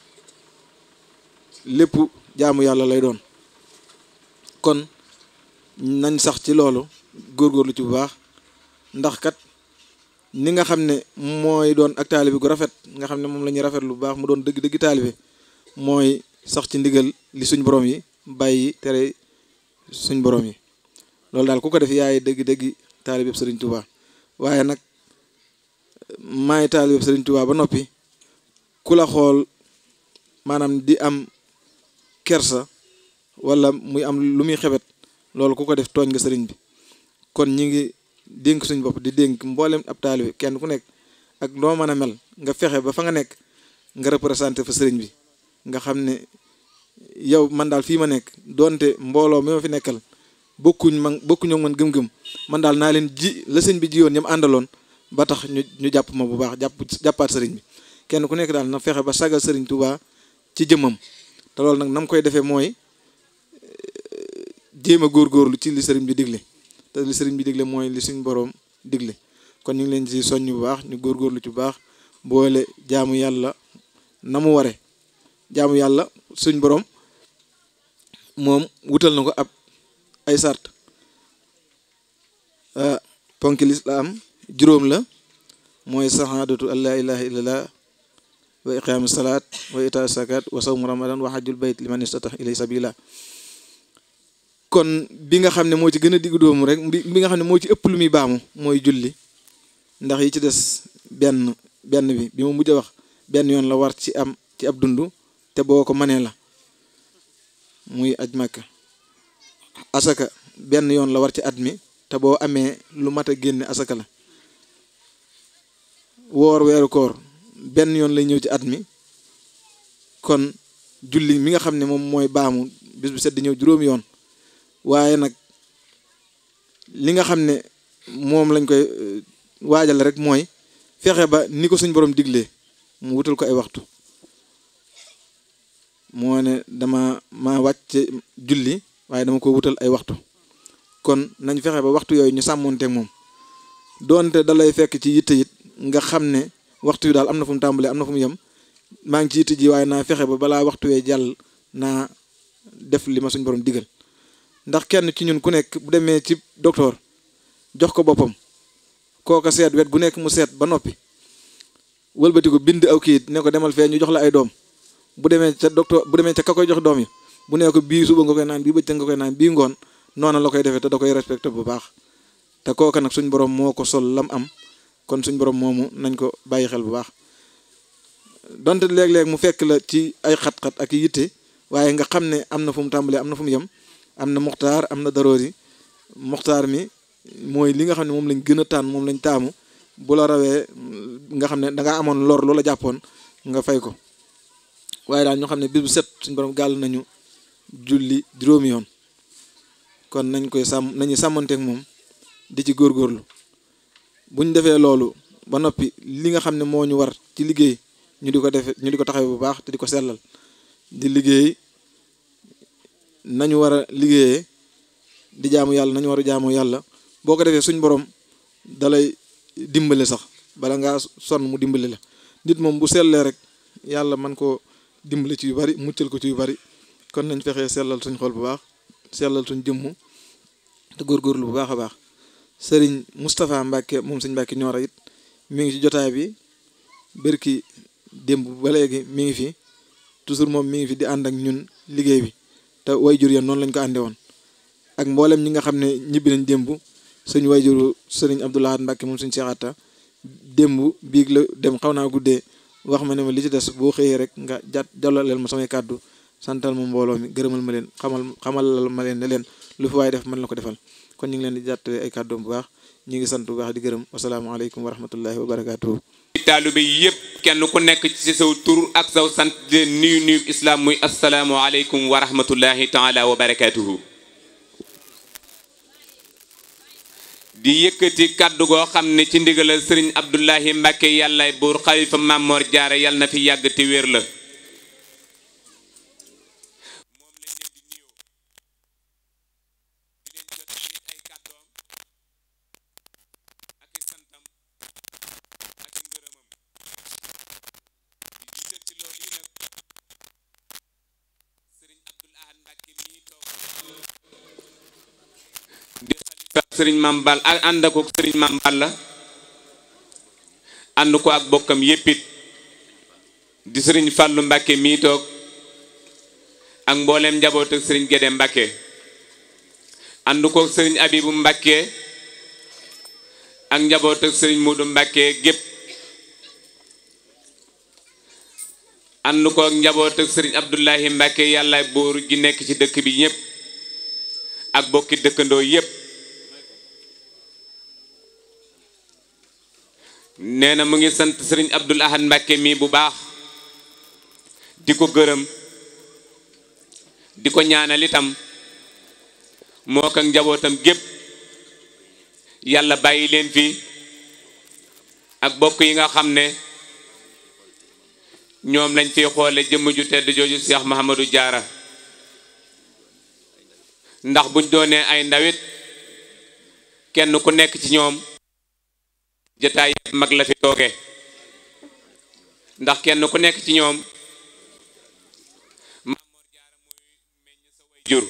lépp jaamu yàlla lay doon kon nañ sax ci loolu góorgóorlu ci bu baax ndax kat ni nga xam ne mooy doon ak taalibe gu rafet nga xam ne moom la ñuy rafet lu baax mu doon dëgg-dëgg taalibe mooy sax ci ndigal li suñ borom yi bàyyi tere suñ borom yi loolu daal ku ko def yaay dëgg-dëgg taalibe sëriñ Touba waaye nag maay taalibe sëriñ Touba ba noppi ku la xool maanaam di am kersa wala muy am lu muy xebet loolu ku ko def tooñ nga sëriñ bi kon ñi ngi dénk suñ bopp di dénk mboolem ab taalibe kenn ku nekk ak noo mën a mel nga fexe ba fa nga nekk nga représenté fa sëriñ bi nga xam ne yow man daal fii ma nekk doonte mbooloo mi ma fi nekkal bokkuñ man bokkuñoo man gëm-gëm man daal naa leen ji la sëñ bi jiyoon ñam àndaloon ba tax ñu ñu jàpp ma bu baax jàpp jàppaat sëriñ bi kenn ku nekk daal na fexe ba sagal sëriñ Touba ci jëmmam te loolu nag nam koy defee mooy jéem a góorgóorlu ci li sëriñ bi digle te li sëriñ bi digle mooy li suñ boroom digle kon ñu ngi leen ci soññ bu baax ñu góorgóorlu ci bu baax boole jaamu yàlla na mu ware jaamu yàlla suñ boroom moom wutal na ko ab ay sart ponki lislaam juróom la mooy sahaadatu an laa ilaha illallah wa iqaamu salaat wa itaa zakat wa sawmu ramadan wa hajjul bayt liman istata ilay sabila kon bi nga xam ne moo ci gën a diggu doomu rek bi nga xam ne moo ci ëpp lu muy baamu mooy julli ndax yi ci des benn benn bi bi ma mujj a wax benn yoon la war ci am ci ab dund te boo ko mënee la muy aj màkka asaka benn yoon la war ci at mi te boo amee lu mat a génne asaka la woor weeru koor benn yoon lay ñëw ci at mi kon julli mi nga xam ne moom mooy baamu bis bu set di ñëw juróomi yoon waaye nag li nga xam ne moom lañ koy waajal rek mooy fexe ba ni ko suñ borom diglee mu wutal ko ay waxtu moo ne dama ma wàcc julli waaye dama ko wutal ay waxtu kon nañ fexe ba waxtu yooyu ñu sàmmoonteeg moom doonte da lay fekk ci yitte it nga xam ne waxtu yu daal am na fu mu tàmbalee am na fu mu yem maa ngi ci yitte ji waaye naa fexe ba balaa waxtu wee jàll naa def li ma suñ borom digal ndax kenn ci ñun ku nekk bu demee ci docteur jox ko boppam kooka seet wet gu nekk mu seet ba noppi wëlbati ko bind aw kayit ne ko demal fee ñu jox la ay doom bu demee ca docteur bu demee ca ka koy jox doom yi bu nee ko bii suba nga koy naan bii bëccëg nga koy naan bii ngoon noona la koy defee te da koy respecté bu baax te kooka nag suñ borom moo ko sol lam am kon suñ borom moomu nañ ko bàyyi xel bu baax donte léeg-léeg mu fekk la ci ay xat-xat ak yitte waaye nga xam ne am na fu mu tàmbalee am na fu mu yem am na muxtaar am na daroori muxtaar mi mooy li nga xam ne moom lañ gën a tànn moom lañ taamu bu la rawee nga xam ne dangaa amoon lor loola jàppoon nga fay ko waaye daal ñoo xam ne bis bu set suñ borom gàll nañu julli juróomi yoon kon nañ koy sàmm nañu sàmmanteek moom di ci góorgóorlu buñ defee loolu ba noppi li nga xam ne moo ñu war ci liggéey ñu di ko defe ñu di ko taxawee bu baax te di ko sellal di liggéey nañu war a liggéeyee di jaamu yàlla nañu war a jaamu yàlla boo ko defee suñ borom dalay dimbale sax bala ngaa sonn mu dimbale la nit moom bu sellee rek yàlla man koo dimbale ci yu bari muccal ko ci yu bari kon nañ fexee sellal suñ xol bu baax sellal suñ jëmmu te góorgóorlu bu baax a baax sëriñ Moustapha Mbacke moom sëñ Mbacke ñoora it mi ngi ci jotaay bi bërki démb ba léegi mi ngi fi toujours moom mi ngi fi di ànd ak ñun liggéey bi te wayjur ya noonu lañ ko ànde woon ak mboolem ñi nga xam ne ñibbi nañ démb suñ wayjuru sëriñ Abdoulaye Mbacke moom suñ seexaata démb biig la dem xaw naa guddee wax ma ne ma li ci des boo xëyee rek nga jàtt jallaleel ma samay kàddu santal ma mbooloo mi gërëmal ma leen xamal xamal ma leen ne leen lu fi waaye def man la ko defal kon ñu ngi leen di jàttale ay kàddoom bu baax ñu ngi sant bu baax di gërëm wasalaamaaleykum wa rahmatullahi wa barakaatuhu taalibe yi yëpp kenn ku nekk ci saw tur ak saw sant di leen nuyu nuyu islam muy asalaamu aleykum wa rahmatullahi taala wa barakaatuhu di yëkkati kàddu goo xam ne ci ndigalal sëriñ Abdullahi Mbàkke yàllay buur xalifa Mamor Jaara yàlla na fi yàgg te wér la sëriñ Mam Bal ak ànd ko sëriñ Mam Bal la ànd ko ak bokkam yéppit di sëriñ Fàllu Mbàkke mii toog ak mbooleem njaboot ak sëriñ Gédé Mbàkke ànd ko sëriñ Abibu Mbàkke ak njaboot ak sëriñ Muudu Mbàkke gépp ànd ko ak njaboot ak sëriñ Abdullahi Mbàkke yàlla buur gi nekk ci dëkk bi ñépp ak bokki dëkkandoo yépp nee na mu ngi sant sëriñ Abdul Ahad Mbàkke mi bu baax di ko gërëm di ko ñaanal itam moo ko njabootam gépp yàlla bàyyi leen fi ak bokk yi nga xam ne ñoom lañ fi xoole jëmm ju tedd jooju Cheikh Mahamadou Diarra ndax buñ doonee ay ndawit kenn ku nekk ci ñoom jataay mag la fi tooge ndax kenn ku nekk ci ñoom jur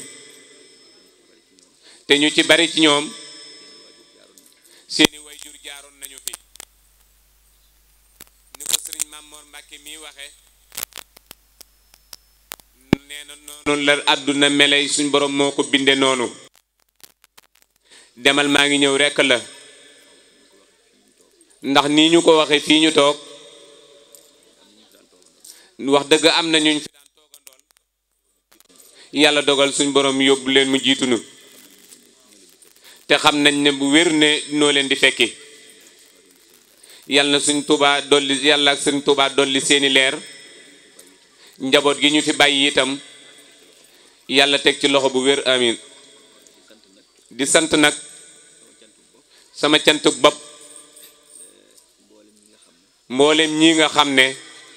te ñu ci bari ci ñoom seeni way jur jaaroon nañu fi ni ko sëriñ Mamor Mbàkke mi waxe nee na noonu la àdduna meley suñ borom moo ko binde noonu demal maa ngi ñëw rekk la ndax nii ñu ko waxe fii ñu toog wax dëgg am na ñuñ fi daan toogandool yàlla dogal suñ borom yóbbu leen mu jiitunu te xam nañ ne bu wér ne noo leen di fekki yàlla na suñ tubaa dolli yàlla ak suñ tubaa dolli seeni leer njaboot gi ñu fi bàyyi itam yàlla teg ci loxo bu wér amin di sant nag sama cantuk bopp mboolem ñi nga xam ne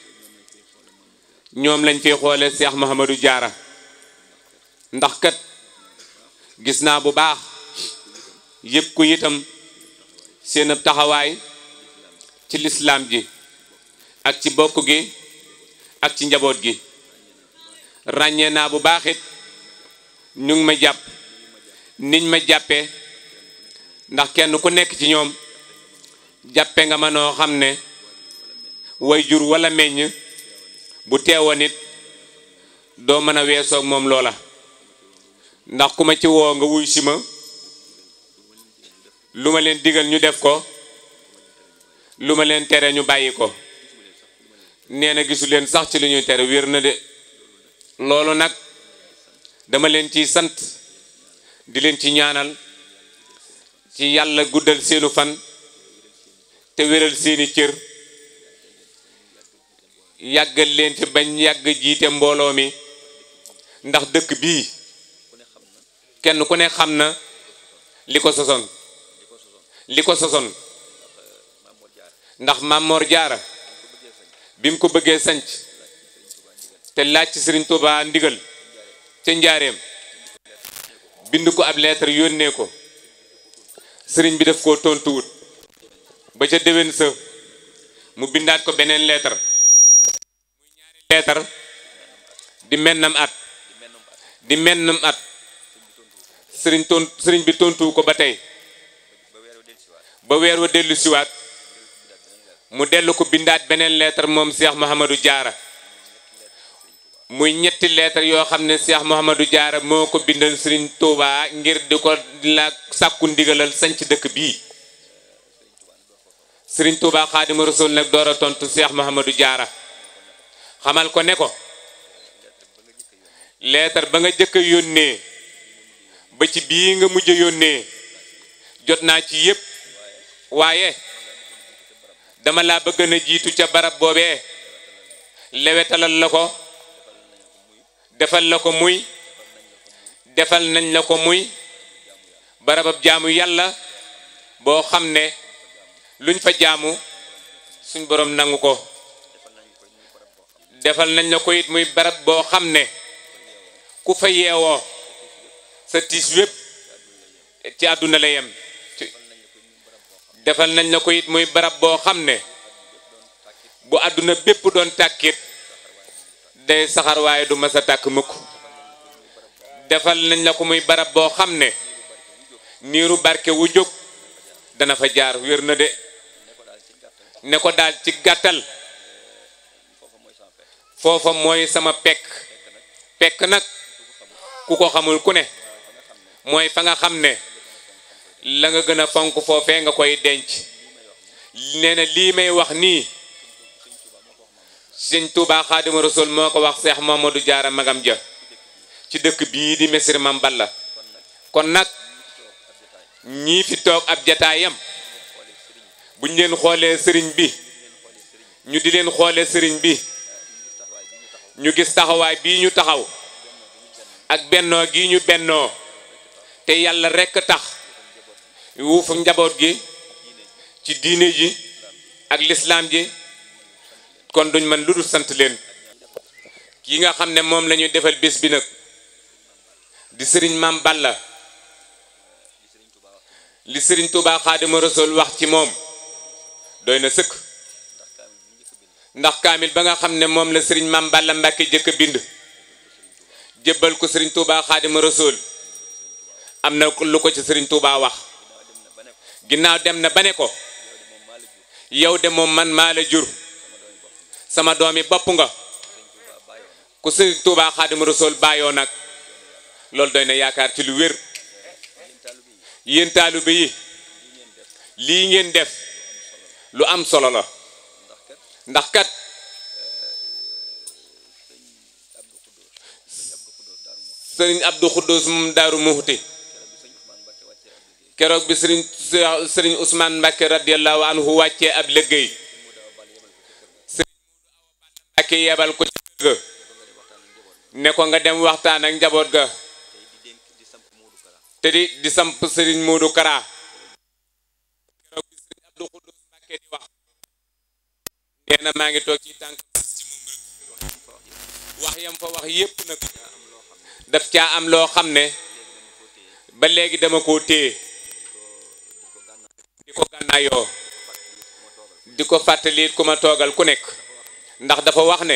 ñoom lañ fi xoole Cheikh Mouhamadou Diarra ndax kat gis naa bu baax yëpp ku itam seen ab taxawaay ci lislaam ji ak ci bokk gi ak ci njaboot gi ràññee naa bu baax it ñu ngi ma jàpp niñ ma jàppee ndax kenn ku nekk ci ñoom jàppe nga ma noo xam ne way jur wala meññ bu teewoon it doo mën a weesoog moom loola ndax ku ma ci woo nga wuy si ma lu ma leen digal ñu def ko lu ma leen tere ñu bàyyi ko nee na gisu leen sax ci lu ñuy tere wér na de loolu nag dama leen ciy sant di leen ci ñaanal ci yàlla guddal seenu fan te wéral seeni cër yàggal leen fi bañ yàgg jiite mbooloo mi ndax dëkk bii kenn ku ne xam na li ko sosoon li ko sosoon ndax Mamor Diarra bi mu ko bëggee sanc te laaj ci Sëriñ Tuubaa ndigal ca njaareem bind ko ab lettre yónnee ko sëriñ bi daf koo tontuwut ba ca déwén sa mu bindaat ko beneen lettre muy ñaari lettre di mennam at di mennam at sëriñ ton sëriñ bi tontuwu ko ba tey ba weer wa dellu siwaat mu dellu ko bindaat beneen lettre moom Cheikh Mouhamadou Diarra muy ñetti lettre yoo xam ne Cheikh Mouhamadou Diarra moo ko bindal Serigne Touba ngir di ko la sàkku ndigalal sanc dëkk bii Serigne Touba Xaadimu Rasul nag door a tontu Cheikh Mouhamadou Diarra xamal ko ne ko lettre ba nga jëkk a yónnee ba ci bii nga mujj a yónnee jot naa ci yépp waaye dama laa bëgg na jiitu ca barab boobee lewetalal la ko defal la ko muy defal nañ la ko muy barabab jaamu yàlla boo xam ne luñ fa jaamu suñ borom nangu ko defal nañ la ko it muy barab boo xam ne ku fa yeewoo sa tiis wépp ci àdduna la yem defal nañ la ko it muy barab boo xam ne bu àdduna bépp doon tàkkit day saxar waaye du mas a tàkk mukk defal nañ la ko muy barab boo xam ne niiru barke wu jóg dana fa jaar wér na de ne ko daal ci gàttal foofa mooy sama pekk pekk nag ku ko xamul ku ne mooy fa nga xam ne la nga gën a fonk foofee nga koy denc nee na lii may wax nii sëñ Touba Xaadimu Rasul moo ko wax Seex Mamadou Diarra magam ja ci dëkk bii di Missirah Mame Balla kon nag ñii fi toog ab jataayam buñ leen xoolee sëriñ bi ñu di leen xoolee sëriñ bi ñu gis taxawaay bii ñu taxaw ak bennoo gi ñu bennoo te yàlla rekk tax wuufu njaboot gi ci diine ji ak lislaam ji kon duñ man lu dul sant leen ki nga xam ne moom la ñu defal bés bi nag di sëriñ Mame Balla li sëriñ Touba Xaadimu Rasuul wax ci moom doy na sëkk ndax kaamil ba nga xam ne moom la sëriñ Mame Balla Mbàkke jëkk a bind jébbal ko sëriñ Touba Xaadimu Rasuul am na lu ko ci sëriñ Touba wax ginnaaw dem na ba ne ko yow de moom man maa la jur sama doomi bopp nga ku sëriñ Touba Xaadimu Rasuul bàyyoo nag loolu doy na yaakaar ci lu wér yéen taalibe yi lii ngeen def lu am solo la ndax kat sëriñ Abdou Khoudous moom Daaru Muxti keroog bi sëriñ sëriñ Ousmane Mbacke radiyallahu anhu wàccee ab liggéey sëriñ Mbacke yebal ko ci kër ga ne ko nga dem waxtaan ak njaboot ga te di di samp sëriñ Modou Kara keroog bi sëriñ Abdou Khoudous Mbacke di wax nee na maa ngi toog ci tànk ci moom rek wax yam fa wax yépp nag daf caa am loo xam ne ba léegi dama koo téye di ko gànnaayoo di ko fàttali ku ma toogal ku nekk ndax dafa wax ne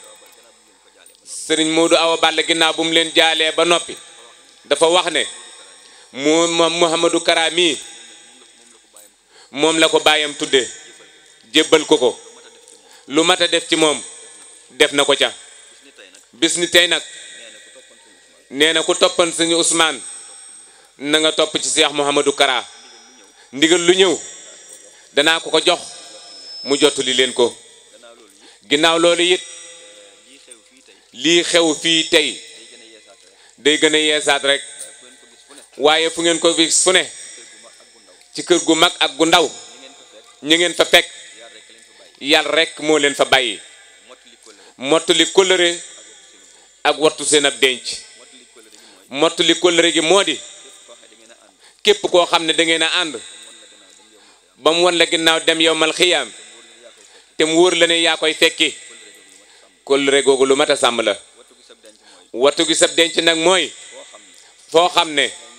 sëriñ Modou Awa Balla ginnaaw bu mu leen jaalee ba noppi dafa wax ne mu Mouhamadou Kara mii moom la ko bàyyam tudde jébbal ko ko lu mat a def ci moom def na ko ca bis ni tey nag nee na ku toppan suñu Ousmane na nga topp ci Cheikh Mouhamadou Kara ndigal lu ñëw danaa ko ko jox mu jottali leen ko ginnaaw loolu it lii xew fii tey day gën a yeesaat rek waaye fu ngeen ko gis fu ne ci kër gu mag ak gu ndaw ñu ngeen fa fekk yàlla rek moo leen fa bàyyi mottali kóllëre ak wattu seen ab denc mottali kóllëre gi moo di képp koo xam ne da ngeen a ànd ba mu wan la ginnaaw dem yow mal xiyaam te mu wóor la ne yaa koy fekki kóllëre googu lu mat a sàmm la wattu gi sab denc nag mooy foo xam ne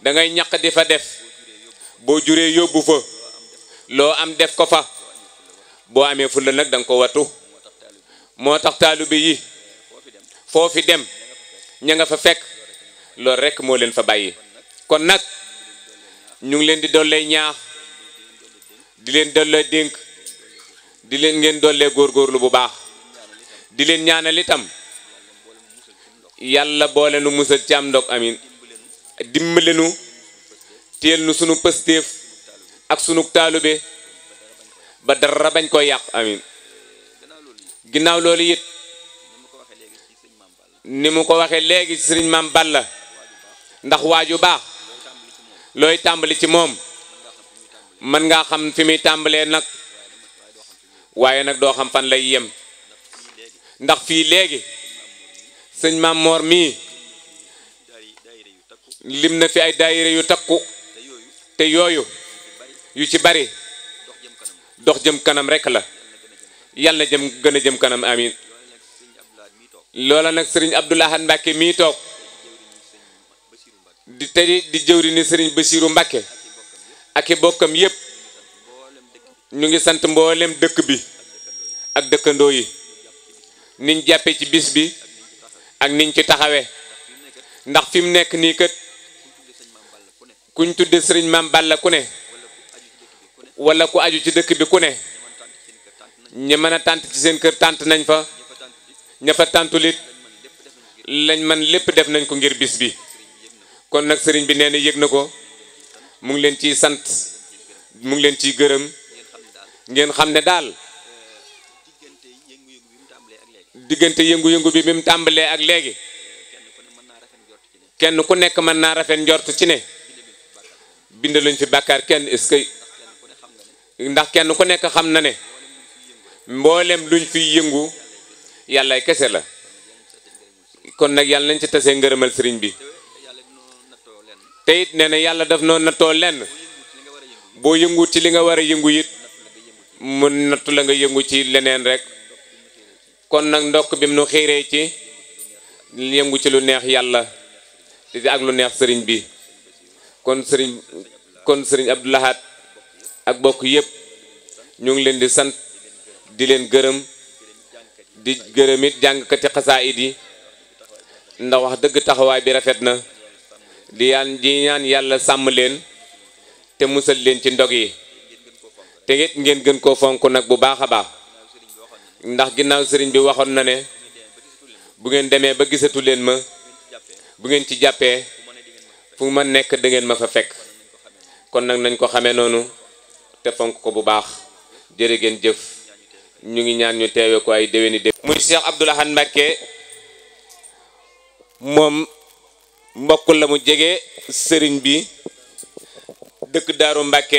da ngay ñaq di fa def boo juree yóbbu fa loo am def ko fa boo amee fulla nag da nga ko wattu moo tax taalibe yi foofi dem ña nga fa fekk loolu rekk moo leen fa bàyyi kon nag ñu ngi leen di dollee ñaax di leen dollee dénk di leen ngeen dollee góorgóorlu bu baax di leen ñaanal itam yàlla boole nu musal ci am ndog amin dimbale nu téel nu sunu pëstéef ak sunu taalube ba dara bañ koy yàq amin ginnaaw loolu it ni mu ko waxee léegi ci sëriñ maam Balla ndax waaju baax looy tàmbali ci moom mën ngaa xam fi muy tàmbalee nag waaye nag doo xam fan lay yem ndax fii léegi sëñ maam Moor mii lim na fi ay daayira yu takku te yooyu yu ci bari dox jëm kanam rek la yàlla na jëm gën a jëm kanam amin loola nag sëriñ Abdou Lahad Mbacke mii toog di te di jëwri ni sëriñ Basiiru Mbacke ak i bokkam yépp ñu ngi sant mboolem dëkk bi ak dëkkandoo yi niñ jàppee ci bis bi ak niñ ci taxawee ndax fi mu nekk nii kat kuñ tudde sëriñ maam Balla ku ne wala ku aju ci dëkk bi ku ne ñi mën a tànt ci seen kër tànt nañ fa ña fa tàntulit lañ man lépp def nañ ko ngir bis bi kon nag sëriñ bi nee na yëg na ko mu ngi leen ciy sant mu ngi leen ciy gërëm ngeen xam ne daal diggante yëngu-yëngu bi bi mu tàmbalee ak léegi kenn ku nekk mën naa rafet njort ci ne bind luñ fi bàkkaar kenn est-ce que ndax kenn ku nekk xam na ne mboolem luñ fiy yëngu yàlla kese la kon nag yàlla nañ ci tasee ngërëmal sëriñ bi te it nee na yàlla daf noo nattoo lenn boo yëngu ci li nga war a yëngu it mu nattu la nga yëngu ci leneen rek kon nag ndokk bi mu nu xiiree ci yëngu ci lu neex yàlla di ak lu neex sëriñ bi kon sëriñ kon sëriñ Abdou Lahad ak bokk yépp ñu ngi leen di sant di leen gërëm di gërëm it jàngkati xasaayid yi ndax wax dëgg taxawaay bi rafet na di yaan di ñaan yàlla sàmm leen te musal leen ci ndog yi te it ngeen gën koo fonk nag bu baax a baax ndax ginnaaw sëriñ bi waxoon na ne bu ngeen demee ba gisatu leen ma bu ngeen ci jàppee fu ma nekk da ngeen ma fa fekk kon nag nañ ko xamee noonu te fonk ko bu baax jërë ngeen jëf ñu ngi ñaan ñu teewe ko ay déwéni déwén muy Cheikh Abdou Lahad Mbacké moom mbokk la mu jege sëriñ bi dëkk Daaru Mbacké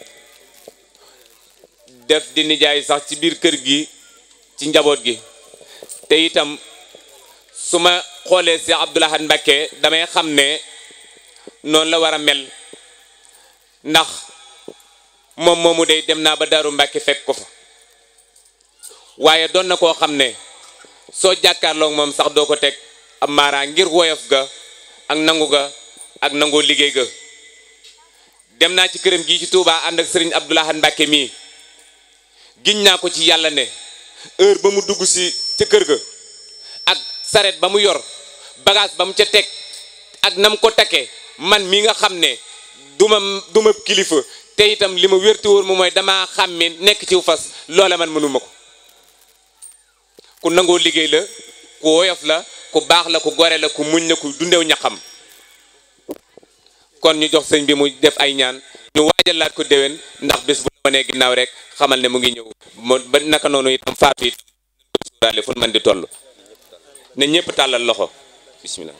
def di nijaay sax ci biir kër gi ci njaboot gi te itam su ma xoolee Cheikh Abdou Lahad Mbacké damay xam ne noonu la war a mel ndax moom moomu day dem naa ba Daaru Mbacké fekk ko fa waaye doon na koo xam ne soo jàkkaarloog moom sax doo ko teg am maaraa ngir woyof ga ak nangu ga ak nangoo liggéey ga dem naa ci këram gii ci Touba ànd ak sëriñ Abdou Lahad Mbacké mii giñ naa ko ci yàlla ne heure ba mu dugg si ca kër ga ak saret ba mu yor bagage ba mu ca teg ak nam ko takkee man mi nga xam ne duma duma kilifa te itam li ma wérti wóor mu mooy damaa xàmmi nekk ci fas loola man mënuma ko ku nangoo liggéey la ku woyof la ku baax la ku gore la ku muñ la ku dundew ñaxam kon ñu jox sëñ bi mu def ay ñaan ñu waajalaat ko déwén ndax bés bu la wanee ginnaaw rek xamal ne mu ngi ñëw mo ba naka noonu itam faatu it suuraale fu man di toll ne ñëpp tàllal loxo bismillah